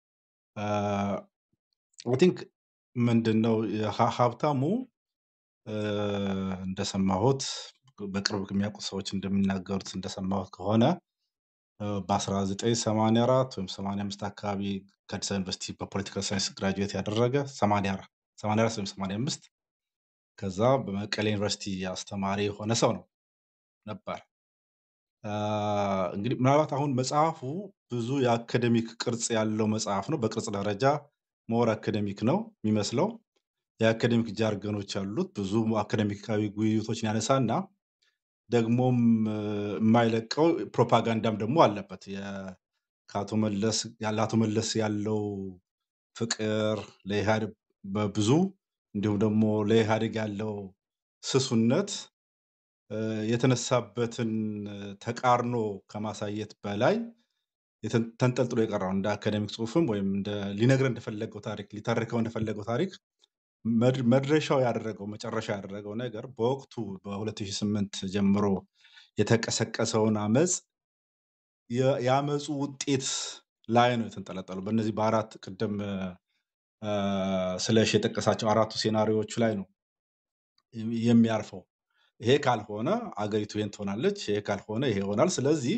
S6: አይ ቲንክ ምንድን ነው የሀ- ሀብታሙ እ፣ እንደሰማሁት በቅርብ የሚያውቁ ሰዎች እንደሚናገሩት እንደሰማሁት ከሆነ እ፣ በ1984 ወይም 85 አካባቢ ከአዲስ አበባ ዩኒቨርሲቲ በፖለቲካል ሳይንስ ግራጁዌት ያደረገ 84 84 ወይም 85 ከዛ በመቀሌ ዩኒቨርሲቲ አስተማሪ የሆነ ሰው ነው ነበር። አ፣ እንግዲህ ምናልባት አሁን መጽሐፉ ብዙ የአካደሚክ ቅርጽ ያለው መጽሐፍ ነው። በቅርጽ ደረጃ ሞር አካደሚክ ነው የሚመስለው። የአካደሚክ ጃርገኖች ያሉት ብዙ አካደሚካዊ ውይይቶችን ያነሳና ደግሞም እ፣ የማይለቀው ፕሮፓጋንዳም ደግሞ አለበት። የ- ከአቶ መለስ ያለ አቶ መለስ ያለው ፍቅር ለኢህአዴግ በብዙ እንዲሁም ደግሞ ለኢህአዴግ ያለው ስሱነት እ፣ የተነሳበትን እ፣ ተቃርኖ ከማሳየት በላይ የተን- ተንጠልጥሎ የቀረው እንደ አካደሚክ ጽሑፍም ወይም እንደ ሊነግረን እንደፈለገው ታሪክ ሊተርከው እንደፈለገው ታሪክ መድ- መድረሻው ያደረገው መጨረሻ ያደረገው ነገር በወቅቱ በ2008 ጀምሮ የተቀሰቀሰውን አመፅ የ- የአመፁ ውጤት ላይ ነው የተንጠለጠለው። በእነዚህ በአራት ቅድም እ፣ ስለሽ የጠቀሳቸው አራቱ ሴናሪዎቹ ላይ ነው የሚያርፈው። ይሄ ካልሆነ አገሪቱ ይሄን ትሆናለች፣ ይሄ ካልሆነ ይሄ ይሆናል። ስለዚህ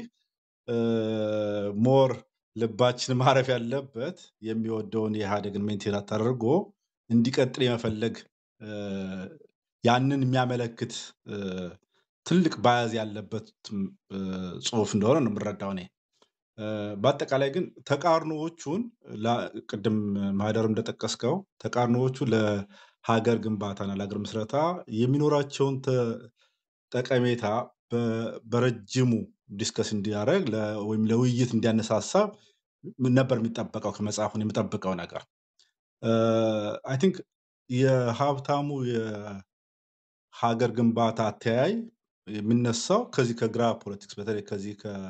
S6: ሞር ልባችን ማረፍ ያለበት የሚወደውን የኢህአዴግን ሜንቴን ተደርጎ እንዲቀጥል የመፈለግ እ፣ ያንን የሚያመለክት እ፣ ትልቅ ባያዝ ያለበት እ፣ ጽሑፍ እንደሆነ ነው የምረዳው እኔ። እ፣ በአጠቃላይ ግን ተቃርኖዎቹን ላ- ቅድም ማህደር እንደጠቀስከው ተቃርኖዎቹ ለሀገር ግንባታና ለሀገር ምስረታ የሚኖራቸውን ተ- ጠቀሜታ በ- በረጅሙ ዲስከስ እንዲያደርግ ለ- ወይም ለውይይት እንዲያነሳሳ ነበር የሚጠበቀው ከመጽሐፉን የሚጠብቀው ነገር አይ ቲንክ የሀብታሙ የሀገር ግንባታ አተያይ የሚነሳው ከዚህ ከግራ ፖለቲክስ በተለይ ከዚህ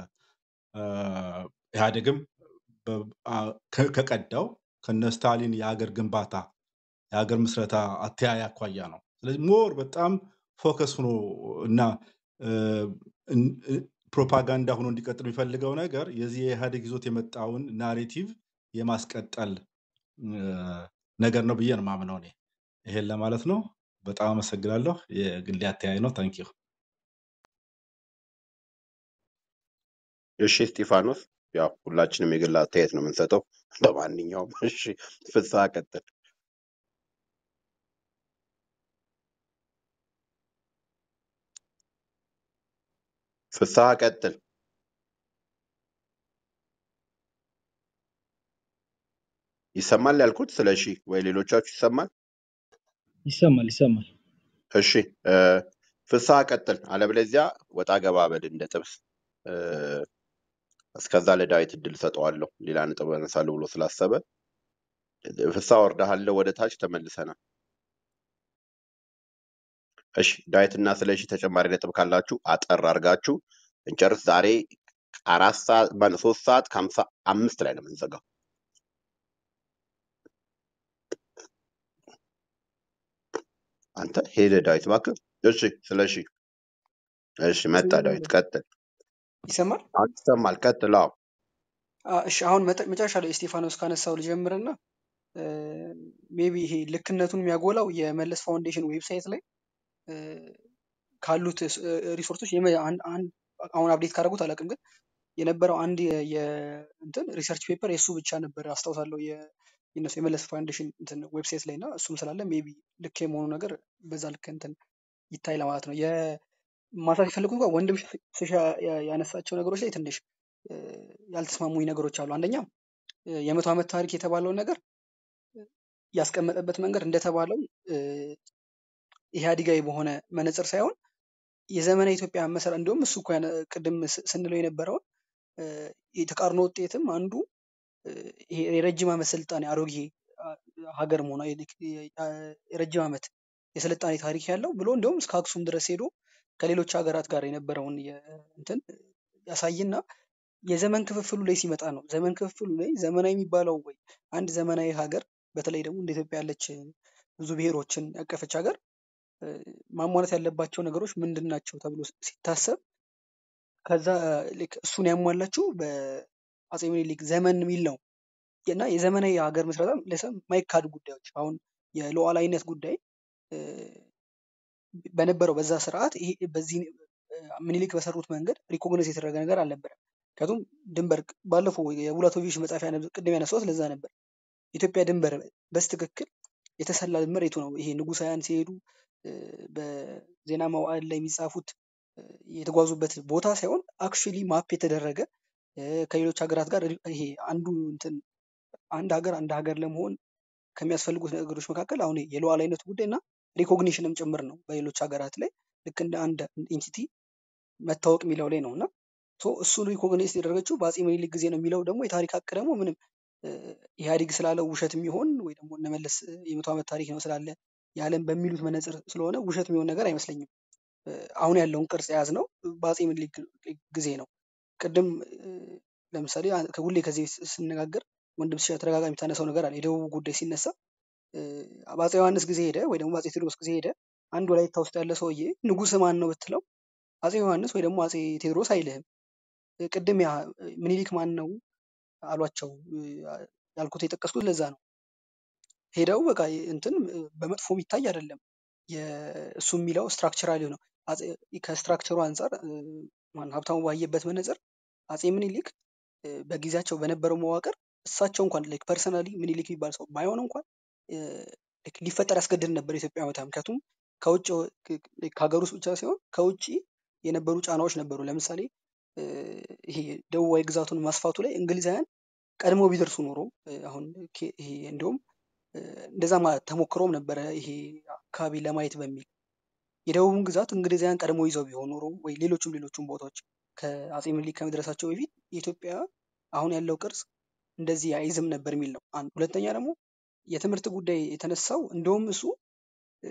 S6: ከኢህአዴግም በ- አ- ከ- ከቀዳው ከነ ስታሊን የሀገር ግንባታ የሀገር ምስረታ አተያይ አኳያ ነው። ስለዚህ ሞር በጣም ፎከስ ሆኖ እና እ፣ እን- እ- ፕሮፓጋንዳ ሆኖ እንዲቀጥል የሚፈልገው ነገር የዚህ የኢህአዴግ ይዞት የመጣውን ናሬቲቭ የማስቀጠል እ፣ ነገር ነው ብዬ ነው የማምነው እኔ። ይሄን ለማለት ነው። በጣም አመሰግናለሁ። የግሌ አተያይ ነው። ታንኪዩ።
S1: እሺ እስጢፋኖስ፣ ያው ሁላችንም የግል አስተያየት ነው የምንሰጠው። ለማንኛውም እሺ ፍስሐ ቀጥል። ፍስሐ ቀጥል። ይሰማል ያልኩት ስለ እሺ ወይ ሌሎቻችሁ ይሰማል?
S3: ይሰማል ይሰማል።
S1: እሺ እ፣ ፍስሐ ቀጥል። አለበለዚያ ወጣ ገባ በል እንደ ጥብስ። እ፣ እስከዛ ለዳዊት እድል ሰጠዋለሁ ሌላ ነጥብ አነሳለሁ ብሎ ስላሰበ ፍስሐ ወርደሃለሁ ወደ ታች ተመልሰናል። እሺ ዳዊት እና ስለሺ ተጨማሪ ነጥብ ካላችሁ አጠር አድርጋችሁ እንጨርስ። ዛሬ አራት ሰዓት ማነው ሶስት ሰዓት ከሀምሳ አምስት ላይ ነው የምንዘጋው። አንተ ሄደ ዳዊት እባክህ። እሺ ስለሺ እሺ መጣ ዳዊት ቀጥል።
S2: ይሰማል?
S1: አሁን ይሰማል። ቀጥል። አዎ
S2: አ፣ እሺ አሁን መጠ- መጨረሻ ላይ እስጢፋኖስ ካነሳው ልጀምርና ሜቢ ይሄ ልክነቱን የሚያጎላው የመለስ ፋውንዴሽን ዌብሳይት ላይ እ፣ ካሉት ስ- እ፣ ሪሶርሶች የመ- አንድ አንድ አሁን አፕዴት ካደረጉት አላውቅም፣ ግን የነበረው አንድ የ- የ- እንትን ሪሰርች ፔፐር የእሱ ብቻ ነበር አስታውሳለሁ። የ- የእነሱ የመለስ ፋውንዴሽን እንትን ዌብሳይት ላይ እና እሱም ስላለ ሜቢ ልክ የመሆኑ ነገር በዛ ልክ እንትን ይታይ ለማለት ነው። የማንሳት የፈለጉት እንኳን ወንድም ሽ- ስሻ ያ- ያነሳቸው ነገሮች ላይ ትንሽ እ፣ ያልተስማሙኝ ነገሮች አሉ። አንደኛ እ፣ የመቶ ዓመት ታሪክ የተባለውን ነገር ያስቀመጠበት መንገድ እንደተባለው እ፣ ኢህአዲጋዊ በሆነ መነጽር ሳይሆን የዘመነ ኢትዮጵያ መሰረት እንዲሁም እሱ እኮ ያነ- ቅድም ስ- ስንለው የነበረውን እ፣ የተቃርኖ ውጤትም አንዱ እ፣ ይሄ የረጅም ዓመት ስልጣኔ አሮጌ አ፣ ሀገር መሆኗ የልክ- የ- አ- የረጅም ዓመት የስልጣኔ ታሪክ ያለው ብሎ እንዲሁም እስከ አክሱም ድረስ ሄዶ ከሌሎች ሀገራት ጋር የነበረውን የ- እንትን ያሳይና የዘመን ክፍፍሉ ላይ ሲመጣ ነው። ዘመን ክፍፍሉ ላይ ዘመናዊ የሚባለው ወይ አንድ ዘመናዊ ሀገር በተለይ ደግሞ እንደ ኢትዮጵያ ያለች ብዙ ብሔሮችን ያቀፈች ሀገር እ፣ ማሟላት ያለባቸው ነገሮች ምንድን ናቸው ተብሎ ሲታሰብ ከዛ ልክ እሱን ያሟላችው በአፄ ምኒልክ ዘመን የሚል ነው እና የዘመናዊ ሀገር ምስረታ ለሰው የማይካድ ጉዳዮች አሁን የሉዓላዊነት ጉዳይ እ፣ በነበረው በዛ ስርዓት ይሄ በዚህ እ፣ ምኒልክ በሰሩት መንገድ ሪኮግናይዝ የተደረገ ነገር አልነበረም። ምክንያቱም ድንበር ባለፈው የቡላቶቪች መጽሐፍ ያነ- ቅድም ያነሳሁት ለዛ ነበር። ኢትዮጵያ ድንበር በስትክክል የተሰላ መሬቱ ነው። ይሄ ንጉሳውያን ሲሄዱ እ፣ በዜና መዋዕል ላይ የሚጻፉት እ፣ የተጓዙበት ቦታ ሳይሆን አክቹዋሊ ማፕ የተደረገ እ፣ ከሌሎች ሀገራት ጋር ሪ- ይሄ አንዱ እንትን አንድ ሀገር አንድ ሀገር ለመሆን ከሚያስፈልጉት ነገሮች መካከል አሁን የሉዓላዊነቱ ጉዳይ እና ሪኮግኒሽንም ጭምር ነው። በሌሎች ሀገራት ላይ ልክ እንደ አንድ ኢንቲቲ መታወቅ የሚለው ላይ ነው እና ሶ እሱን ሪኮግናይዝ ያደረገችው በአፄ ምኒልክ ጊዜ ነው የሚለው ደግሞ የታሪክ ሀቅ ደግሞ ምንም እ፣ ኢህአዴግ ስላለው ውሸት የሚሆን ወይ ደግሞ እነመለስ የመቶ ዓመት ታሪክ ነው ስላለ የዓለም በሚሉት መነጽር ስለሆነ ውሸት የሚሆን ነገር አይመስለኝም። እ፣ አሁን ያለውን ቅርጽ የያዝ ነው በአፄ ምኒልክ ጊዜ ነው። ቅድም እ፣ ለምሳሌ አ- ከሁሌ ከዚህ ስ- ስነጋገር ወንድም ሲሻ ተደጋጋሚ የምታነሳው ነገር አለ። የደቡብ ጉዳይ ሲነሳ እ፣ በአፄ ዮሐንስ ጊዜ ሄደ ወይ ደግሞ በአፄ ቴዎድሮስ ጊዜ ሄደ አንድ ወላይታ ውስጥ ያለ ሰውዬ ንጉሥ ማን ነው ብትለው አፄ ዮሐንስ ወይ ደግሞ አፄ ቴዎድሮስ አይልህም። እ፣ ቅድም ያ እ፣ ምኒልክ ማን ነው አሏቸው እ፣ ያልኩት የጠቀስኩት ለዛ ነው። ሄደው በቃ እንትን እ፣ በመጥፎ የሚታይ አይደለም። የ- እሱ የሚለው ስትራክቸራሊ ነው። አፄ- ከስትራክቸሩ አንጻር እ፣ ማን ሀብታሙ ባየበት መነጽር አፄ ምኒልክ እ፣ በጊዜያቸው በነበረው መዋቅር እሳቸው እንኳን ላይክ ፐርሰናሊ ምኒልክ የሚባል ሰው ባይሆን እንኳን እ፣ ላይክ ሊፈጠር ያስገድድ ነበር የኢትዮጵያ ሁኔታ። ምክንያቱም ከውጭ ክ- ክ- ከሀገር ውስጥ ብቻ ሳይሆን ከውጭ የነበሩ ጫናዎች ነበሩ። ለምሳሌ እ፣ ይሄ ደቡባዊ ግዛቱን ማስፋቱ ላይ እንግሊዛውያን ቀድሞ ቢደርሱ ኖሮ እ፣ አሁን ኬ- ይሄ እንዲሁም እ፣ እንደዛ ማለት ተሞክሮም ነበረ ይሄ አካባቢ ለማየት በሚል የደቡቡን ግዛት እንግሊዛውያን ቀድሞ ይዘው ቢሆን ኖሮ ወይ ሌሎችም ሌሎችም ቦታዎች ከአፄ ምኒልክ ከመድረሳቸው በፊት የኢትዮጵያ አሁን ያለው ቅርጽ እንደዚህ አይዝም ነበር የሚል ነው። አንድ ሁለተኛ ደግሞ የትምህርት ጉዳይ የተነሳው እንደውም እሱ እ፣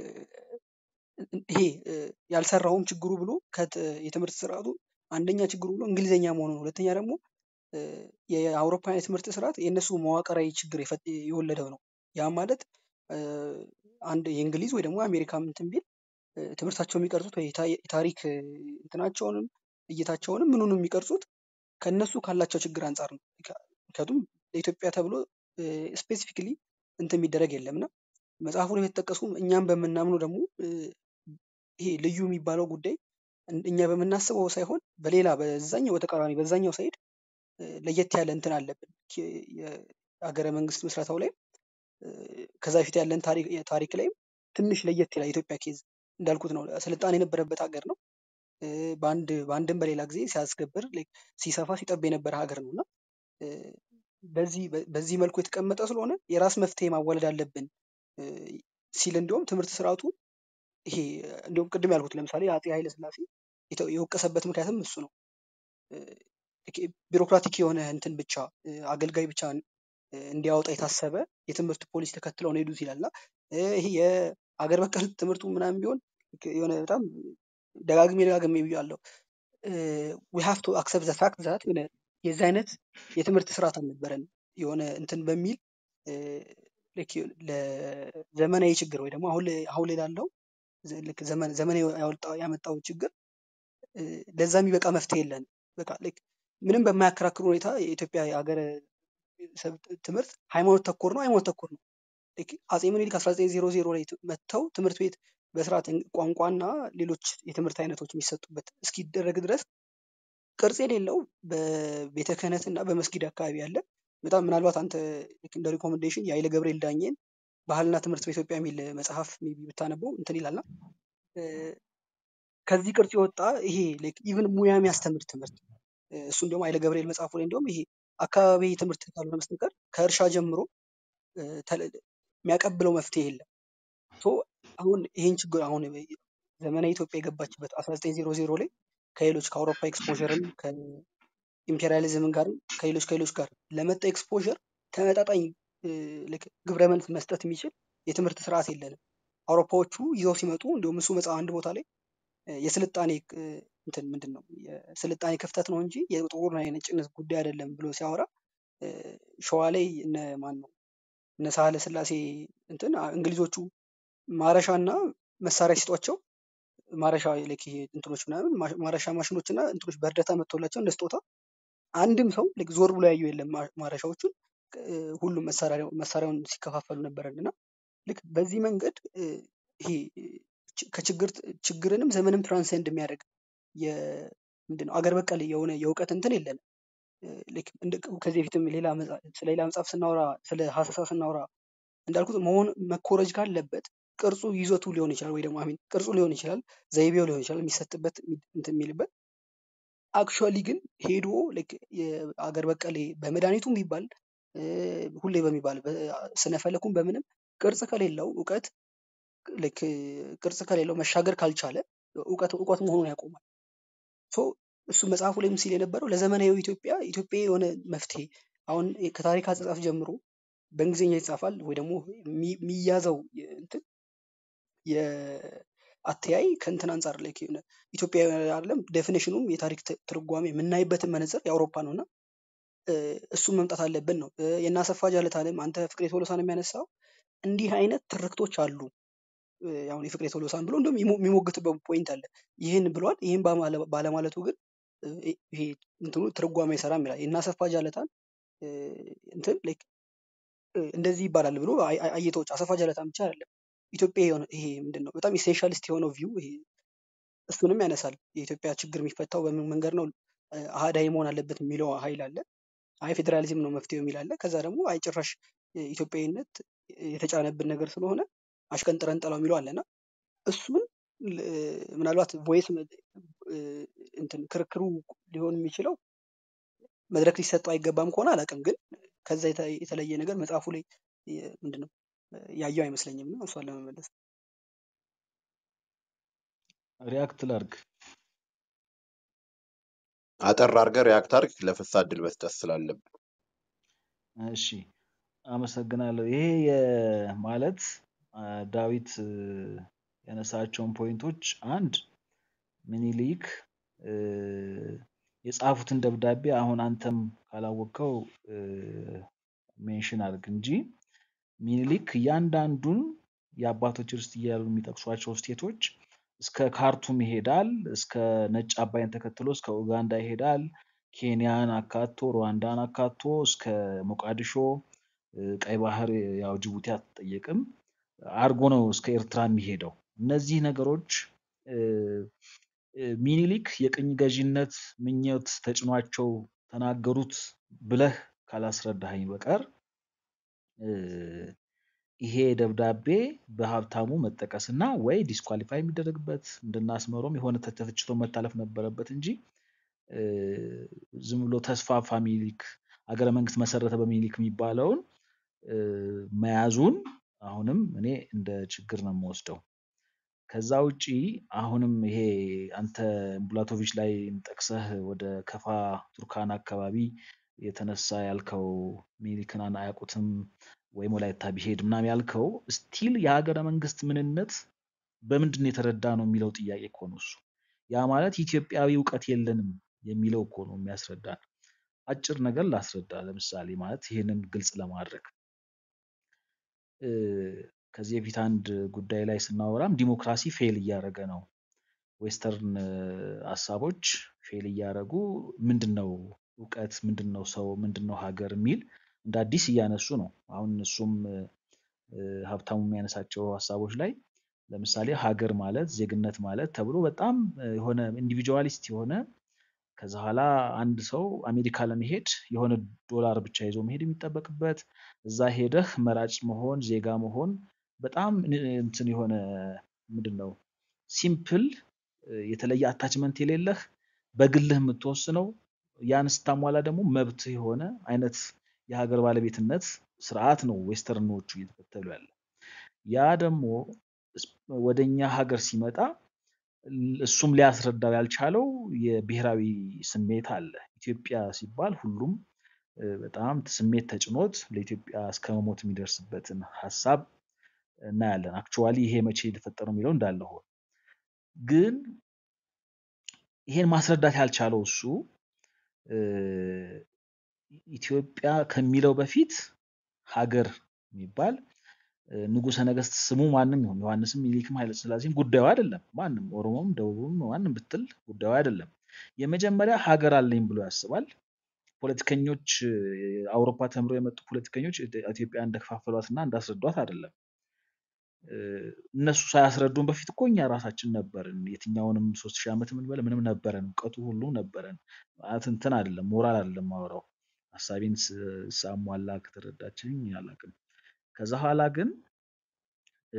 S2: ይሄ እ፣ ያልሰራውም ችግሩ ብሎ ከት- የትምህርት ስርዓቱ አንደኛ ችግሩ ብሎ እንግሊዝኛ መሆኑ ነው። ሁለተኛ ደግሞ እ፣ የአውሮፓውያን የትምህርት ስርዓት የእነሱ መዋቅራዊ ችግር የፈ- የወለደው ነው። ያ ማለት እ፣ አንድ የእንግሊዝ ወይ ደግሞ አሜሪካ እንትን ቢል እ፣ ትምህርታቸው የሚቀርጹት ወይ የታ- የታሪክ እ፣ እንትናቸውንም እይታቸውንም ምኑንም የሚቀርጹት ከእነሱ ካላቸው ችግር አንጻር ነው። ምክንያ- ምክንያቱም ለኢትዮጵያ ተብሎ ስፔሲፊክሊ እንትን የሚደረግ የለም እና መጽሐፉ ላይ የተጠቀሱ እኛም በምናምኑ ደግሞ እ፣ ይሄ ልዩ የሚባለው ጉዳይ እን- እኛ በምናስበው ሳይሆን በሌላ በዛኛው በተቃራኒ በዛኛው ሳይድ እ፣ ለየት ያለ እንትን አለብን። ኪ- የሀገረ መንግስት ምስረታው ላይ እ፣ ከዛ በፊት ያለን ታሪክ ታሪክ ላይም ትንሽ ለየት ይላል። የኢትዮጵያ ኬዝ እንዳልኩት ነው፣ ስልጣን የነበረበት ሀገር ነው። እ፣ በአንድ በአንድም በሌላ ጊዜ ሲያስገብር like ሲሰፋ ሲጠብ የነበረ ሀገር ነው እና እ፣ በዚህ በ- በዚህ መልኩ የተቀመጠ ስለሆነ የራስ መፍትሄ ማዋለድ አለብን እ፣ ሲል እንዲሁም ትምህርት ስርዓቱ ይሄ እንዲሁም ቅድም ያልኩት ለምሳሌ አፄ ኃይለ ሥላሴ የተ- የወቀሰበት ምክንያትም እሱ ነው። እ፣ ቢሮክራቲክ ቢሮክራቲክ የሆነ እንትን ብቻ እ፣ አገልጋይ ብቻ እ፣ እንዲያወጣ የታሰበ የትምህርት ፖሊሲ ተከትለው ነው የሄዱት ይላል እና እ፣ ይሄ የአገር በቀል ትምህርቱ ምናምን ቢሆን የሆነ በጣም ደጋግሜ ደጋግሜ ብያለሁ። ዊ ሃቭ ቱ አክሰፕት ዘ ፋክት ዛት የሆነ የዚህ አይነት የትምህርት ስርዓት አልነበረን የሆነ እንትን በሚል እ፣ ልክ ለዘመናዊ ችግር ወይ ደግሞ አሁን ላይ አሁን ላይ ላለው ዘ- ልክ ዘመን ዘመናዊ ያወጣው ያመጣው ችግር እ፣ ለዛ የሚበቃ መፍትሄ የለን። በቃ ልክ ምንም በማያከራክር ሁኔታ የኢትዮጵያ የሀገረ ሰብ ትምህርት ሃይማኖት ተኮር ነው፣ ሃይማኖት ተኮር ነው። ልክ አጼ ምኒልክ 1900 ላይ ት- መጥተው ትምህርት ቤት በስርዓት እን- ቋንቋና ሌሎች የትምህርት አይነቶች የሚሰጡበት እስኪደረግ ድረስ ቅርጽ የሌለው በቤተ ክህነት እና በመስጊድ አካባቢ ያለ በጣም ምናልባት አንተ ልክ እንደ ሪኮሜንዴሽን የኃይለ ገብርኤል ዳኜን ባህልና ትምህርት በኢትዮጵያ የሚል መጽሐፍ ሜይ ቢ ብታነበው እንትን ይላልና እ፣ ከዚህ ቅርጽ የወጣ ይሄ ኢቭን ሙያ የሚያስተምር ትምህርት እ፣ እሱም ደግሞ ኃይለ ገብርኤል መጽሐፉ ላይ እንዲሁም ይሄ አካባቢ ትምህርት ካልሆነ በስተቀር ከእርሻ ጀምሮ እ፣ ተለ- የሚያቀብለው መፍትሄ የለም። ሶ አሁን ይህን ችግር አሁን ዘመናዊ ኢትዮጵያ የገባችበት 1900 ላይ ከሌሎች ከአውሮፓ ኤክስፖዠርም ከኢምፔሪያሊዝም ጋር ከሌሎች ከሌሎች ጋር ለመጣ ኤክስፖዠር ተመጣጣኝ እ፣ ልክ ግብረ መልስ መስጠት የሚችል የትምህርት ስርዓት የለንም። አውሮፓዎቹ ይዘው ሲመጡ እንዲሁም እሱ መጽሐፍ አንድ ቦታ ላይ እ፣ የስልጣኔ እ፣ እንትን ምንድን ነው የስልጣኔ ክፍተት ነው እንጂ የጥቁርና የነጭነት ጉዳይ አይደለም ብሎ ሲያወራ እ፣ ሸዋ ላይ እነ ማን ነው እነ ሳህለ ስላሴ እንትን አ- እንግሊዞቹ ማረሻና መሳሪያ ሲጧቸው ማረሻ ልክ ይሄ እንትኖች ምናምን ማ- ማረሻ ማሽኖች እና እንትኖች በእርዳታ መጥቶላቸው እንደ ስጦታ አንድም ሰው ልክ ዞር ብሎ ያየው የለም። ማ- ማረሻዎቹን እ፣ ሁሉም መሳሪያ መሳሪያውን ሲከፋፈሉ ነበረን እና ልክ በዚህ መንገድ እ፣ ይሄ እ፣ ች- ከችግር ችግርንም ዘመንም ትራንሴንድ የሚያደርግ ምንድን ነው አገር በቀል የሆነ የእውቀት እንትን የለንም። እ፣ ልክ እንደ ከዚህ በፊትም ሌላ መጽ- ስለ ሌላ መጽሐፍ ስናወራ ስለ ሀሰሳ ስናወራ እንዳልኩት መሆን መኮረጅ ካለበት ቅርጹ ይዘቱ ሊሆን ይችላል ወይ ደግሞ አሚን ቅርጹ ሊሆን ይችላል ዘይቤው ሊሆን ይችላል የሚሰጥበት የሚ- እንትን የሚልበት አክቹዋሊ ግን ሄዶ ልክ የአገር በቀል ይሄ በመድኃኒቱም ቢባል እ፣ ሁሌ በሚባል ስነ ፈለኩም በምንም ቅርጽ ከሌለው እውቀት ልክ ቅርጽ ከሌለው መሻገር ካልቻለ እውቀት እውቀት መሆኑን ያቆማል። ሶ እሱ መጽሐፉ ላይም ሲል የነበረው ለዘመናዊ ኢትዮጵያ ኢትዮጵያ የሆነ መፍትሄ አሁን ከታሪክ አጻጻፍ ጀምሮ በእንግሊዝኛ ይጻፋል ወይ ደግሞ የሚ- የሚያዘው የ- እንትን የአተያይ ከእንትን አንጻር ላይ የሆነ ኢትዮጵያዊ አይደለም ዴፊኔሽኑም የታሪክ ት- ትርጓሜ የምናይበትን መነጽር የአውሮፓ ነው እና እ፣ እሱም መምጣት አለብን ነው እ፣ የእነ አሰፋ ጃለታንም አንተ ፍቅሬ ቶሎሳን የሚያነሳው እንዲህ አይነት ትርክቶች አሉ እ፣ አሁን የፍቅሬ ቶሎሳን ብሎ እንዲሁም የሚሞ- የሚሞግትበት ፖይንት አለ ይህን ብሏል ይህን ባማለ- ባለማለቱ ግን እ፣ ይሄ እንትኑ ትርጓሜ አይሰራም ይላል የእነ አሰፋ ጃለታን እ፣ እንትን like እ፣ እንደዚህ ይባላል ብሎ አይ- አይ- አየቶች አሰፋ ጃለታን ብቻ አይደለም ኢትዮጵያ የሆነ ይሄ ምንድን ነው በጣም ኢሴንሻሊስት የሆነው ቪው ይሄ እሱንም ያነሳል የኢትዮጵያ ችግር የሚፈታው በምን መንገድ ነው እ፣ አህዳዊ መሆን አለበት የሚለው ሀይል አለ አይ ፌዴራሊዝም ነው መፍትሄው የሚል አለ ከዛ ደግሞ አይ ጭራሽ እ፣ ኢትዮጵያዊነት የተጫነብን ነገር ስለሆነ አሽቀንጥረን ጥለው የሚለው አለና እሱን ል- ምናልባት ቮይስ እንትን ክርክሩ ሊሆን የሚችለው መድረክ ሊሰጠው አይገባም ከሆነ አላውቅም፣ ግን ከዛ የተ- የተለየ ነገር መጽሐፉ ላይ የ- ምንድነው ያየው አይመስለኝም እና እሷን ለመመለስ
S5: ሪያክት ላርግ
S1: አጠር አድርገህ ሪያክት አድርግ። ለፍሳ እድል መስጠት ስላለብን
S5: እሺ አመሰግናለሁ። ይሄ የ- ማለት አ፣ ዳዊት እ፣ ያነሳቸውን ፖይንቶች አንድ ምኒልክ እ፣ የጻፉትን ደብዳቤ አሁን አንተም ካላወቅከው ሜንሽን አድርግ እንጂ ሚኒሊክ እያንዳንዱን የአባቶች ርስት እያሉ የሚጠቅሷቸው ስቴቶች እስከ ካርቱም ይሄዳል፣ እስከ ነጭ አባይን ተከትሎ እስከ ኡጋንዳ ይሄዳል፣ ኬንያን አካቶ ሩዋንዳን አካቶ እስከ ሞቃዲሾ እ፣ ቀይ ባህር ያው ጅቡቲ አትጠየቅም አርጎ ነው እስከ ኤርትራ የሚሄደው። እነዚህ ነገሮች እ፣ እ፣ ሚኒሊክ የቅኝ ገዢነት ምኞት ተጭኗቸው ተናገሩት ብለህ ካላስረዳኸኝ በቀር እ፣ ይሄ ደብዳቤ በሀብታሙ መጠቀስና ወይ ዲስኳሊፋይ የሚደረግበት እንድናስመሮም የሆነ ተተችቶ መታለፍ ነበረበት እንጂ እ፣ ዝም ብሎ ተስፋፋ ሚኒሊክ አገረ መንግስት መሰረተ በሚኒሊክ የሚባለውን እ፣ መያዙን አሁንም እኔ እንደ ችግር ነው የምወስደው። ከዛ ውጪ አሁንም ይሄ አንተ ቡላቶቪች ላይ ጠቅሰህ ወደ ከፋ ቱርካና አካባቢ የተነሳ ያልከው ሚኒሊክን አን- አያውቁትም ወይም ወላይታ ቢሄድ ምናምን ያልከው ስቲል የሀገረ መንግስት ምንነት በምንድን ነው የተረዳ ነው የሚለው ጥያቄ እኮ ነው እሱ። ያ ማለት ኢትዮጵያዊ እውቀት የለንም የሚለው እኮ ነው የሚያስረዳ። አጭር ነገር ላስረዳ። ለምሳሌ ማለት ይህንን ግልጽ ለማድረግ እ፣ ከዚህ በፊት አንድ ጉዳይ ላይ ስናወራም ዲሞክራሲ ፌል እያደረገ ነው ዌስተርን እ፣ ሀሳቦች ፌል እያደረጉ ምንድን ነው እውቀት፣ ምንድን ነው ሰው፣ ምንድን ነው ሀገር የሚል እንደ አዲስ እያነሱ ነው። አሁን እሱም እ፣ እ፣ ሀብታሙ የሚያነሳቸው ሀሳቦች ላይ ለምሳሌ ሀገር ማለት ዜግነት ማለት ተብሎ በጣም እ፣ የሆነ ኢንዲቪጁዋሊስት የሆነ ከዛ በኋላ አንድ ሰው አሜሪካ ለመሄድ የሆነ ዶላር ብቻ ይዞ መሄድ የሚጠበቅበት እዛ ሄደህ መራጭ መሆን ዜጋ መሆን በጣም ን- እንትን የሆነ ምንድን ነው ሲምፕል የተለየ አታችመንት የሌለህ በግልህ የምትወስነው ያን ስታሟላ ደግሞ መብት የሆነ አይነት የሀገር ባለቤትነት ስርዓት ነው ዌስተርኖቹ እየተከተሉ ያለ። ያ ደግሞ እስ- ወደኛ ሀገር ሲመጣ ል- እሱም ሊያስረዳው ያልቻለው የብሔራዊ ስሜት አለ። ኢትዮጵያ ሲባል ሁሉም እ፣ በጣም ስሜት ተጭኖት ለኢትዮጵያ እስከ መሞት የሚደርስበትን ሀሳብ እናያለን። አክቹዋሊ ይሄ መቼ የተፈጠረው የሚለው እንዳለ ሆኖ ግን ይሄን ማስረዳት ያልቻለው እሱ እ፣ ኢትዮጵያ ከሚለው በፊት ሀገር የሚባል እ፣ ንጉሠ ነገሥት ስሙ ማንም ይሁን ዮሐንስም ሚኒሊክም ኃይለ ሥላሴም ጉዳዩ አይደለም። ማንም ኦሮሞም ደቡብም ማንም ብትል ጉዳዩ አይደለም። የመጀመሪያ ሀገር አለኝ ብሎ ያስባል። ፖለቲከኞች እ፣ አውሮፓ ተምረው የመጡ ፖለቲከኞች ኢትዮጵያ እንደከፋፈሏት እና እንዳስረዷት አይደለም። እ፣ እነሱ ሳያስረዱን በፊት እኮ እኛ ራሳችን ነበርን። የትኛውንም ሶስት ሺህ ዓመት የምንበለ ምንም ነበረን፣ እውቀቱ ሁሉ ነበረን። ማለት እንትን አይደለም ሞራል አይደለም ማወራው ሀሳቤን ስ- ሳሟላ ከተረዳችኝ አላውቅም። ከዛ ኋላ ግን እ፣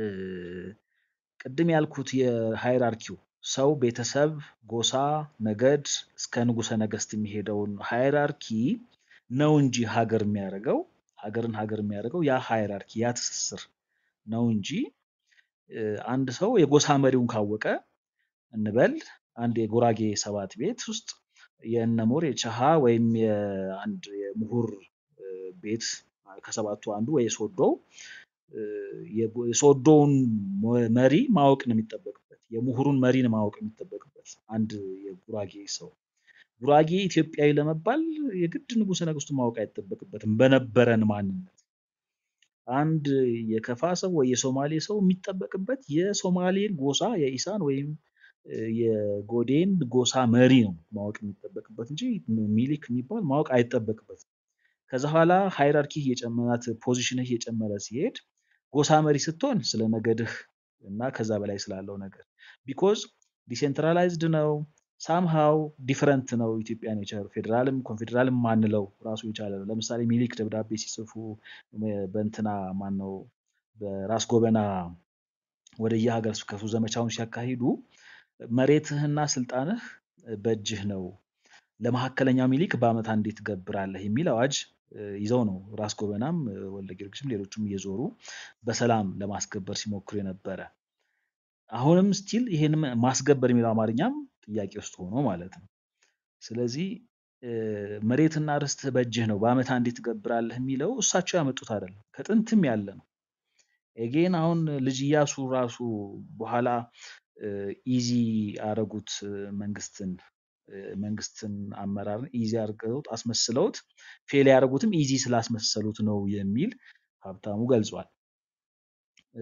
S5: ቅድም ያልኩት የሃይራርኪው ሰው፣ ቤተሰብ፣ ጎሳ፣ ነገድ እስከ ንጉሠ ነገሥት የሚሄደውን ሃይራርኪ ነው እንጂ ሀገር የሚያደርገው ሀገርን ሀገር የሚያደርገው ያ ሃይራርኪ ያ ትስስር ነው እንጂ እ፣ አንድ ሰው የጎሳ መሪውን ካወቀ እንበል አንድ የጉራጌ ሰባት ቤት ውስጥ የእነሙር የቸሃ ወይም የአንድ የምሁር እ፣ ቤት ከሰባቱ አንዱ ወይ የሶዶው እ፣ የጎ- የሶዶውን ሞ- መሪ ማወቅ ነው የሚጠበቅበት። የምሁሩን መሪን ማወቅ የሚጠበቅበት አንድ የጉራጌ ሰው ጉራጌ ኢትዮጵያዊ ለመባል የግድ ንጉሠ ነገሥቱን ማወቅ አይጠበቅበትም። በነበረን ማንነት አንድ የከፋ ሰው ወይ የሶማሌ ሰው የሚጠበቅበት የሶማሌን ጎሳ የኢሳን ወይም እ፣ የጎዴን ጎሳ መሪ ነው ማወቅ የሚጠበቅበት እንጂ ሚሊክ የሚባል ማወቅ አይጠበቅበትም። ከዛ በኋላ ሃይራርኪ እየጨመራት ፖዚሽንህ እየጨመረ ሲሄድ ጎሳ መሪ ስትሆን ስለ ነገድህ እና ከዛ በላይ ስላለው ነገር ቢኮዝ ዲሴንትራላይዝድ ነው ሳምሃው ዲፍረንት ነው ኢትዮጵያ ኔቸር ፌዴራልም ኮንፌዴራልም ማንለው ራሱ የቻለ ነው። ለምሳሌ ሚሊክ ደብዳቤ ሲጽፉ እ፣ በእንትና ማን ነው በራስ ጎበና ወደ የሀገር ስብከቱ ዘመቻውን ሲያካሂዱ መሬትህና ስልጣንህ በእጅህ ነው ለመካከለኛው ሚሊክ በአመት አንዴ ትገብራለህ የሚል አዋጅ እ፣ ይዘው ነው ራስ ጎበናም እ፣ ወልደ ጊዮርጊስም ሌሎቹም እየዞሩ በሰላም ለማስገበር ሲሞክሩ የነበረ። አሁንም ስቲል ይሄን ማስገበር የሚለው አማርኛም ጥያቄ ውስጥ ሆኖ ማለት ነው። ስለዚህ እ፣ መሬትና ርስትህ በእጅህ ነው በአመት አንዴ ትገብራለህ የሚለው እሳቸው ያመጡት አይደለም፣ ከጥንትም ያለ ነው። ኤጌን አሁን ልጅ ኢያሱ ራሱ በኋላ ኢዚ አረጉት እ፣ መንግስትን እ፣ መንግስትን አመራርን ኢዚ አድርገውት አስመስለውት ፌል ያደረጉትም ኢዚ ስላስመሰሉት ነው የሚል ሀብታሙ ገልጿል። እ፣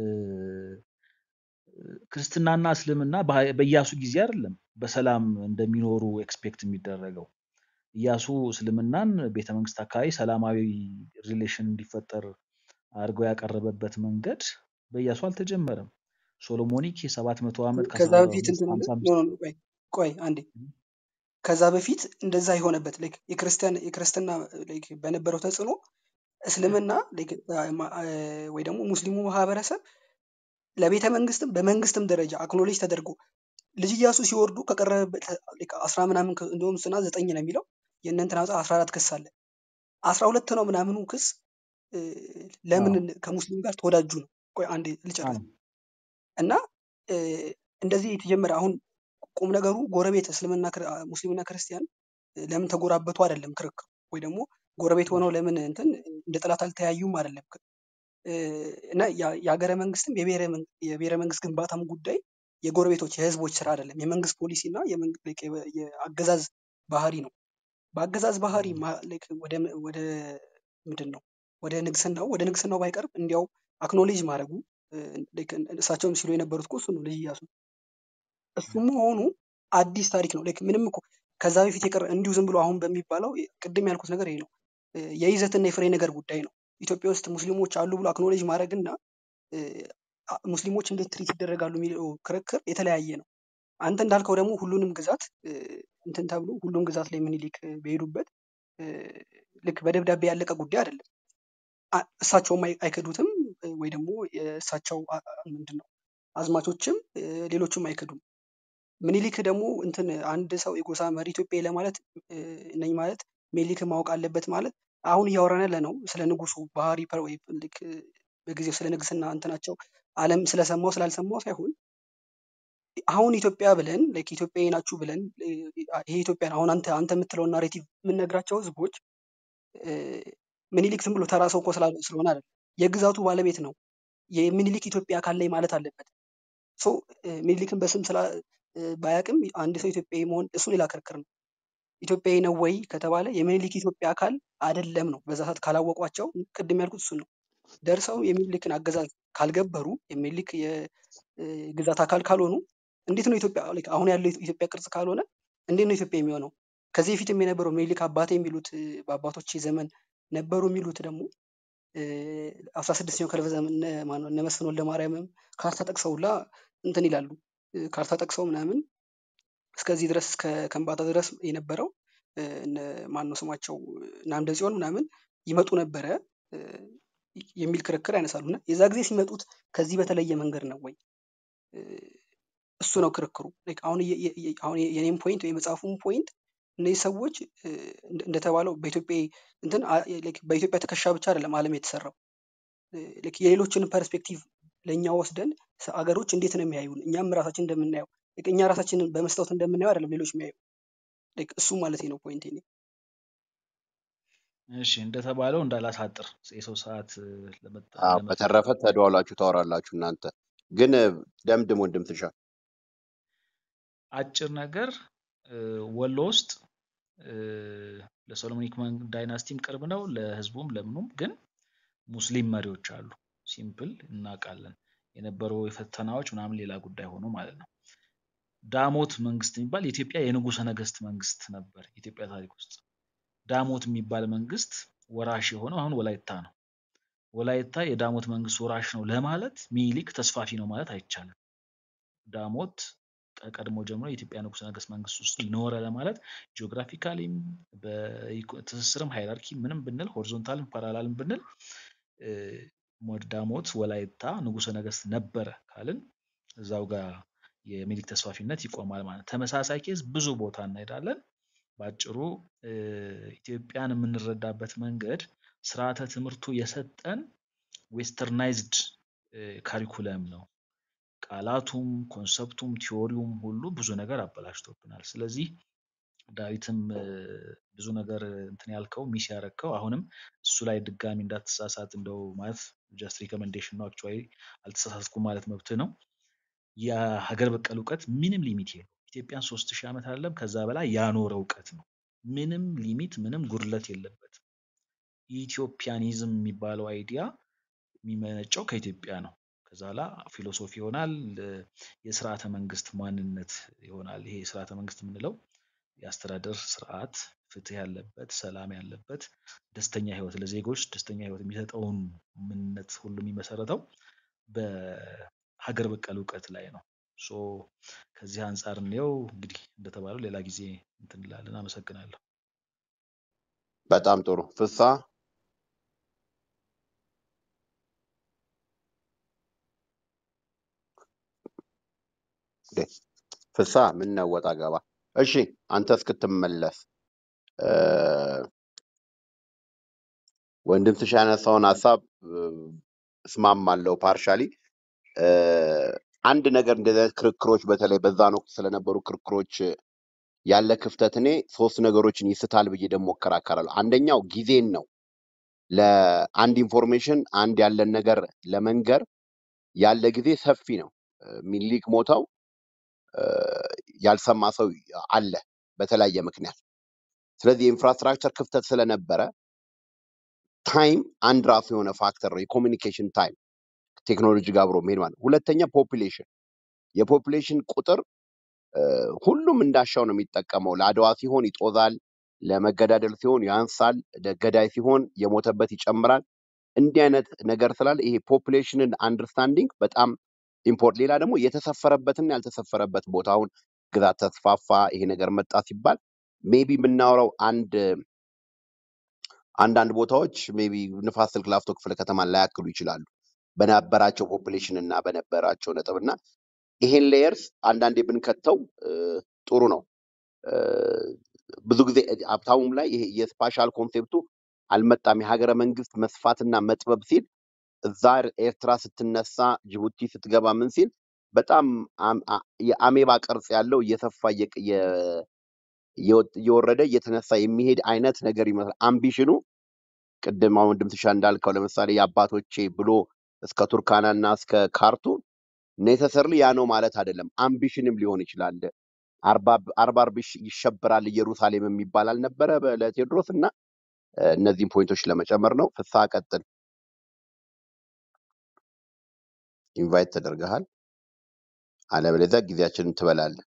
S5: ክርስትናና እስልምና በሀ- በኢያሱ ጊዜ አይደለም በሰላም እንደሚኖሩ ኤክስፔክት የሚደረገው። ኢያሱ እስልምናን ቤተ መንግስት አካባቢ ሰላማዊ ሪሌሽን እንዲፈጠር አድርገው ያቀረበበት መንገድ በኢያሱ አልተጀመረም። ሶሎሞኒክ የሰባት መቶ ዓመት
S2: ከዛ
S5: ከአስራ
S2: በፊት
S5: አምስት
S2: እንትን አለ
S5: ሀምሳ
S2: ኖ
S5: አምስት
S2: ኖ ኖ፣ ቆይ ቆይ አንዴ ከዛ በፊት እንደዛ የሆነበት ላይክ የክርስቲያን የክርስትና ላይክ በነበረው ተጽዕኖ እስልምና ላይክ አ- አ- ወይ ደግሞ ሙስሊሙ ማህበረሰብ ለቤተ መንግስትም በመንግስትም ደረጃ አክኖሌጅ ተደርጎ ልጅ ኢያሱ ሲወርዱ ከቀረበበት ላይክ አስራ ምናምን ክስ- እንደውም ስና ዘጠኝ ነው የሚለው የእነ እንትና መጽሐፍ አስራ አራት ክስ አለ አስራ ሁለት ነው ምናምኑ ክስ እ፣ ለምን
S5: አዎ
S2: ከሙስሊም ጋር ተወዳጁ ነው። ቆይ አንዴ ልጨርስ
S5: አዎ
S2: እና እ፣ እንደዚህ የተጀመረ አሁን ቁም ነገሩ ጎረቤት እስልምና ክር- አ፣ ሙስሊምና ክርስቲያን እ፣ ለምን ተጎራበቱ አይደለም ክርክር ወይ ደግሞ ጎረቤት ሆነው ለምን እንትን እንደ ጠላት አልተያዩም አይደለም እ፣ እና ያ- የሀገረ መንግስትም የብሔረ መን- የብሔረ መንግስት ግንባታም ጉዳይ የጎረቤቶች የህዝቦች ስራ አይደለም። የመንግስት ፖሊሲ እና የመንግ- like የ- የአገዛዝ ባህሪ ነው። በአገዛዝ ባህሪ ማ- like ወደ ወደ ምንድን ነው ወደ ንግስናው ወደ ንግስናው ባይቀርብ እንዲያው አክኖሌጅ ማድረጉ እ፣ like እሳቸውም ሲሉ የነበሩት እኮ እሱ ነው ልጅ ኢያሱ እሱ መሆኑ አዲስ ታሪክ ነው። ላይክ ምንም እኮ ከዛ በፊት የቀረ እንዲሁ ዝም ብሎ አሁን በሚባለው ቅድም ያልኩት ነገር ይሄ ነው። እ፣ የይዘትና የፍሬ ነገር ጉዳይ ነው። ኢትዮጵያ ውስጥ ሙስሊሞች አሉ ብሎ አክኖሌጅ ማድረግና እ፣ አ- ሙስሊሞች እንዴት ትሪት ይደረጋሉ የሚለው ክርክር የተለያየ ነው። አንተ እንዳልከው ደግሞ ሁሉንም ግዛት እ፣ እንትን ተብሎ ሁሉም ግዛት ላይ ምኒልክ እ፣ በሄዱበት እ፣ ልክ በደብዳቤ ያለቀ ጉዳይ አይደለም። አ- እሳቸውም አይ- አይክዱትም እ፣ ወይ ደግሞ የእሳቸው አ- አ- ምንድን ነው አዝማቾችም እ፣ ሌሎችም አይክዱም። ምኒልክ ደግሞ እንትን አንድ ሰው የጎሳ መሪ ኢትዮጵያ ለማለት እ፣ ነኝ ማለት ምኒልክን ማወቅ አለበት ማለት አሁን እያወራን ያለ ነው ስለ ንጉሱ ባህሪ ፐር ወይ ልክ እ፣ በጊዜው ስለ ንግስና እንትናቸው ዓለም ስለሰማው ስላልሰማው ሳይሆን አሁን ኢትዮጵያ ብለን ላይክ ኢትዮጵያዊ ናችሁ ብለን እ፣ ይሄ ኢትዮጵያ አሁን አንተ አንተ የምትለውን ናሬቲቭ የምንነግራቸው ህዝቦች እ፣ ምኒልክ ዝም ብሎ ተራ ሰው እኮ ስላል- ስለሆነ አይደለም የግዛቱ ባለቤት ነው። የምኒልክ ኢትዮጵያ አካል ላይ ማለት አለበት። ሶ ምኒልክን በስም ስላ እ፣ ባያውቅም አንድ ሰው ኢትዮጵያዊ መሆን እሱ ሌላ ክርክር ነው። ኢትዮጵያዊ ነው ወይ ከተባለ የምኒልክ ኢትዮጵያ አካል አይደለም ነው። በዛ ሰዓት ካላወቋቸው ቅድም ያልኩት እሱ ነው። ደርሰው የሚኒልክን አገዛዝ ካልገበሩ የሚኒልክ የግዛት አካል ካልሆኑ እንዴት ነው ኢትዮጵያ like አሁን ያለው ኢትዮጵያ ቅርጽ ካልሆነ እንዴት ነው ኢትዮጵያ የሚሆነው? ከዚህ በፊትም የነበረው ምኒልክ አባቴ የሚሉት እ፣ በአባቶች ዘመን ነበሩ የሚሉት ደግሞ አስራ ስድስተኛው ክፍለ ዘመን እነ ማነው እነ መስፍን ወልደ ማርያምም ካርታ ጠቅሰውላ እንትን ይላሉ እ፣ ካርታ ጠቅሰው ምናምን እስከዚህ ድረስ እስከ ከምባታ ድረስ የነበረው እ፣ እነ ማነው ስማቸው እነ አምደ ጽዮን ምናምን ይመጡ ነበረ እ፣ የሚል ክርክር ያነሳሉ እና የዛ ጊዜ ሲመጡት ከዚህ በተለየ መንገድ ነው ወይ እ፣ እሱ ነው ክርክሩ። Like አሁን የ- የ- የ- አሁን የኔም ፖይንት ወይ የመጽሐፉም ፖይንት እነዚህ ሰዎች እ፣ እንደ- እንደተባለው በኢትዮጵያ እንትን አ- like በኢትዮጵያ ትከሻ ብቻ አይደለም ዓለም የተሰራው እ፣ like የሌሎችን ፐርስፔክቲቭ ለእኛ ወስደን ሰ- አገሮች እንዴት ነው የሚያዩን እኛም ራሳችን እንደምናየው like እኛ ራሳችንን በመስታወት እንደምናየው አይደለም ሌሎች የሚያዩ like እሱ ማለት ነው ፖይንት ኔ
S5: እሺ እንደተባለው እንዳላሳጥር የሰው ሰዓት እ፣ ለመጠ-
S1: አዎ፣
S5: ለመጠቀም
S1: በተረፈ ተደዋላችሁ ታወራላችሁ እናንተ ግን እ፣ ደምድም ወንድም ትሻ
S5: አጭር ነገር እ፣ ወሎ ውስጥ እ፣ ለሶሎሞኒክ መን- ዳይናስቲም ቅርብ ነው፣ ለህዝቡም ለምኑም። ግን ሙስሊም መሪዎች አሉ። ሲምፕል እናውቃለን። የነበሩ ፈተናዎች ምናምን ሌላ ጉዳይ ሆኖ ማለት ነው። ዳሞት መንግስት የሚባል የኢትዮጵያ የንጉሠ ነገስት መንግስት ነበር። የኢትዮጵያ ታሪክ ውስጥ ዳሞት የሚባል መንግስት ወራሽ የሆነው አሁን ወላይታ ነው። ወላይታ የዳሞት መንግስት ወራሽ ነው ለማለት ሚኒሊክ ተስፋፊ ነው ማለት አይቻልም። ዳሞት ከቀድሞ ጀምሮ የኢትዮጵያ ንጉሠ ነገስት መንግስት ውስጥ ኖረ ለማለት ጂኦግራፊካሊም በትስስርም ሃይራርኪ ምንም ብንል ሆሪዞንታልም ፓራላልም ብንል እ፣ ሞድ- ዳሞት ወላይታ ንጉሠ ነገስት ነበረ ካልን እዛው ጋር የሚኒሊክ ተስፋፊነት ይቆማል ማለት ነው። ተመሳሳይ ኬዝ ብዙ ቦታ እንሄዳለን። በአጭሩ እ፣ ኢትዮጵያን የምንረዳበት መንገድ ስርዓተ ትምህርቱ የሰጠን ዌስተርናይዝድ ካሪኩለም ነው። ቃላቱም ኮንሰፕቱም ቲዎሪውም ሁሉ ብዙ ነገር አበላሽቶብናል። ስለዚህ ዳዊትም እ፣ ብዙ ነገር እንትን ያልከው ሚስ ያረከው አሁንም እሱ ላይ ድጋሚ እንዳትሳሳት እንደው ማለት ጀስት ሪኮሜንዴሽን ነው። አክቹዋሊ አልተሳሳትኩም ማለት መብት ነው። የሀገር በቀል እውቀት ምንም ሊሚት የለው። ኢትዮጵያን ሶስት ሺህ ዓመት አይደለም ከዛ በላይ ያኖረ እውቀት ነው። ምንም ሊሚት ምንም ጉድለት የለበትም። ኢትዮጵያኒዝም የሚባለው አይዲያ የሚመነጨው ከኢትዮጵያ ነው። ከዛ ላ ፊሎሶፊ ይሆናል፣ እ፣ የስርዓተ መንግስት ማንነት ይሆናል። ይሄ የስርዓተ መንግስት የምንለው የአስተዳደር ስርዓት ፍትህ ያለበት፣ ሰላም ያለበት፣ ደስተኛ ህይወት ለዜጎች ደስተኛ ህይወት የሚሰጠውን ምንነት ሁሉ የሚመሰረተው በሀገር በቀል እውቀት ላይ ነው። ሶ ከዚህ አንጻር እንየው። እንግዲህ እንደተባለው ሌላ ጊዜ እንትን እንላለን። አመሰግናለሁ።
S1: በጣም ጥሩ ፍሳ እንዴ፣ ፍሳ ምን ነው ወጣ ገባ እሺ አንተ እስክትመለስ እ፣ ወንድም ትሻ ያነሳውን ሀሳብ እ፣ እስማማለሁ ፓርሻሊ አንድ ነገር እንደዚህ አይነት ክርክሮች በተለይ በዛን ወቅት ስለነበሩ ክርክሮች ያለ ክፍተት እኔ ሶስት ነገሮችን ይስታል ብዬ ደግሞ እከራከራለሁ አንደኛው ጊዜን ነው ለአንድ ኢንፎርሜሽን አንድ ያለን ነገር ለመንገር ያለ ጊዜ ሰፊ ነው እ፣ ሚኒሊክ ሞተው እ፣ ያልሰማ ሰው አለ በተለያየ ምክንያት። ስለዚህ የኢንፍራስትራክቸር ክፍተት ስለነበረ ታይም አንድ ራሱ የሆነ ፋክተር ነው። የኮሚኒኬሽን ታይም ቴክኖሎጂ ጋር አብሮ መሄድ ማለት ነው። ሁለተኛ ፖፑሌሽን፣ የፖፑሌሽን ቁጥር እ፣ ሁሉም እንዳሻው ነው የሚጠቀመው። ለአድዋ ሲሆን ይጦዛል፣ ለመገዳደል ሲሆን ያንሳል፣ ለገዳይ ሲሆን የሞተበት ይጨምራል። እንዲህ አይነት ነገር ስላለ ይሄ ፖፑሌሽንን አንደርስታንዲንግ በጣም ኢምፖርት። ሌላ ደግሞ የተሰፈረበትና ያልተሰፈረበት ቦታ አሁን ግዛት ተስፋፋ፣ ይሄ ነገር መጣ ሲባል ሜቢ የምናወራው አንድ አንዳንድ ቦታዎች ሜቢ ንፋስ ስልክ ላፍቶ ክፍለ ከተማን ላያክሉ ይችላሉ በነበራቸው ፖፑሌሽን እና በነበራቸው ነጥብ እና ይሄን ሌየርስ አንዳንዴ ብንከተው እ፣ ጥሩ ነው። እ፣ ብዙ ጊዜ ሀብታሙም ላይ ይሄ የስፓሻል ኮንሴፕቱ አልመጣም። የሀገረ መንግስት መስፋትና መጥበብ ሲል እዛ ኤርትራ ስትነሳ ጅቡቲ ስትገባ ምን ሲል በጣም አም- አ- የአሜባ ቅርጽ ያለው እየሰፋ እየቅ- እየ- እየወጥ- እየወረደ እየተነሳ የሚሄድ አይነት ነገር ይመስላል። አምቢሽኑ ቅድም አሁን ድምትሻ እንዳልከው ለምሳሌ የአባቶቼ ብሎ እስከ ቱርካና እና እስከ ካርቱም ኔሰሰርሊ ያ ነው ማለት አይደለም። አምቢሽንም ሊሆን ይችላል። አርባ አርባ አርብ ይሽ- ይሸበራል ኢየሩሳሌም የሚባል አልነበረ በ- ለቴዎድሮስ እና እ፣ እነዚህን ፖይንቶች ለመጨመር ነው። ፍስሐ ቀጥል። ኢንቫይት ተደርገሃል። አለበለዚያ ጊዜያችንን ትበላለህ።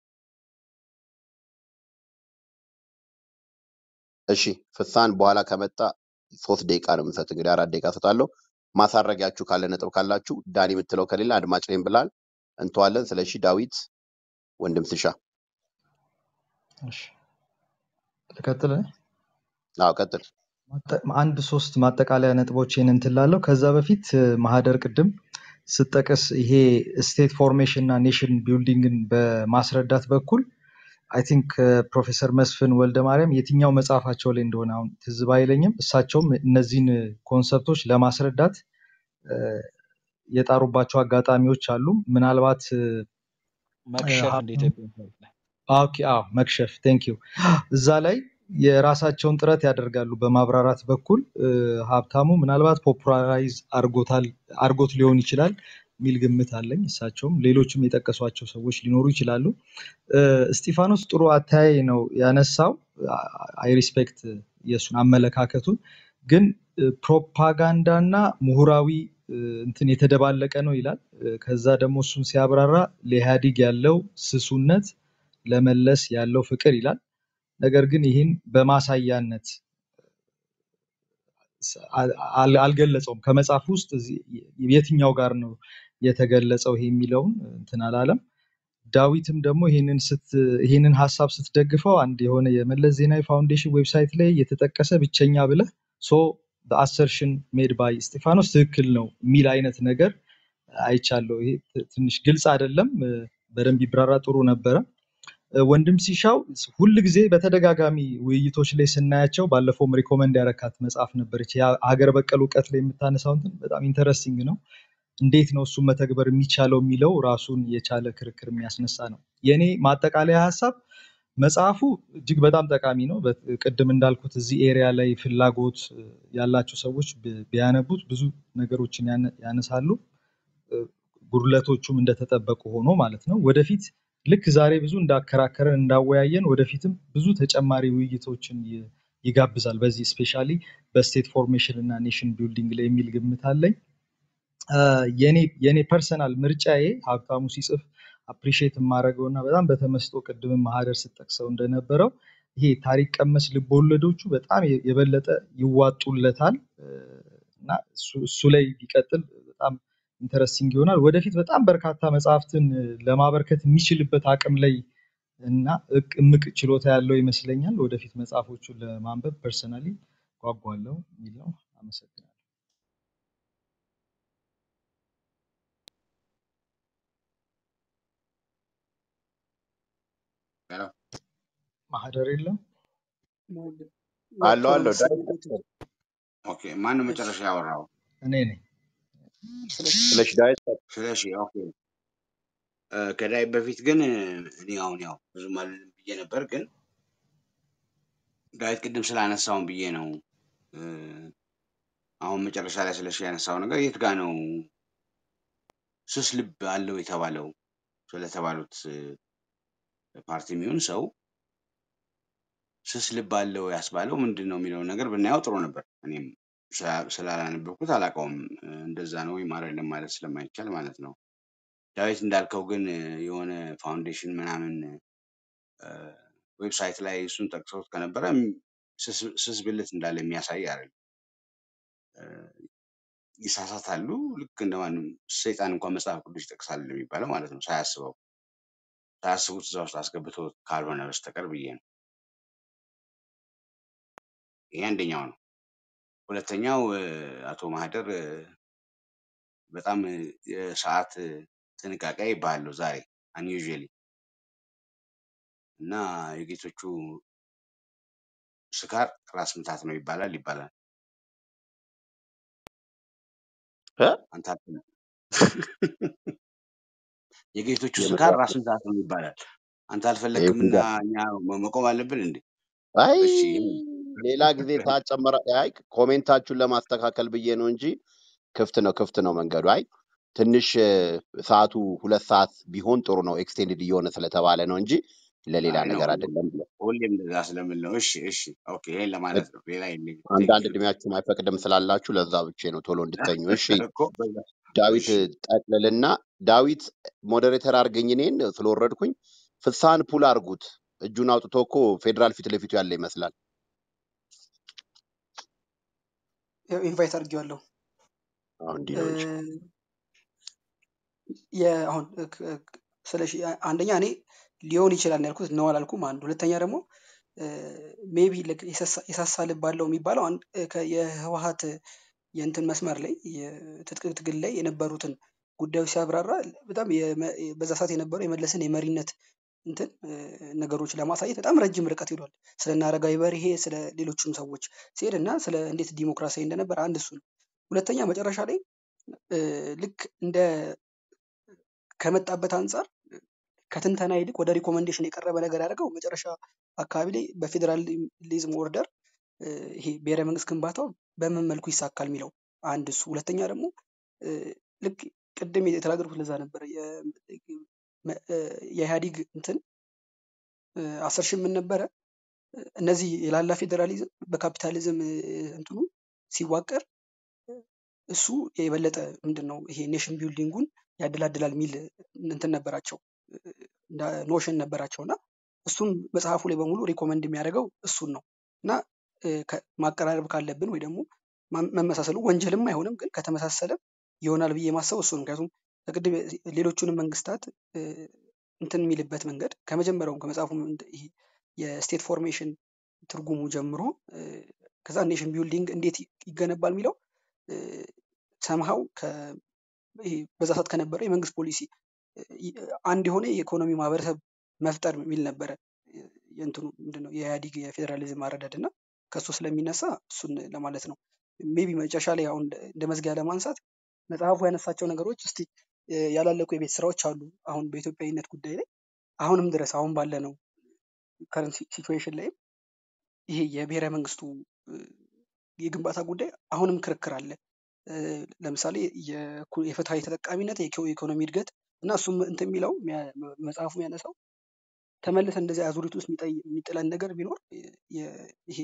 S1: እሺ ፍስሐን በኋላ ከመጣ ሶስት ደቂቃ ነው የምሰጥ። እንግዲህ አራት ደቂቃ ሰጣለሁ። ማሳረጊያችሁ ካለ ነጥብ ካላችሁ ዳኒ የምትለው ከሌለ አድማጭ ነኝ ብላል እንተዋለን። ስለሺ ዳዊት ወንድም ስሻ
S3: እሺ፣ ልቀጥል።
S1: አዎ ቀጥል።
S3: ማጠ- አንድ ሶስት ማጠቃለያ ነጥቦችን እንትን ላለው ከዛ በፊት እ፣ ማህደር ቅድም ስጠቀስ ይሄ ስቴት ፎርሜሽን እና ኔሽን ቢልዲንግን በማስረዳት በኩል አይ ቲንክ ፕሮፌሰር መስፍን ወልደ ማርያም የትኛው መጽሐፋቸው ላይ እንደሆነ አሁን ትዝ ባይለኝም እሳቸውም እነዚህን ኮንሰፕቶች ለማስረዳት እ፣ የጣሩባቸው አጋጣሚዎች አሉ። ምናልባት እ፣
S5: መክሸፍ እንደ
S3: ሀብታሙ
S5: ኢትዮጵያ ታሪክ ላይ
S3: ኦኬ፣ አዎ መክሸፍ ቴንክ ዩ እዛ ላይ የራሳቸውን ጥረት ያደርጋሉ በማብራራት በኩል እ፣ ሀብታሙ ምናልባት ፖፑላራይዝ አርጎታል አርጎት ሊሆን ይችላል የሚል ግምት አለኝ። እሳቸውም ሌሎችም የጠቀሷቸው ሰዎች ሊኖሩ ይችላሉ። እ፣ እስጢፋኖስ ጥሩ አተያይ ነው ያነሳው። አይ ሪስፔክት የእሱን አመለካከቱን ግን እ፣ ፕሮፓጋንዳ እና ምሁራዊ እ፣ እንትን የተደባለቀ ነው ይላል። እ፣ ከዛ ደግሞ እሱን ሲያብራራ ለኢህአዲግ ያለው ስሱነት ለመለስ ያለው ፍቅር ይላል። ነገር ግን ይህን በማሳያነት አል- አል- አልገለጸውም። ከመጽሐፍ ውስጥ እዚህ የትኛው ጋር ነው የተገለጸው ይሄ የሚለውን እንትን አላለም። ዳዊትም ደግሞ ይህንን ስት ይህንን ሀሳብ ስትደግፈው አንድ የሆነ የመለስ ዜናዊ ፋውንዴሽን ዌብሳይት ላይ የተጠቀሰ ብቸኛ ብለህ ሶ አሰርሽን ሜድ ባይ እስጢፋኖስ ትክክል ነው የሚል አይነት ነገር አይቻለሁ። ይሄ ት- ትንሽ ግልጽ አይደለም። እ፣ በደንብ ይብራራ ጥሩ ነበረ። እ፣ ወንድም ሲሻው ሁል ጊዜ በተደጋጋሚ ውይይቶች ላይ ስናያቸው ባለፈውም ሪኮመንድ ያረካት መጽሐፍ ነበረች ያ- ሀገር በቀል እውቀት ላይ የምታነሳው እንትን በጣም ኢንተረስቲንግ ነው። እንዴት ነው እሱን መተግበር የሚቻለው የሚለው ራሱን የቻለ ክርክር የሚያስነሳ ነው። የእኔ ማጠቃለያ ሀሳብ መጽሐፉ እጅግ በጣም ጠቃሚ ነው። በት- ቅድም እንዳልኩት እዚህ ኤሪያ ላይ ፍላጎት እ፣ ያላቸው ሰዎች ቢ- ቢያነቡት ብዙ ነገሮችን ያነ- ያነሳሉ። እ፣ ጉድለቶቹም እንደተጠበቁ ሆኖ ማለት ነው። ወደፊት ልክ ዛሬ ብዙ እንዳከራከረን እንዳወያየን ወደፊትም ብዙ ተጨማሪ ውይይቶችን ይ- ይጋብዛል። በዚህ ስፔሻሊ በስቴት ፎርሜሽን እና ኔሽን ቢልዲንግ ላይ የሚል ግምት አለኝ። አ፣ የኔ የኔ ፐርሰናል ምርጫዬ ሀብታሙ ሲጽፍ አፕሪሺየት የማደርገው እና በጣም በተመስጦ ቅድም ማህደር ስጠቅሰው እንደነበረው ይሄ ታሪክ ቀመስ ልቦለዶቹ በጣም የ- የበለጠ ይዋጡለታል እ፣ እና እሱ እሱ ላይ ቢቀጥል በጣም ኢንተረስቲንግ ይሆናል። ወደፊት በጣም በርካታ መጽሐፍትን እ፣ ለማበርከት የሚችልበት አቅም ላይ እና እቅ- እምቅ ችሎታ ያለው ይመስለኛል። ወደፊት መጽሐፎቹን ለማንበብ ፐርሰናሊ ጓጓለሁ የሚል ነው። አመሰግናለሁ።
S4: ሄሎ፣
S3: ማህደር የለም
S1: አለው
S2: ወጥቶ ነው
S1: አለው
S2: መሰለኝ
S1: ዳዊት
S2: ቤቱ።
S4: ኦኬ። ማን ነው
S2: እሺ
S4: መጨረሻ ያወራው?
S3: እኔ ነኝ።
S2: ስለሽ
S1: ስለሺ ዳዊት
S4: ስለሺ። ኦኬ። እ፣ ከዳይ በፊት ግን እ፣ እኔ አሁን ያው ብዙም አልልም ብዬ ነበር፣ ግን ዳዊት ቅድም ስላነሳውን ብዬ ነው። እ፣ አሁን መጨረሻ ላይ ስለሺ ያነሳው ነገር የት ጋ ነው ስስ ልብ አለው የተባለው? ስለተባሉት እ፣ ፓርቲ የሚሆን ሰው ስስ ልብ አለው ያስባለው ምንድን ነው የሚለውን ነገር ብናየው ጥሩ ነበር። እኔም ስላ- ስላላነበብኩት አላውቀውም። እ፣ እንደዛ ነው ወይም አይደለም ማለት ስለማይቻል ማለት ነው። ዳዊት እንዳልከው ግን እ፣ የሆነ ፋውንዴሽን ምናምን እ፣ ዌብሳይት ላይ እሱን ጠቅሰውት ከነበረ ም፣ ስስ ስስ ብልት እንዳለ የሚያሳይ አይደለም። እ፣ ይሳሳታሉ። ልክ እንደማንም ሰይጣን እንኳን መጽሐፍ ቅዱስ ይጠቅሳል የሚባለው ማለት ነው። ሳያስበው ሳያስቡት እዛ ውስጥ አስገብቶ ካልሆነ በስተቀር ብዬ ነው። ይሄ አንደኛው ነው። ሁለተኛው እ፣ አቶ ማህደር እ፣ በጣም እ፣ የሰዓት እ፣ ጥንቃቄ ይባላሉ ዛሬ አንዩዥሊ እና የጌቶቹ ስካር ራስ ምታት ነው ይባላል ይባላል።
S1: እ?
S4: አንተ አትልም። የጌቶቹ ስካር
S1: የመጽሐፍ
S4: ራስ ምታት ነው ይባላል። አንተ
S1: ይሄ
S4: አልፈለግክም እና
S1: ጉዳ
S4: እኛ መ- መቆም አለብን እንዴ?
S1: አይ
S4: እሺ ይሄ
S1: ሌላ ጊዜ ሰዓት ጨመረ። አይ ኮሜንታችሁን ለማስተካከል ብዬ ነው እንጂ ክፍት ነው ክፍት ነው መንገዱ። አይ ትንሽ እ፣ ሰዓቱ ሁለት ሰዓት ቢሆን ጥሩ ነው ኤክስቴንድድ እየሆነ ስለተባለ ነው እንጂ ለሌላ
S4: አይ ነው
S1: ነገር አይደለም ብለ
S4: ሁሌም እንደዛ ስለምል ነው። እሺ እሺ ኦኬ ይሄን ለማለት ነው። ሌላ የለኝም። ቴንክ
S1: አንዳንድ
S4: ዩ
S1: እድሜያችሁም አይፈቅድም ስላላችሁ ለዛ ብቼ ነው ቶሎ እንድተኙ። እሺ
S4: እኮ በዛ
S1: ዳዊት
S4: እሺ
S1: ጠቅልልና ዳዊት ሞዴሬተር አድርገኝ እኔን ስለወረድኩኝ ፍሳህን ፑል አድርጉት። እጁን አውጥቶ እኮ ፌዴራል ፊት ለፊቱ ያለ ይመስላል።
S2: ያው ኢንቫይት አድርጌዋለሁ።
S1: አሁን እንዲህ ነው እንጂ
S2: እ፣ የ- አሁን እ፣ ክ- ክ- ስለሺ አንደኛ እኔ ሊሆን ይችላል ነው ያልኩት ነው አላልኩም። አንድ ሁለተኛ ደግሞ ሜቢ የሳሳ ልብ አለው የሚባለው አንድ እ፣ ከ- የህወሀት የእንትን መስመር ላይ የትጥቅ ትግል ላይ የነበሩትን ጉዳዮች ሲያብራራ በጣም የመ- በዛ ሰዓት የነበረው የመለስን የመሪነት እንትን እ፣ ነገሮች ለማሳየት በጣም ረጅም ርቀት ሄዷል። ስለ እነ አረጋዊ በርሄ ስለ ሌሎችም ሰዎች ሲሄድ እና ስለ እንዴት ዲሞክራሲያዊ እንደነበር አንድ እሱ ነው። ሁለተኛ መጨረሻ ላይ እ፣ ልክ እንደ ከመጣበት አንጻር ከትንተና ይልቅ ወደ ሪኮመንዴሽን የቀረበ ነገር ያደርገው መጨረሻ አካባቢ ላይ በፌዴራሊዝም ኦርደር እ፣ ይሄ ብሔረ መንግስት ግንባታው በምን መልኩ ይሳካል የሚለው አንድ እሱ። ሁለተኛ ደግሞ እ፣ ልክ ቅድም የተናገርኩት ለዛ ነበረ የ- መ- እ፣ የኢህአዲግ እንትን እ፣ አስር ሺህ ምን ነበረ እነዚህ የላላ ፌዴራሊዝም በካፒታሊዝም እ፣ እንትኑ ሲዋቀር እሱ የበለጠ ምንድን ነው ይሄ ኔሽን ቢልዲንጉን ያደላድላል የሚል እንትን ነበራቸው ኖሽን ነበራቸው እና እሱም መጽሐፉ ላይ በሙሉ ሪኮመንድ የሚያደርገው እሱን ነው እና እ፣ ከ- ማቀራረብ ካለብን ወይ ደግሞ ማ- መመሳሰሉ ወንጀልም አይሆንም፣ ግን ከተመሳሰለ ይሆናል ብዬ ማሰብ እሱ ነው። ምክንያቱም ከቅድም ሌሎቹንም መንግስታት እ፣ እንትን የሚልበት መንገድ ከመጀመሪያውም ከመጽሐፉም እንደ- ይሄ የስቴት ፎርሜሽን ትርጉሙ ጀምሮ እ፣ ከዛ ኔሽን ቢልዲንግ እንዴት ይ- ይገነባል የሚለው ሰምሃው ይሄ በዛ ሰዓት ከነበረው የመንግስት ፖሊሲ እ፣ ይ- አንድ የሆነ የኢኮኖሚ ማህበረሰብ መፍጠር የሚል ነበረ እ፣ የእንትኑ ምንድነው የኢህአዲግ የፌዴራሊዝም አረዳድ እና ከሱ ስለሚነሳ እሱን ለማለት ነው። ሜቢ መጨረሻ ላይ አሁን እንደ እንደ መዝጊያ ለማንሳት መጽሐፉ ያነሳቸው ነገሮች እስቲ እ፣ ያላለቁ የቤት ስራዎች አሉ። አሁን በኢትዮጵያዊነት ጉዳይ ላይ አሁንም ድረስ አሁን ባለ ነው ከረንት ሲቹዌሽን ላይ ይሄ የብሔረ መንግስቱ እ፣ የግንባታ ጉዳይ አሁንም ክርክር አለ። እ፣ ለምሳሌ የኩ- የፍትሃዊ ተጠቃሚነት፣ የኢኮ- የኢኮኖሚ እድገት እና እሱም እንትን የሚለው የሚያ- መጽሐፉ የሚያነሳው ተመልሰን እንደዚህ አዙሪት ውስጥ የሚጠይ- የሚጥለን ነገር ቢኖር የ- የ- ይሄ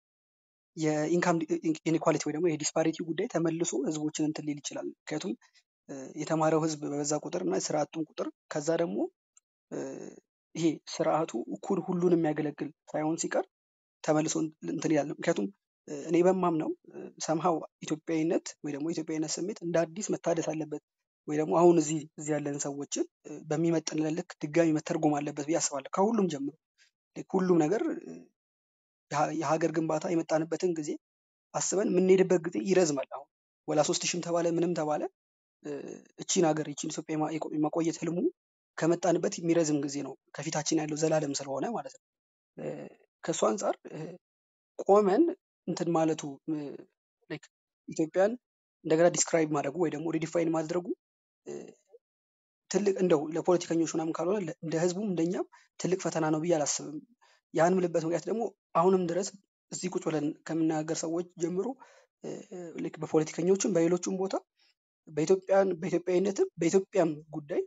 S2: የኢንካም ኢኒኳሊቲ ወይ ደግሞ የዲስፓሪቲ ጉዳይ ተመልሶ ህዝቦችን እንትን ሊል ይችላል። ምክንያቱም እ፣ የተማረው ህዝብ በበዛ ቁጥር እና ስራ አጡን ቁጥር ከዛ ደግሞ እ፣ ይሄ ስርዓቱ እኩል ሁሉን የሚያገለግል ሳይሆን ሲቀር ተመልሶ እንትን ይላል። ምክንያቱም እ፣ እኔ በማምነው ሰምሃው ኢትዮጵያዊነት ወይ ደግሞ ኢትዮጵያዊነት ስሜት እንደ አዲስ መታደስ አለበት ወይ ደግሞ አሁን እዚህ እዚህ ያለን ሰዎችን እ፣ በሚመጥንልን ልክ ድጋሚ መተርጎም አለበት ብዬ አስባለሁ። ከሁሉም ጀምሮ ልክ ሁሉም ነገር እ፣ የሀ- የሀገር ግንባታ የመጣንበትን ጊዜ አስበን የምንሄድበት ጊዜ ይረዝማል። አሁን ወላ ሶስት ሺህም ተባለ ምንም ተባለ እ፣ እቺን ሀገር እቺን ኢትዮጵያ የማ- የቆ- የማቆየት ህልሙ ከመጣንበት የሚረዝም ጊዜ ነው ከፊታችን ያለው ዘላለም ስለሆነ ማለት ነው። እ፣ ከእሱ አንጻር እ፣ ቆመን እንትን ማለቱ እ፣ like ኢትዮጵያን እንደገና ዲስክራይብ ማድረጉ ወይ ደግሞ ሪዲፋይን ማድረጉ እ፣ ትልቅ እንደው ለፖለቲከኞች ምናምን ካልሆነ ለ- እንደ ህዝቡም እንደኛም ትልቅ ፈተና ነው ብዬ አላስብም። ያን ምልበት ምክንያት ደግሞ አሁንም ድረስ እዚህ ቁጭ ብለን ከምናገር ሰዎች ጀምሮ እ፣ ልክ በፖለቲከኞችም በሌሎችም ቦታ በኢትዮጵያን በኢትዮጵያዊነትም በኢትዮጵያም ጉዳይ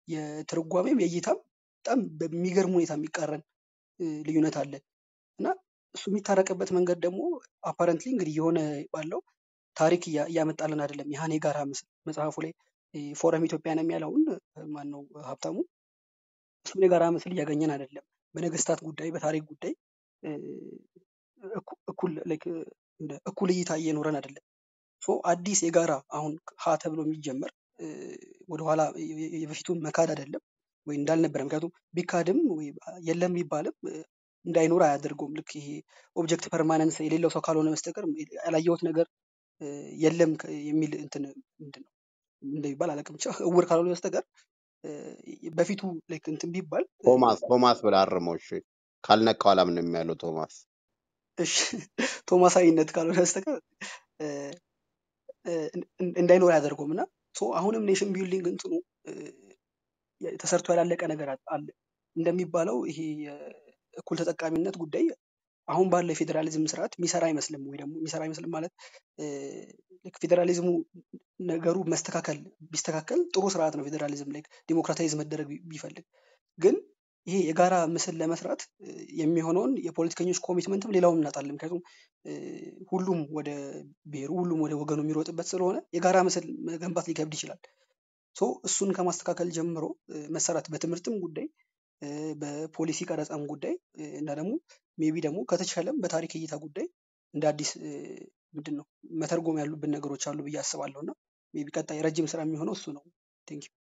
S2: የትርጓሜም የእይታም በጣም በሚገርም ሁኔታ የሚቃረን እ፣ ልዩነት አለ እና እሱ የሚታረቅበት መንገድ ደግሞ አፓረንትሊ እንግዲህ የሆነ ባለው ታሪክ እያ- እያመጣልን አይደለም። ያህን የጋራ ምስል መጽሐፉ ላይ እ፣ ፎረም ኢትዮጵያን የሚያለውን ማን ነው ሀብታሙ እሱን የጋራ ምስል እያገኘን አይደለም። በነገስታት ጉዳይ፣ በታሪክ ጉዳይ እ፣ እኩ- እኩል like እንደ እኩል እይታ እየኖረን አይደለም። ሶ አዲስ የጋራ አሁን ሀ ተብሎ የሚጀመር እ፣ ወደኋላ የ- የ- የበፊቱን መካድ አይደለም ወይ እንዳልነበረ። ምክንያቱም ቢካድም ወይ የለም ቢባልም እ፣ እንዳይኖር አያደርገውም። ልክ ይሄ ኦብጀክት ፐርማነንስ የሌለው ሰው ካልሆነ በስተቀር ያላየሁት ነገር እ፣ የለም ከ- የሚል እንትን ምንድን ነው እንደሚባል አላውቅም። ብቻ እውር ካልሆነ በስተቀር እ፣ በፊቱ like እንትን ቢባል እ፣
S1: ቶማስ ቶማስ ብለህ አርመው። እሺ ካልነካው አላምንም ያለው ቶማስ
S2: እሺ ቶማሳዊነት ካልሆነ በስተቀር እ፣ እ፣ እን- እንዳይኖር አያደርገውም እና ሶ አሁንም ኔሽን ቢልዲንግ እንትኑ እ፣ ተሰርቶ ያላለቀ ነገር አለ አለ። እንደሚባለው ይሄ የእኩል ተጠቃሚነት ጉዳይ አሁን ባለው የፌዴራሊዝም ስርዓት የሚሰራ አይመስልም ወይ ደግሞ የሚሰራ አይመስልም ማለት እ፣ ልክ ፌዴራሊዝሙ ነገሩ መስተካከል ቢስተካከል ጥሩ ስርዓት ነው ፌዴራሊዝም ላይ ዲሞክራታይዝ መደረግ ቢ- ቢፈልግ ግን ይሄ የጋራ ምስል ለመስራት እ፣ የሚሆነውን የፖለቲከኞች ኮሚትመንትም ሌላውም እናጣለን። ምክንያቱም እ፣ ሁሉም ወደ ብሔሩ ሁሉም ወደ ወገኑ የሚሮጥበት ስለሆነ የጋራ ምስል መገንባት ሊከብድ ይችላል። ሶ እሱን ከማስተካከል ጀምሮ እ፣ መሰራት በትምህርትም ጉዳይ እ፣ በፖሊሲ ቀረጻም ጉዳይ እ፣ እና ደግሞ ሜቢ ደግሞ ከተቻለም በታሪክ እይታ ጉዳይ እንደ አዲስ እ፣ ምንድን ነው መተርጎም ያሉብን ነገሮች አሉ ብዬ አስባለሁ እና ሜቢ ቀጣይ ረጅም ስራ የሚሆነው እሱ ነው። ቴንክ ዩ።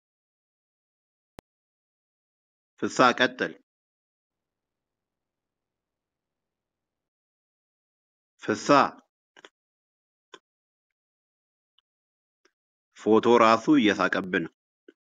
S1: ፍሳ ቀጥል። ፍሳ ፎቶ ራሱ እየሳቀብን ነው።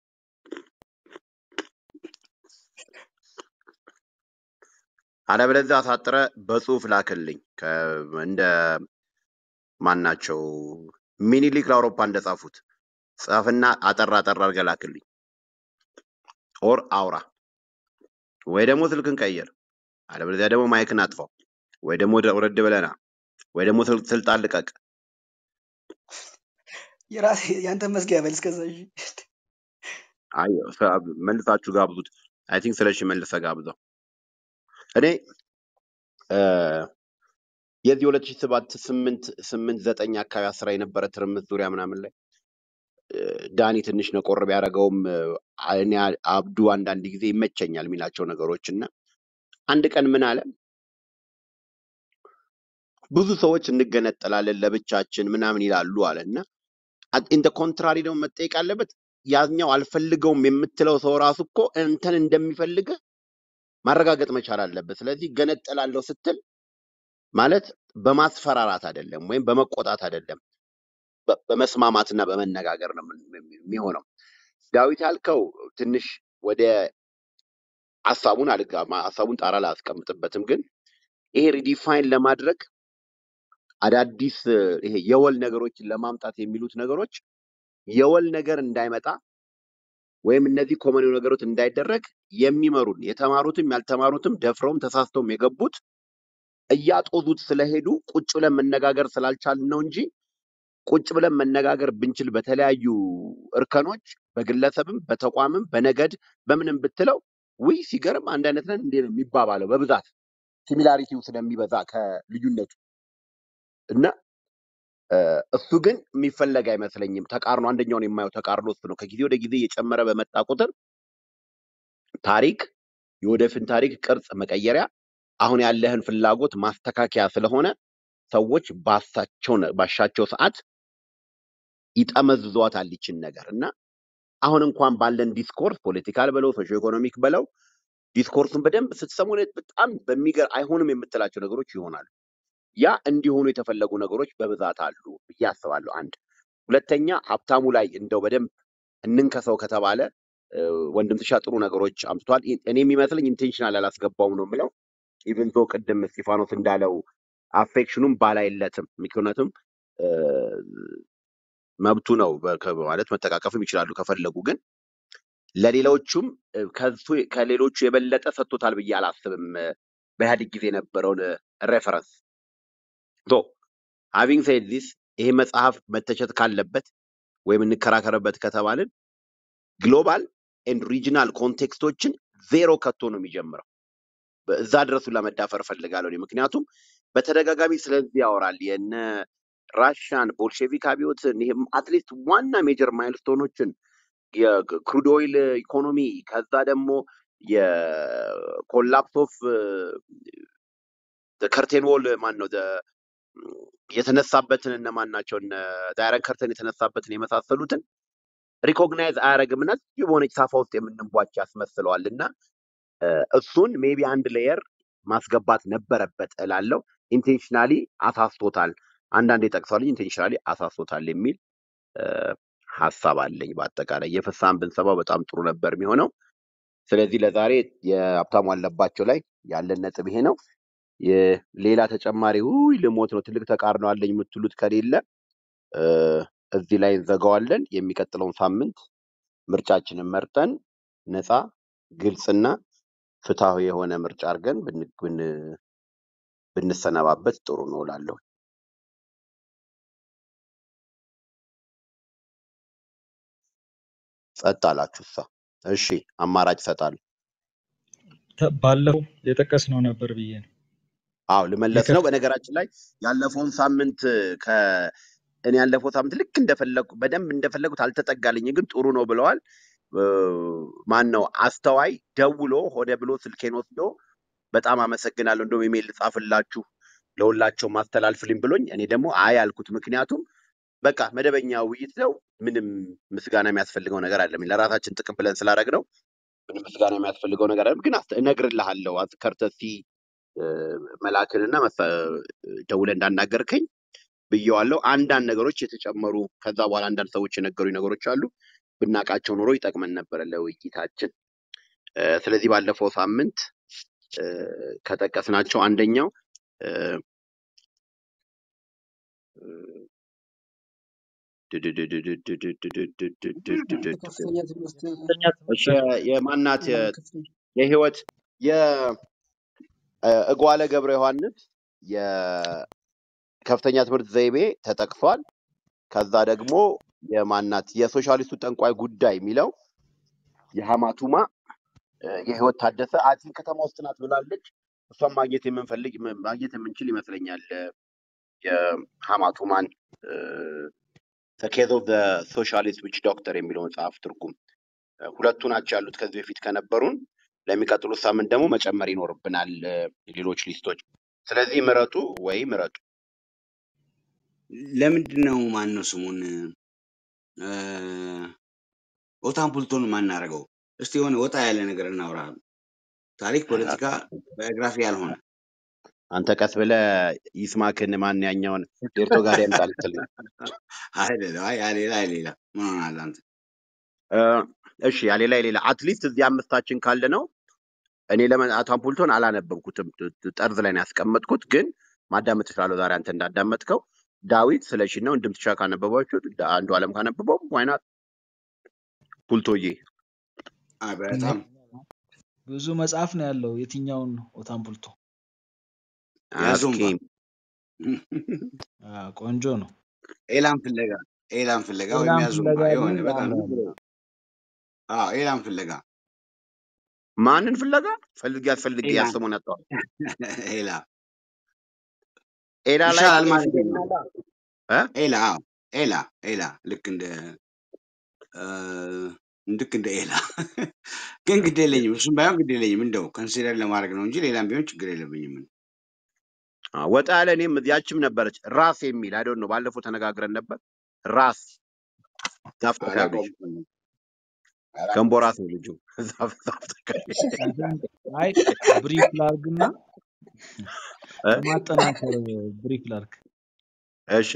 S1: አለበለዚያ አሳጥረ በጽሁፍ ላክልኝ። ከ- እንደ ማናቸው ሚኒሊክ ለአውሮፓ እንደጻፉት ጻፍና አጠር አጠር አድርገህ ላክልኝ። ኦር አውራ ወይ ደግሞ ስልክን ቀይር፣ አለበለዚያ ደግሞ ማይክን አጥፋው፣ ወይ ደግሞ ወደ- ወረድ ብለና፣ ወይ ደግሞ ስል- ስልጣን ልቀቅ።
S2: የራሴ ያንተን መዝጊያ በል እስከዛ እሺ።
S1: አይ ሰ- መልሳችሁ ጋብዙት። አይ ቲንክ ስለሺ መልሰ ጋብዘው። እኔ እ፣ የዚህ ሁለት ሺህ ሰባት ስምንት ስምንት ዘጠኝ አካባቢ አስራ የነበረ ትርምስ ዙሪያ ምናምን ላይ እ፣ ዳኒ ትንሽ ነቆር ቢያደርገውም እ፣ እኔ አብዱ አንዳንድ ጊዜ ይመቸኛል የሚላቸው ነገሮች እና አንድ ቀን ምን አለ ብዙ ሰዎች እንገነጠላለን ለብቻችን ምናምን ይላሉ አለ እና ኢንተ ኮንትራሪ ደግሞ መጠየቅ አለበት ያኛው አልፈልገውም የምትለው ሰው ራሱ እኮ እንተን እንደሚፈልግ ማረጋገጥ መቻል አለበት። ስለዚህ ገነጠላለሁ ስትል ማለት በማስፈራራት አይደለም ወይም በመቆጣት አይደለም፣ በ- በመስማማትና በመነጋገር ነው ምን- የሚሆነው። ዳዊት ያልከው ትንሽ ወደ ሀሳቡን አልጋ ሀሳቡን ጣራ ላይ አስቀምጥበትም፣ ግን ይሄ ሪዲፋይን ለማድረግ አዳዲስ እ፣ ይሄ የወል ነገሮችን ለማምጣት የሚሉት ነገሮች የወል ነገር እንዳይመጣ ወይም እነዚህ ኮመን ነገሮች እንዳይደረግ የሚመሩን የተማሩትም ያልተማሩትም ደፍረውም ተሳስተውም የገቡት እያጦዙት ስለሄዱ ቁጭ ብለን መነጋገር ስላልቻልን ነው እንጂ ቁጭ ብለን መነጋገር ብንችል በተለያዩ እርከኖች በግለሰብም በተቋምም በነገድ በምንም ብትለው ውይ ሲገርም አንድ አይነት ነን እንዴ ነው የሚባባለው በብዛት ሲሚላሪቲው ስለሚበዛ ከልዩነቱ እና እ፣ እሱ ግን የሚፈለግ አይመስለኝም። ተቃርኖ አንደኛውን የማየው ተቃርኖ እሱ ነው። ከጊዜ ወደ ጊዜ እየጨመረ በመጣ ቁጥር ታሪክ የወደፊት ታሪክ ቅርጽ መቀየሪያ አሁን ያለህን ፍላጎት ማስተካከያ ስለሆነ ሰዎች ባሳቸው ነ- ባሻቸው ሰዓት ይጠመዝዟታል ይችን ነገር እና አሁን እንኳን ባለን ዲስኮርስ ፖለቲካል በለው ሶሾ ኢኮኖሚክ በለው ዲስኮርሱን በደንብ ስትሰሙ እውነት በጣም በሚገር አይሆንም የምትላቸው ነገሮች ይሆናሉ። ያ እንዲሆኑ የተፈለጉ ነገሮች በብዛት አሉ ብዬ አስባለሁ። አንድ ሁለተኛ ሀብታሙ ላይ እንደው በደንብ እንንከሰው ከተባለ እ፣ ወንድም ትሻ ጥሩ ነገሮች አምጥቷል። ኢ- እኔ የሚመስለኝ ኢንቴንሽናል ያላስገባውም ነው የምለው ኢቨን ዞ ቅድም እስጢፋኖስ እንዳለው አፌክሽኑም ባላይለትም ምክንያቱም እ፣ መብቱ ነው በ- ከ- ማለት መጠቃቀፍም ይችላሉ ከፈለጉ ግን ለሌሎቹም እ፣ ከሱ ከሌሎቹ የበለጠ ሰጥቶታል ብዬ አላስብም። እ፣ በኢህአዴግ ጊዜ የነበረውን ሬፈረንስ ቶ ሃቪንግ ሴድ ዚስ ይሄ መጽሐፍ መተቸት ካለበት ወይም እንከራከርበት ከተባልን ግሎባል ኤንድ ሪጂናል ኮንቴክስቶችን ዜሮ ከቶ ነው የሚጀምረው። እዛ ድረሱን ለመዳፈር እፈልጋለሁ እኔ። ምክንያቱም በተደጋጋሚ ስለዚህ ያወራል የነ ራሻን ቦልሼቪክ አብዮትን ይሄም አትሊስት ዋና ሜጀር ማይልስቶኖችን የክሩድ ኦይል ኢኮኖሚ ከዛ ደግሞ የኮላፕስ ኦፍ ከርቴን ዎል ማን ነው የተነሳበትን እነማን ናቸው እነ ዳይረን ከርተን የተነሳበትን የመሳሰሉትን ሪኮግናይዝ አያደርግም እና እዚሁ በሆነች ሳፋ ውስጥ የምንቧጭ ያስመስለዋል እና እሱን ሜቢ አንድ ሌየር ማስገባት ነበረበት እላለው። ኢንቴንሽናሊ አሳስቶታል። አንዳንዴ ጠቅሷል ኢንቴንሽናሊ አሳስቶታል የሚል ሀሳብ አለኝ። በአጠቃላይ የፍሳን ብንሰማው በጣም ጥሩ ነበር የሚሆነው። ስለዚህ ለዛሬ የሀብታሙ አለባቸው ላይ ያለን ነጥብ ይሄ ነው። ሌላ ተጨማሪ ውይ ልሞት ነው ትልቅ ተቃርኖ አለኝ የምትሉት ከሌለ እዚህ ላይ እንዘጋዋለን። የሚቀጥለውን ሳምንት ምርጫችንን መርጠን ነፃ ግልጽና ፍትሐዊ የሆነ ምርጫ አድርገን ብንሰነባበት ጥሩ ነው እላለሁ። ጸጥ አላችሁ እሳ። እሺ አማራጭ እሰጣለሁ።
S3: ባለፈው የጠቀስነው ነበር ብዬ ነው።
S1: አዎ ልመለስ ነው። በነገራችን ላይ ያለፈውን ሳምንት ከ እኔ ያለፈው ሳምንት ልክ እንደፈለጉ በደንብ እንደፈለጉት አልተጠጋልኝ፣ ግን ጥሩ ነው ብለዋል። ማን ነው አስተዋይ ደውሎ ሆደ ብሎ ስልኬን ወስዶ በጣም አመሰግናለሁ እንደውም ኢሜል ልጻፍላችሁ ለሁላቸው ማስተላልፍልኝ ብሎኝ፣ እኔ ደግሞ አይ አልኩት። ምክንያቱም በቃ መደበኛ ውይይት ነው፣ ምንም ምስጋና የሚያስፈልገው ነገር አለም። ለራሳችን ጥቅም ብለን ስላደረግነው ምንም ምስጋና የሚያስፈልገው ነገር አለም። ግን እነግርልሃለሁ ከርተሲ መላክንና ደውለ እንዳናገርከኝ ብየዋለሁ። አንዳንድ ነገሮች የተጨመሩ ከዛ በኋላ አንዳንድ ሰዎች የነገሩኝ ነገሮች አሉ። ብናቃቸው ኖሮ ይጠቅመን ነበረ ለውይይታችን። ስለዚህ ባለፈው ሳምንት ከጠቀስናቸው አንደኛው የማናት የህይወት የእጓለ ገብረ ዮሐንስ የከፍተኛ ትምህርት ዘይቤ ተጠቅሷል። ከዛ ደግሞ የማናት የሶሻሊስቱ ጠንቋይ ጉዳይ የሚለው የሀማቱማ የህይወት ታደሰ አቲን ከተማ ውስጥ ናት ብላለች። እሷን ማግኘት የምንፈልግ ማግኘት የምንችል ይመስለኛል። የሀማቱማን ኬዝ ኦፍ ሶሻሊስት ዊች ዶክተር የሚለው መጽሐፍ ትርጉም ሁለቱ ናቸው ያሉት ከዚህ በፊት ከነበሩን። ለሚቀጥሉት ሳምንት ደግሞ መጨመር ይኖርብናል ሌሎች ሊስቶች። ስለዚህ ምረጡ ወይ ምረጡ።
S4: ለምንድን ነው ማን ነው ስሙን ኦታን ፑልቶን ማናረገው? እስቲ የሆነ ወጣ ያለ ነገር እናውራ። ታሪክ፣ ፖለቲካ፣ ባዮግራፊ ያልሆነ
S1: አንተ ቀስ ብለህ ይስማክን ማን ያኛውን ዴርቶ ጋር ያምጣል ትል ነው።
S4: ሌላ ሌላ ምን ሆናል አንተ?
S1: እሺ ያሌላ የሌላ አትሊስት እዚህ አምስታችን ካለ ነው። እኔ ለአታን ፑልቶን አላነበብኩትም፣ ጠርዝ ላይ ነው ያስቀመጥኩት። ግን ማዳመጥ እችላለሁ ዛሬ አንተ እንዳዳመጥከው። ዳዊት ስለሺ ነው እንድምትሻ ካነበባችሁት፣ አንዱ አለም ካነበበው ዋይናት ፑልቶዬ
S4: በጣም
S5: ብዙ መጽሐፍ ነው ያለው። የትኛውን ኦታን ፑልቶ?
S4: ያዞምባ
S5: ቆንጆ ነው።
S4: ኤላም ፍለጋ ኤላም ፍለጋ ወይም
S5: ኤላም
S4: ያዞምባ
S5: ፍለጋ
S4: የሆነ
S5: የሚል
S4: በጣም
S5: አለ።
S4: አዎ ኤላም ፍለጋ
S1: ማንን ፍለጋ ፈልጌ አስፈልጌ
S4: ኤላ
S1: ያሰሙን ያጠዋል
S4: ኤላ
S1: ኤላ ላይ
S4: ይሻላል ማለት ነው።
S1: ኤላ እ?
S4: ኤላ አዎ ኤላ ኤላ ልክ እንደ እ፣ ልክ እንደ ኤላ ግን ግድ የለኝም። እሱም ባይሆን ግድ የለኝም። እንደው ከንሲደር ለማድረግ ነው እንጂ ሌላም ቢሆን ችግር የለብኝም።
S1: አ፣ ወጣ ያለ እኔም ያችም ነበረች ራስ የሚል አይደል ነው። ባለፈው ተነጋግረን ነበር። ራስ ዛፍ ተካቢ ልጅ
S4: አላውቀውም
S1: ገንቦ
S4: አላውቀውም።
S1: ራስ ነው ልጁ ዛፍ ዛፍ ተካቢ
S5: አይ ብሪፍ ላርግና
S1: እ?
S5: ለማጠናከር ብሪፍ ላርግ።
S1: እሺ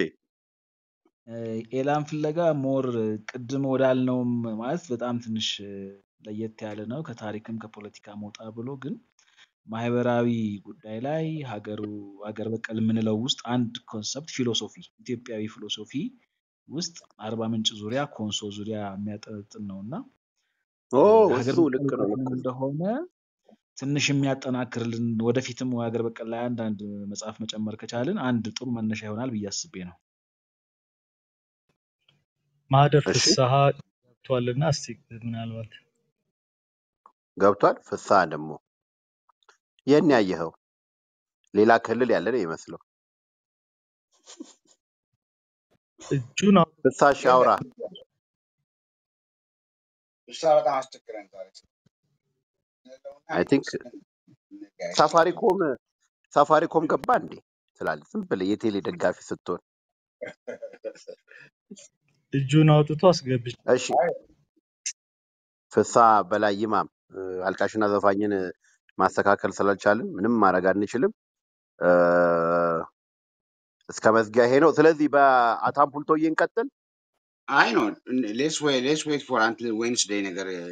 S5: ኤላን ፍለጋ ሞር ቅድም ወዳልነውም ማለት በጣም ትንሽ ለየት ያለ ነው። ከታሪክም ከፖለቲካም ወጣ ብሎ ግን ማህበራዊ ጉዳይ ላይ ሀገሩ ሀገር በቀል የምንለው ውስጥ አንድ ኮንሰፕት ፊሎሶፊ ኢትዮጵያዊ ፊሎሶፊ ውስጥ አርባ ምንጭ ዙሪያ ኮንሶ ዙሪያ የሚያጠነጥን ነው እና
S1: ኦ
S5: ሀገር
S1: እሱ
S5: በቀል
S1: ልክ ነው
S5: እውቀት
S1: ልክ
S5: ምን
S1: ነው።
S5: እንደሆነ ትንሽ የሚያጠናክርልን ወደፊትም ሀገር በቀል ላይ አንዳንድ መጽሐፍ መጨመር ከቻልን አንድ ጥሩ መነሻ ይሆናል ብዬ አስቤ ነው።
S3: ማህደር
S1: እሺ
S3: ፍስሐ ገብቷልና እስቲ ምናልባት
S1: ገብቷል። ፍስሐ ደግሞ ይህን ያየኸው ሌላ ክልል ያለ ነው ይመስለው።
S3: እጁን አውጥቶ
S1: ፍስሐ እሺ አውራ።
S4: እሷ በጣም አስቸግረን ዛሬ ስለለውና
S1: አይ ቲንክ ሳፋሪኮም ሳፋሪኮም ገባ እንዴ ትላለህ። ዝም ብለህ የቴሌ ደጋፊ ስትሆን።
S3: እጁን አውጥቶ አስገብቼ
S1: እሺ ፍስሐ በላይ ይማም እ፣ አልቃሽና ዘፋኝን ማስተካከል ስላልቻልን ምንም ማድረግ አንችልም። እ፣ እስከ መዝጊያ ይሄ ነው። ስለዚህ በአታምፑልቶዬ እንቀጥል።
S4: አይ ነው ሌስ ዌይ ሌስ ዌይት ፎር አንትል ዌንስዴይ ነገር እ፣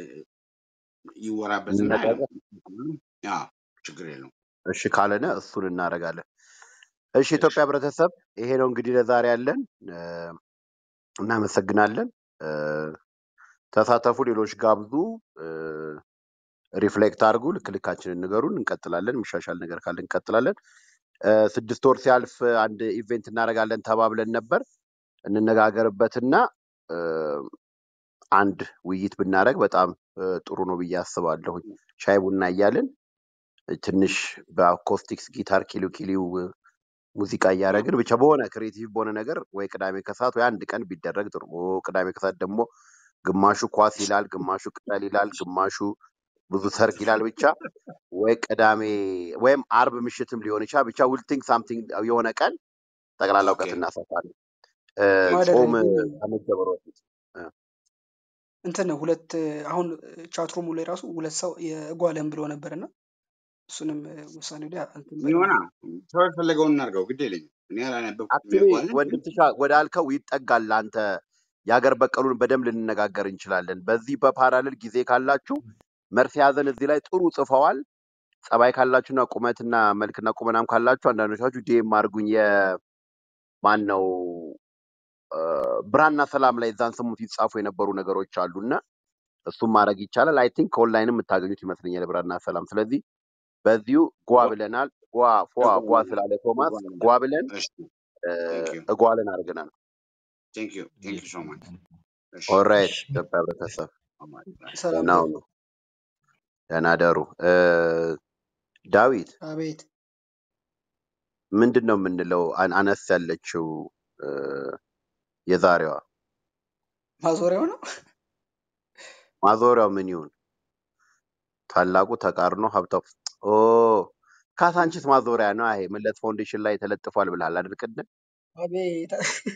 S4: ይወራበትና
S1: እንነጋገር።
S4: ያ ችግር የለውም።
S1: እሺ ካለነ እሱን እናደርጋለን። እሺ ኢትዮጵያ ህብረተሰብ ይሄ ነው እንግዲህ ለዛሬ ያለን። እ፣ እናመሰግናለን። እ፣ ተሳተፉ፣ ሌሎች ጋብዙ፣ እ፣ ሪፍሌክት አድርጉ፣ ልክ ልካችንን ንገሩን። እንቀጥላለን። የሚሻሻል ነገር ካለ እንቀጥላለን። እ፣ ስድስት ወር ሲያልፍ አንድ ኢቬንት እናደርጋለን ተባብለን ነበር። እንነጋገርበትና እ፣ አንድ ውይይት ብናደርግ በጣም እ፣ ጥሩ ነው ብዬ አስባለሁኝ። ሻይ ቡና እያልን ትንሽ በአኮስቲክስ ጊታር ኪሊው ኪሊው ሙዚቃ እያደረግን ብቻ በሆነ ክሬቲቭ በሆነ ነገር ወይ ቅዳሜ ከሰዓት ወይ አንድ ቀን ቢደረግ ጥሩ ነው። ቅዳሜ ከሰዓት ደግሞ ግማሹ ኳስ ይላል፣ ግማሹ ቅጠል ይላል፣ ግማሹ ብዙ ሰርግ ይላል። ብቻ ወይ ቅዳሜ ወይም አርብ ምሽትም ሊሆን ይችላል። ብቻ ዊልቲንግ ሳምቲንግ የሆነ ቀን ጠቅላላ
S4: ኦኬ
S1: እውቀት እናሰፋለን። እ፣
S2: ማደር
S1: ጾም
S2: ግን
S1: ከመጀመሩ በፊት እ፣
S2: እንትን ነው ሁለት አሁን ቻትሩሙ ላይ ራሱ ሁለት ሰው የጓለም ብሎ ነበር እና እሱንም ውሳኔው ላይ እንትን
S4: ይሆና
S2: በለው
S4: ሰው የፈለገውን እናድርገው፣ ግድ የለኝም። እኔ ያላነበብኩት
S1: አክቹዋሊ
S4: የሚያውቋለን
S1: ወንድም ትሻ ወደ አልከው ይጠጋል። አንተ የሀገር በቀሉን በደንብ ልንነጋገር እንችላለን። በዚህ በፓራሌል ጊዜ ካላችሁ መርፌ ያዘን እዚህ ላይ ጥሩ ጽፈዋል። ጸባይ ካላችሁና ቁመትና መልክና ቁመናም ካላችሁ አንዳንዶቻችሁ ዲኤም አድርጉኝ። የማን ነው እ፣ ብርሃንና ሰላም ላይ እዛን ስሙት ይጻፉ የነበሩ ነገሮች አሉና እሱም ማድረግ ይቻላል። አይ ቲንክ ከኦንላይንም የምታገኙት ይመስለኛል ብርሃንና ሰላም። ስለዚህ በዚሁ ጓ ብለናል። ጓ ፏ ጓ ስላለ ቶማስ ጓ ብለን
S4: እሺ
S1: እ፣
S4: ቴንክ ዩ
S1: እጓልን አድርገናል።
S4: ቴንክ ዩ ቴንክ ዩ ሶ ማች እሺ
S1: ኦራይት
S3: እሺ
S1: ኢትዮጵያ ህብረተሰብ
S2: ሰላም
S1: ደህና
S2: ደሩ
S1: ሁኑ፣ ደህና ደሩ። እ፣ ዳዊት
S2: አቤት
S1: ምንድን ነው የምንለው? አን- አነስ ያለችው እ፣ የዛሬዋ
S2: ማዞሪያው ነው
S1: ማዞሪያው ምን ይሁን? ታላቁ ተቃርኖ ሀብታው ኦ ካሳንቺስ ማዞሪያ ነው። ይሄ መለስ ፋውንዴሽን ላይ ተለጥፏል ብለሃል አይደል? ቅድም
S2: አቤት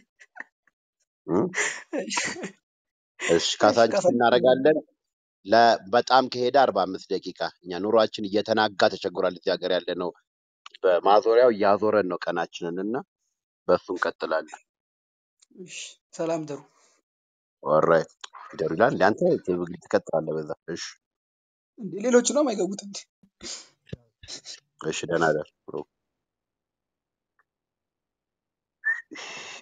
S1: እ?
S2: እሺ
S1: እሺ
S2: እሺ
S1: ካሳንቺስ
S2: ካሳንቺስ
S1: እናደርጋለን። ለ- በጣም ከሄደ አርባ አምስት ደቂቃ እኛ ኑሯችን እየተናጋ ተቸግሯል። እዚህ ሀገር ያለ ነው። በማዞሪያው እያዞረን ነው ቀናችንን እና በእሱ እንቀጥላለን።
S2: እሺ ሰላም ደሩ
S1: ኦራይት ይደሩ ይላል እንደ አንተ ትቀጥላለህ በዛ። እሺ
S2: እንዴ ሌሎቹ ነው የማይገቡት እንዴ
S1: እሺ ደህና ደር